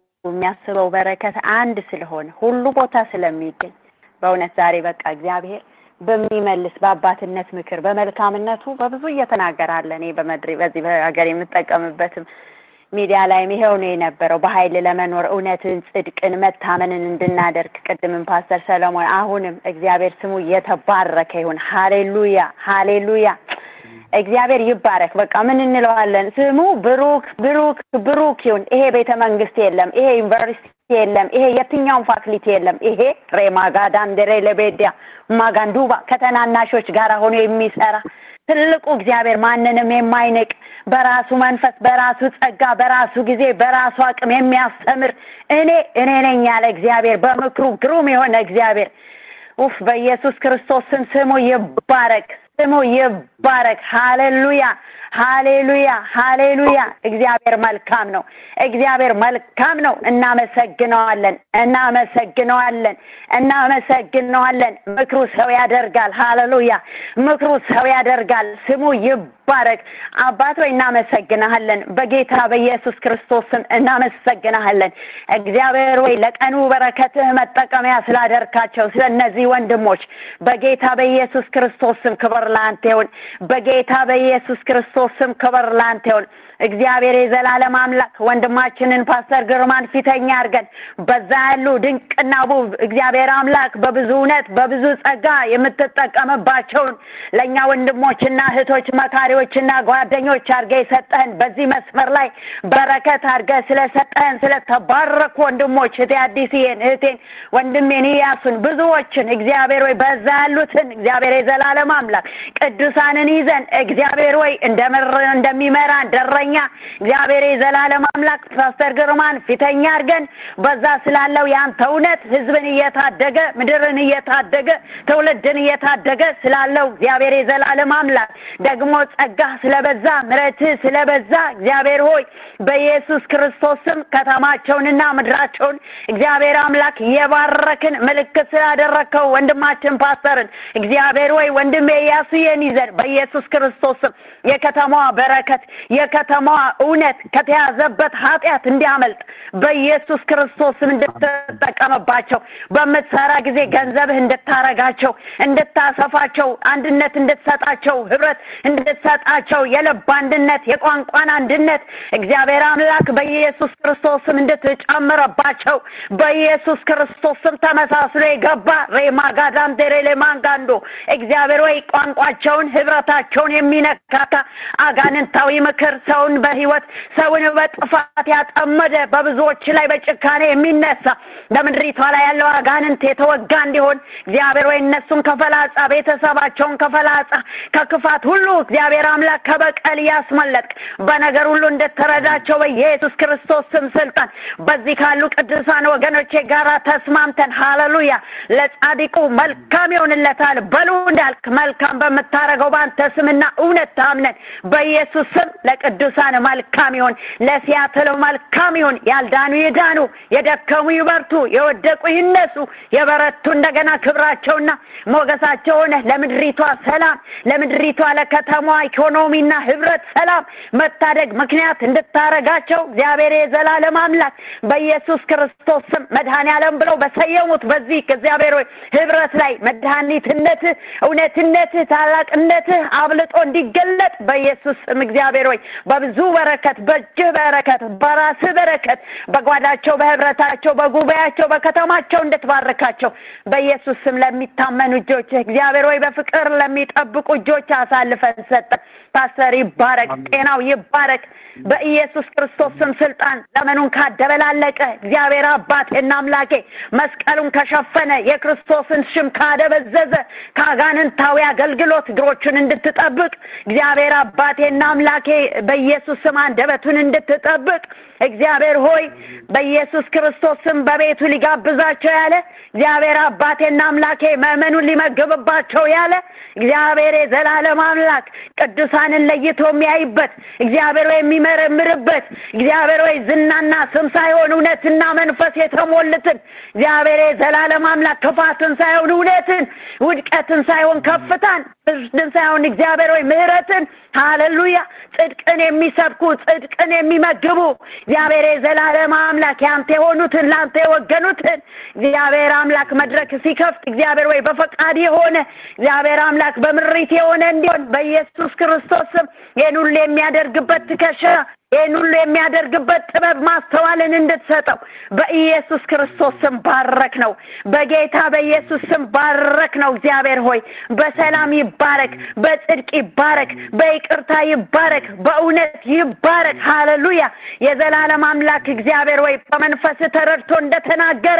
የሚያስበው በረከት አንድ ስለሆነ ሁሉ ቦታ ስለሚገኝ በእውነት ዛሬ በቃ እግዚአብሔር በሚመልስ በአባትነት ምክር በመልካምነቱ በብዙ እየተናገራለ እኔ በመድሬ በዚህ በሀገር የምጠቀምበትም ሚዲያ ላይም ይሄው ነው የነበረው። በኃይል ለመኖር እውነትን፣ ጽድቅን፣ መታመንን እንድናደርግ ቅድምም ፓስተር ሰለሞን አሁንም እግዚአብሔር ስሙ የተባረከ ይሁን። ሃሌሉያ ሃሌሉያ። እግዚአብሔር ይባረክ። በቃ ምን እንለዋለን? ስሙ ብሩክ ብሩክ ብሩክ ይሁን። ይሄ ቤተ መንግስት የለም፣ ይሄ ዩኒቨርሲቲ የለም፣ ይሄ የትኛውም ፋክሊቲ የለም። ይሄ ሬማጋዳም ደሬ ለቤዲያ ማጋንዱባ ከተናናሾች ጋር ሆኖ የሚሰራ ትልቁ እግዚአብሔር ማንንም የማይንቅ በራሱ መንፈስ በራሱ ጸጋ በራሱ ጊዜ በራሱ አቅም የሚያስተምር እኔ እኔ ነኝ ያለ እግዚአብሔር በምክሩ ግሩም የሆነ እግዚአብሔር ኡፍ በኢየሱስ ክርስቶስ ስም ስሙ ይባረክ ስሙ ይባረክ ሃሌሉያ ሃሌሉያ ሃሌሉያ እግዚአብሔር መልካም ነው እግዚአብሔር መልካም ነው እናመሰግነዋለን እናመሰግነዋለን እናመሰግነዋለን ምክሩ ሰው ያደርጋል ሃሌሉያ ምክሩ ሰው ያደርጋል ስሙ ይባረክ አባት ሆይ እናመሰግናሃለን በጌታ በኢየሱስ ክርስቶስ ስም እናመሰግናሃለን እግዚአብሔር ወይ ለቀኑ በረከትህ መጠቀሚያ ስላደርካቸው ስለ እነዚህ ወንድሞች በጌታ በኢየሱስ ክርስቶስ ስም ክብር ለአንተ ይሁን በጌታ በኢየሱስ ክርስቶስ ስም ክብር ለአንተ ይሁን እግዚአብሔር የዘላለም አምላክ ወንድማችንን ፓስተር ግርማን ፊተኛ አድርገን በዛ ያሉ ድንቅና ውብ እግዚአብሔር አምላክ በብዙ እውነት በብዙ ጸጋ የምትጠቀምባቸውን ለእኛ ወንድሞችና እህቶች መካሪዎችና ጓደኞች አድርገ የሰጠህን በዚህ መስመር ላይ በረከት አድርገ ስለሰጠህን ስለተባረኩ ወንድሞች እህቴ አዲስዬን እህቴን ወንድሜን ኢያሱን ብዙዎችን እግዚአብሔር ወይ በዛ ያሉትን እግዚአብሔር የዘላለም አምላክ ቅዱሳንን ይዘን እግዚአብሔር ወይ እንደምር እንደሚመራ ደረኛ እግዚአብሔር የዘላለም አምላክ ፓስተር ግርማን ፊተኛ አድርገን በዛ ስላለው ያንተ እውነት ህዝብን እየታደገ ምድርን እየታደገ ትውልድን እየታደገ ስላለው እግዚአብሔር የዘላለም አምላክ ደግሞ ጸጋ ስለበዛ ምረትህ ስለበዛ እግዚአብሔር ሆይ በኢየሱስ ክርስቶስ ስም ከተማቸውንና ምድራቸውን እግዚአብሔር አምላክ የባረክን ምልክት ስላደረግከው ወንድማችን ፓስተርን እግዚአብሔር ወይ ወንድሜ ኢያሱዬን ይዘን በኢየሱስ ክርስቶስ ስም የከተማዋ በረከት የከተማዋ እውነት ከተያዘበት ኃጢአት እንዲያመልጥ በኢየሱስ ክርስቶስ ስም እንድትጠቀምባቸው በምትሰራ ጊዜ ገንዘብህ እንድታረጋቸው እንድታሰፋቸው አንድነት እንድትሰጣቸው ህብረት እንድትሰጣቸው የልብ አንድነት የቋንቋን አንድነት እግዚአብሔር አምላክ በኢየሱስ ክርስቶስ ስም እንድትጨምረባቸው በኢየሱስ ክርስቶስ ስም ተመሳስሎ የገባ ሬማጋዳም ቴሬሌማንጋንዶ እግዚአብሔር ወይ ቋንቋቸውን ህብረ ፍጥረታቸውን የሚነካካ አጋንንታዊ ምክር ሰውን በህይወት ሰውን በጥፋት ያጠመደ በብዙዎች ላይ በጭካኔ የሚነሳ በምድሪቷ ላይ ያለው አጋንንት የተወጋ እንዲሆን እግዚአብሔር ወይ እነሱን ከፈላጻ ቤተሰባቸውን ከፈላጻ ከክፋት ሁሉ እግዚአብሔር አምላክ ከበቀል ያስመለጥክ በነገር ሁሉ እንድትረዳቸው በኢየሱስ ክርስቶስ ስም ስልጣን በዚህ ካሉ ቅዱሳን ወገኖቼ ጋር ተስማምተን ሃሌሉያ ለጻድቁ መልካም ይሆንለታል በሉ እንዳልክ መልካም በምታረገው በአንተ ስምና እውነት ታምነን በኢየሱስ ስም ለቅዱሳን መልካም ይሆን ለሲያትል መልካም ይሆን ያልዳኑ ይዳኑ የደከሙ ይበርቱ የወደቁ ይነሱ የበረቱ እንደገና ክብራቸውና ሞገሳቸው ሆነ ለምድሪቷ ሰላም ለምድሪቷ ለከተማዋ ኢኮኖሚና ህብረት ሰላም መታደግ ምክንያት እንድታረጋቸው እግዚአብሔር የዘላለም አምላክ በኢየሱስ ክርስቶስ ስም መድኃኔ ዓለም ብለው በሰየሙት በዚህ እግዚአብሔር ሆይ ህብረት ላይ መድኃኒትነት እውነትነት ታላቅነት አብልጦ እንዲገለጥ በኢየሱስ ስም እግዚአብሔር ሆይ በብዙ በረከት በእጅህ በረከት በራስህ በረከት በጓዳቸው በህብረታቸው በጉባኤያቸው በከተማቸው እንድትባርካቸው በኢየሱስ ስም ለሚታመኑ እጆች እግዚአብሔር ሆይ በፍቅር ለሚጠብቁ እጆች አሳልፈን ሰጠን ፓስተር ይባረክ ጤናው ይባረክ በኢየሱስ ክርስቶስ ስም ስልጣን ዘመኑን ካደበላለቀ እግዚአብሔር አባቴና አምላኬ መስቀሉን ከሸፈነ የክርስቶስን ሽም ካደበዘዘ ከአጋንንታዊ አገልግሎት እግሮቹን እንድትጠብቅ እግዚአብሔር አባቴና አምላኬ በኢየሱስ ስም አንደበቱን እንድትጠብቅ እግዚአብሔር ሆይ በኢየሱስ ክርስቶስ ስም በቤቱ ሊጋብዛቸው ያለ እግዚአብሔር አባቴና አምላኬ ምእመኑን ሊመግብባቸው ያለ እግዚአብሔር የዘላለም አምላክ ቅዱሳንን ለይቶ የሚያይበት እግዚአብሔር ወይ የሚመረምርበት እግዚአብሔር ወይ ዝናና ስም ሳይሆን እውነትና መንፈስ የተሞልትን እግዚአብሔር የዘላለም አምላክ ክፋትን ሳይሆን እውነትን ውድቀትን ሳይሆን ከፍታን ፍርድን ሳይሆን እግዚአብሔር ወይ ምህረትን ሃሌሉያ ጽድቅን የሚሰብኩ ጽድቅን የሚመግቡ እግዚአብሔር የዘላለም አምላክ ያንተ የሆኑትን ለአንተ የወገኑትን እግዚአብሔር አምላክ መድረክ ሲከፍት እግዚአብሔር ወይ በፈቃድ የሆነ እግዚአብሔር አምላክ በምሪት የሆነ እንዲሆን በኢየሱስ ክርስቶስ ስም ይህን ሁሉ የሚያደርግበት ትከሻ ይህን ሁሉ የሚያደርግበት ጥበብ ማስተዋልን እንድትሰጠው በኢየሱስ ክርስቶስ ስም ባረክ ነው በጌታ በኢየሱስ ስም ባረክ ነው እግዚአብሔር ሆይ በሰላም ይባረክ በጽድቅ ይባረክ በይቅርታ ይባረክ በእውነት ይባረክ ሃሌሉያ የዘላለም አምላክ እግዚአብሔር ሆይ በመንፈስ ተረድቶ እንደተናገረ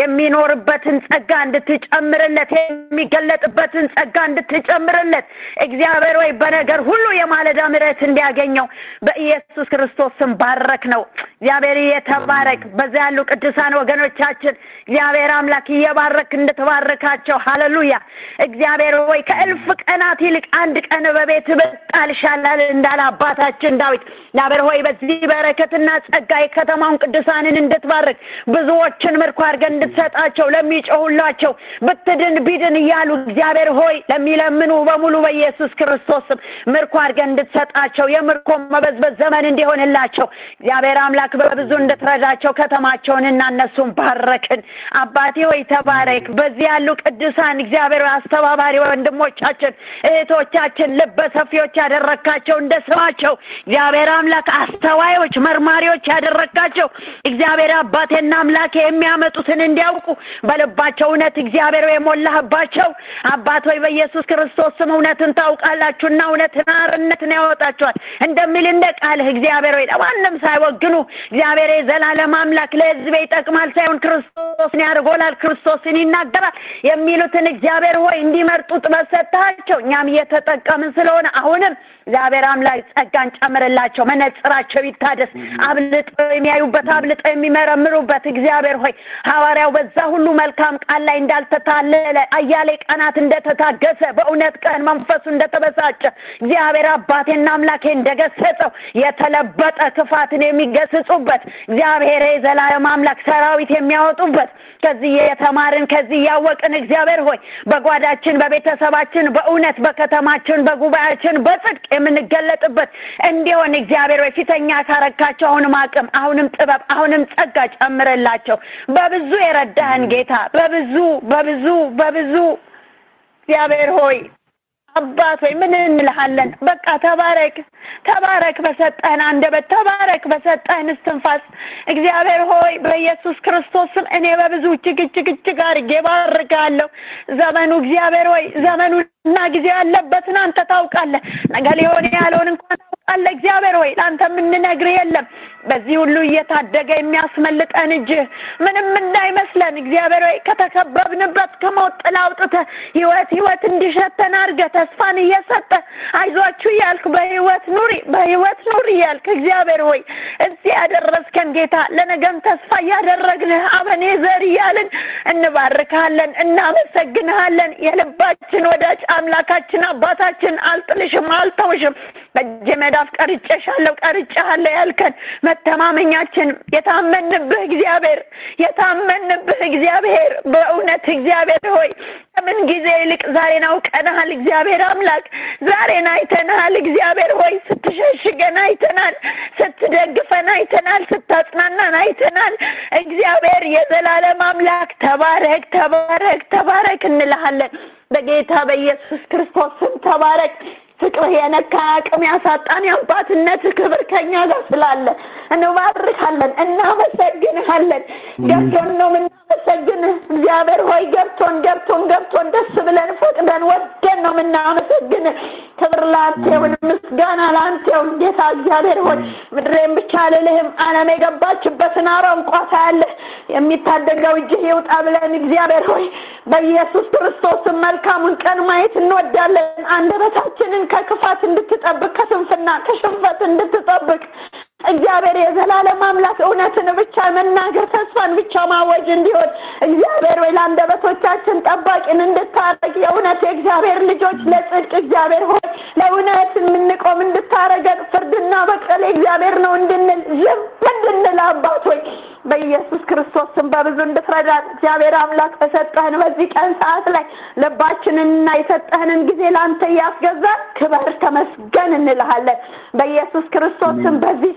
የሚኖርበትን ጸጋ እንድትጨምርለት የሚገለጥበትን ጸጋ እንድትጨምርለት እግዚአብሔር ሆይ በነገር ሁሉ የማለዳ ምሕረት እንዲያገኘው በኢየሱስ ክርስቶስ ስም ባረክ ነው እግዚአብሔር እየተባረክ በዛ ያሉ ቅዱሳን ወገኖቻችን እግዚአብሔር አምላክ እየባረክ እንድትባረካቸው ሃሌሉያ እግዚአብሔር ሆይ ከእልፍ ቀናት ይልቅ አንድ ቀን በቤት በጣል ይሻላል እንዳለ አባታችን ዳዊት እግዚአብሔር ሆይ በዚህ በረከትና ጸጋ የከተማውን ቅዱሳንን እንድትባርክ ብዙዎችን ምርኮ አድርገን እንድትሰጣቸው ለሚጮሁላቸው ብትድን ቢድን እያሉ እግዚአብሔር ሆይ ለሚለምኑ በሙሉ በኢየሱስ ክርስቶስ ስም ምርኮ አድርገን እንድትሰጣቸው የምርኮ መበዝበዝ ዘመን እንዲሆንላቸው እግዚአብሔር አምላክ በብዙ እንድትረዳቸው ከተማቸውን እና እነሱን ባረክን አባቴ ሆይ ተባረክ በዚህ ያሉ ቅዱሳን እግዚአብሔር አስተባባሪ ወንድሞቻችን እህቶቻችን ልበ ሰፊዎች ያደረካቸው እንደ ስማቸው እግዚአብሔር አምላክ አስተዋዮች መርማሪዎች ያደረካቸው እግዚአብሔር አባቴና አምላኬ የሚያመጡትን እንዲያውቁ በልባቸው እውነት እግዚአብሔር የሞላህባቸው አባት ሆይ በኢየሱስ ክርስቶስ ስም እውነትን ታውቃላችሁና እውነትን አርነትን ያወጣችኋል እንደሚል እንደ ቃልህ እግዚአብሔር ሆይ ለማንም ሳይወግኑ እግዚአብሔር የዘላለም አምላክ ለህዝቤ ይጠቅማል ሳይሆን ክርስቶስን ያደርጎላል ክርስቶስን ይናገራል የሚሉትን እግዚአብሔር ሆይ እንዲመርጡ ጥበብ ሰጥሃቸው እኛም እየተጠቀምን ስለሆነ አሁንም እግዚአብሔር አምላክ ጸጋን ጨምርላቸው መነጽራቸው ይታደስ አብልጠው የሚያዩበት አብልጠው የሚመረምሩበት እግዚአብሔር ሆይ ሐዋርያው በዛ ሁሉ መልካም ቃል ላይ እንዳልተታለለ አያሌ ቀናት እንደተታገሰ በእውነት ቀን መንፈሱ እንደተበሳጨ እግዚአብሔር አባቴና አምላኬ እንደገሰጸው የተለበጠ ክፋትን የሚገስጹበት እግዚአብሔር የዘላለም አምላክ ሰራዊት የሚያወጡበት ከዚህ የተማርን ከዚህ እያወቅን እግዚአብሔር ሆይ በጓዳችን በቤተሰባችን በእውነት በከተማችን በጉባኤያችን በጽድቅ የምንገለጥበት እንዲሆን እግዚአብሔር ሆይ ፊተኛ ካረካቸው አሁንም አቅም አሁንም ጥበብ አሁንም ጸጋ ጨምርላቸው በብዙ የረዳህን ጌታ በብዙ በብዙ በብዙ እግዚአብሔር ሆይ አባት ወይ ምን እንልሃለን? በቃ ተባረክ ተባረክ፣ በሰጠህን አንደበት ተባረክ፣ በሰጠህን እስትንፋስ። እግዚአብሔር ሆይ በኢየሱስ ክርስቶስ ስም እኔ በብዙ እጅግ እጅግ እጅግ አድርጌ ባርካለሁ። ዘመኑ እግዚአብሔር ሆይ ዘመኑና ጊዜ ያለበትን አንተ ታውቃለህ። ነገ ሊሆን ያለውን እንኳን ታውቃለህ። እግዚአብሔር ሆይ ለአንተ የምንነግርህ የለም። በዚህ ሁሉ እየታደገ የሚያስመልጠን እጅህ ምንም እንዳይመስለን እግዚአብሔር ሆይ ከተከበብንበት ከሞት ጥላ አውጥተህ ህይወት ህይወት እንዲሸተን አድርገህ ተስፋን እየሰጠ አይዟችሁ እያልክ በህይወት ኑሪ በህይወት ኑሪ እያልክ እግዚአብሔር ሆይ እዚህ ያደረስከን ጌታ ለነገም ተስፋ እያደረግንህ አበኔዘር እያልን እንባርካለን፣ እናመሰግንሃለን። የልባችን ወዳጅ አምላካችን አባታችን አልጥልሽም፣ አልተውሽም በእጄ መዳፍ ቀርጬሻለሁ ቀርጬሃለሁ ያልከን መተማመኛችን የታመንብህ እግዚአብሔር የታመንብህ እግዚአብሔር በእውነት እግዚአብሔር ሆይ ከምን ጊዜ ይልቅ ዛሬን አውቀንሃል። እግዚአብሔር አምላክ ዛሬን አይተንሃል። እግዚአብሔር ሆይ ስትሸሽገን አይተናል፣ ስትደግፈን አይተናል፣ ስታጽናናን አይተናል። እግዚአብሔር የዘላለም አምላክ ተባረክ፣ ተባረክ፣ ተባረክ እንልሃለን። በጌታ በኢየሱስ ክርስቶስ ስም ተባረክ። ፍቅርህ የነካ አቅም ያሳጣን የአባትነት ክብር ከኛ ጋር ስላለ እንባርካለን፣ እናመሰግንሃለን። ገብቶን ነው የምናመሰግንህ እግዚአብሔር ሆይ ገብቶን ገብቶን ገብቶን ደስ ብለን ፈቅደን ወደን ነው የምናመሰግንህ። ክብር ለአንተ ይሁን፣ ምስጋና ለአንተ ይሁን። ጌታ እግዚአብሔር ሆይ ምድሬን ብቻ አልልህም፣ ዓለም የገባችበትን አረንቋ ታያለህ። የሚታደገው እጅህ ይውጣ ብለን እግዚአብሔር ሆይ በኢየሱስ ክርስቶስም መልካሙን ቀን ማየት እንወዳለን። አንደበታችንን ከክፋት እንድትጠብቅ ከስንፍና ከሽንፈት እንድትጠብቅ እግዚአብሔር የዘላለም አምላክ እውነትን ብቻ መናገር ተስፋን ብቻ ማወጅ እንዲሆን እግዚአብሔር ወይ ለአንደበቶቻችን ጠባቂን እንድታረግ የእውነት የእግዚአብሔር ልጆች ለጽድቅ እግዚአብሔር ሆይ ለእውነት የምንቆም እንድታረገን ፍርድና በቀል እግዚአብሔር ነው እንድንል ዝም እንድንል አባት ሆይ በኢየሱስ ክርስቶስ ስም በብዙ እንድትረዳን እግዚአብሔር አምላክ በሰጠህን በዚህ ቀን ሰዓት ላይ ልባችንንና የሰጠህንን ጊዜ ለአንተ እያስገዛን ክበር ተመስገን እንልሃለን። በኢየሱስ ክርስቶስ ስም በዚህ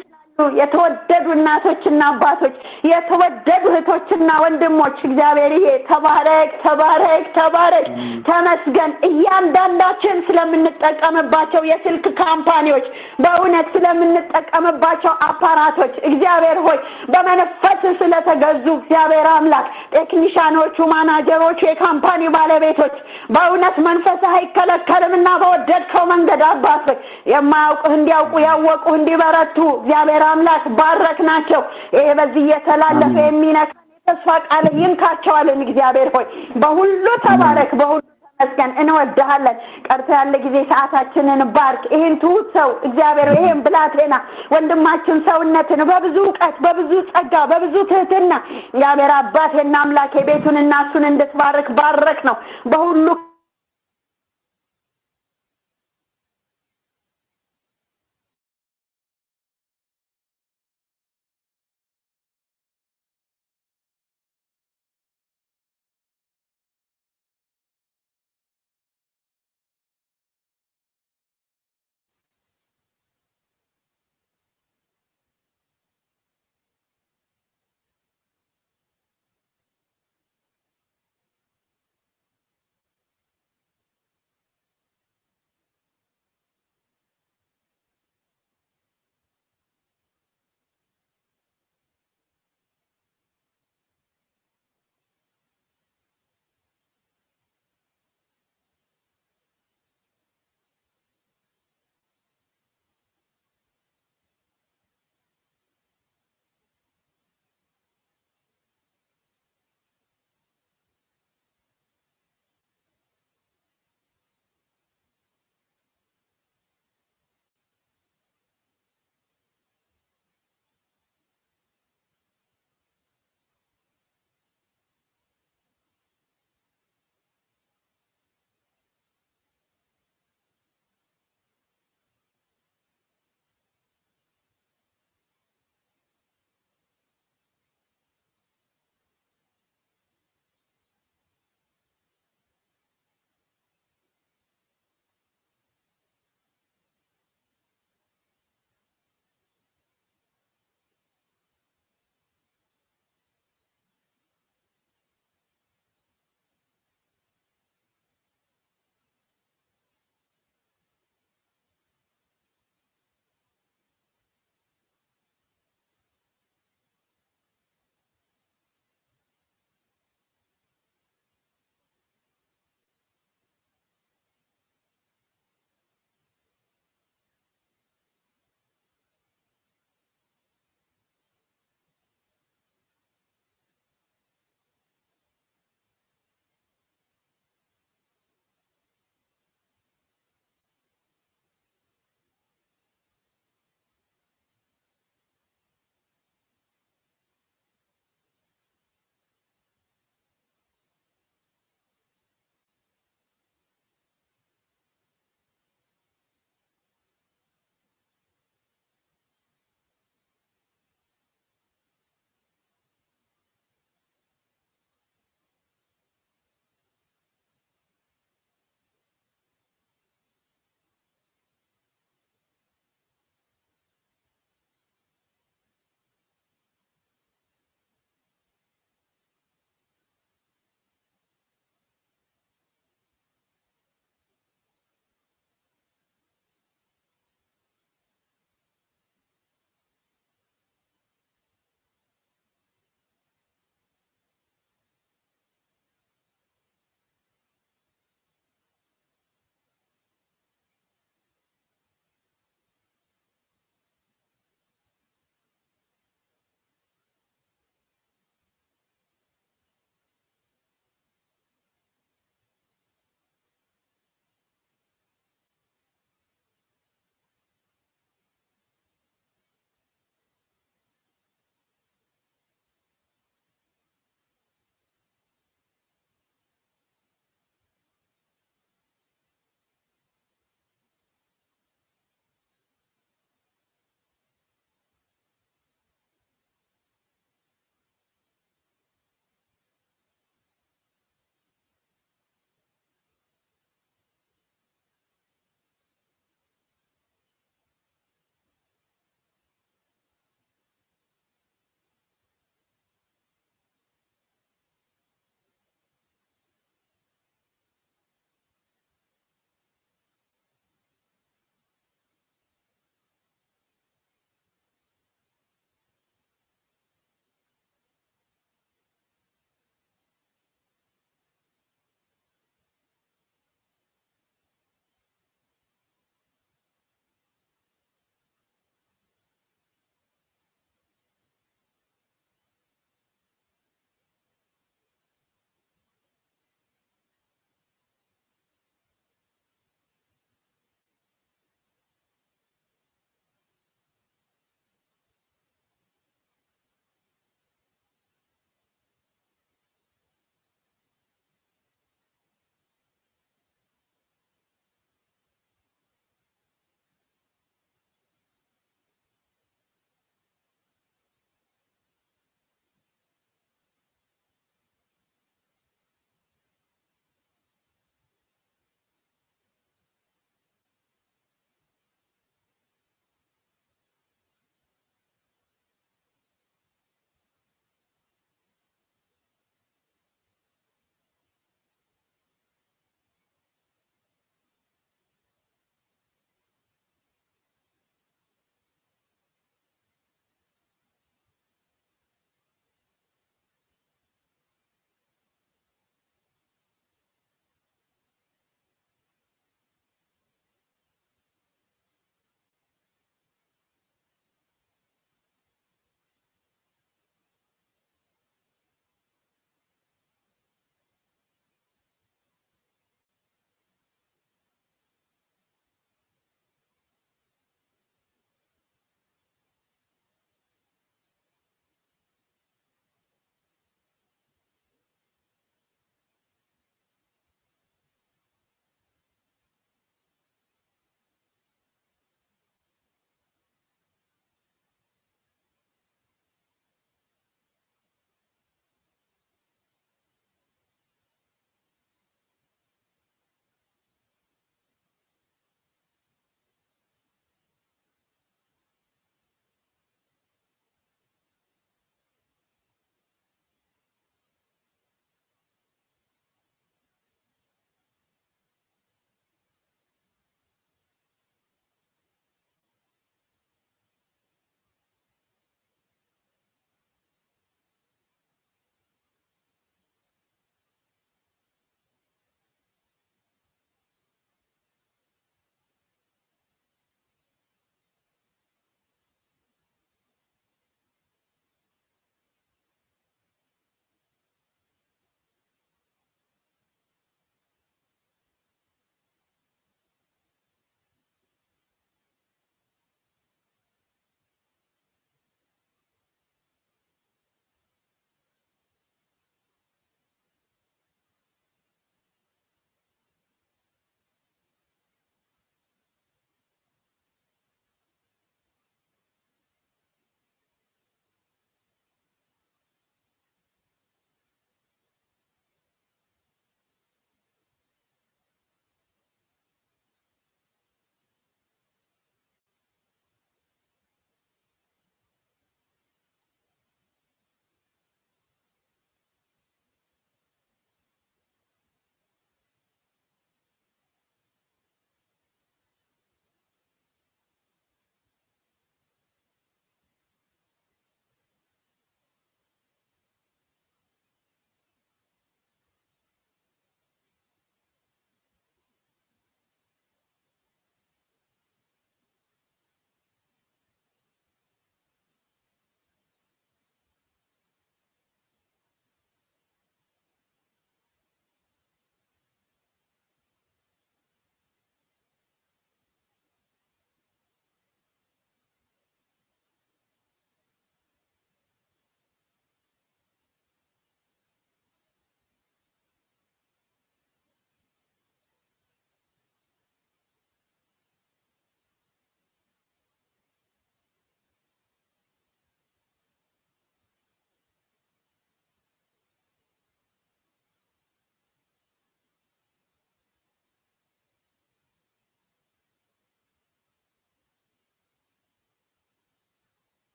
የተወደዱ እናቶችና አባቶች የተወደዱ እህቶችና ወንድሞች እግዚአብሔር ይሄ ተባረክ ተባረክ ተባረክ ተመስገን። እያንዳንዳችን ስለምንጠቀምባቸው የስልክ ካምፓኒዎች በእውነት ስለምንጠቀምባቸው አፓራቶች እግዚአብሔር ሆይ በመንፈስ ስለተገዙ እግዚአብሔር አምላክ ቴክኒሻኖቹ፣ ማናጀሮቹ፣ የካምፓኒ ባለቤቶች በእውነት መንፈስ አይከለከልም እና በወደድከው መንገድ አባት ሆይ የማያውቁህ እንዲያውቁ ያወቁህ እንዲበረቱ እግዚአብሔር አምላክ ባረክ ናቸው። ይሄ በዚህ እየተላለፈ የሚነካ የተስፋ ቃል ይንካቸዋልን። እግዚአብሔር ሆይ በሁሉ ተባረክ፣ በሁሉ ተመስገን። እንወድሃለን። ቀርቶ ያለ ጊዜ ሰዓታችንን ባርክ። ይህን ትሁት ሰው እግዚአብሔር ይሄን ብላቴና ወንድማችን ሰውነትን በብዙ እውቀት፣ በብዙ ጸጋ፣ በብዙ ትህትና እግዚአብሔር አባቴና አምላኬ ቤቱን እና እሱን እንድትባርክ ባረክ ነው በሁሉ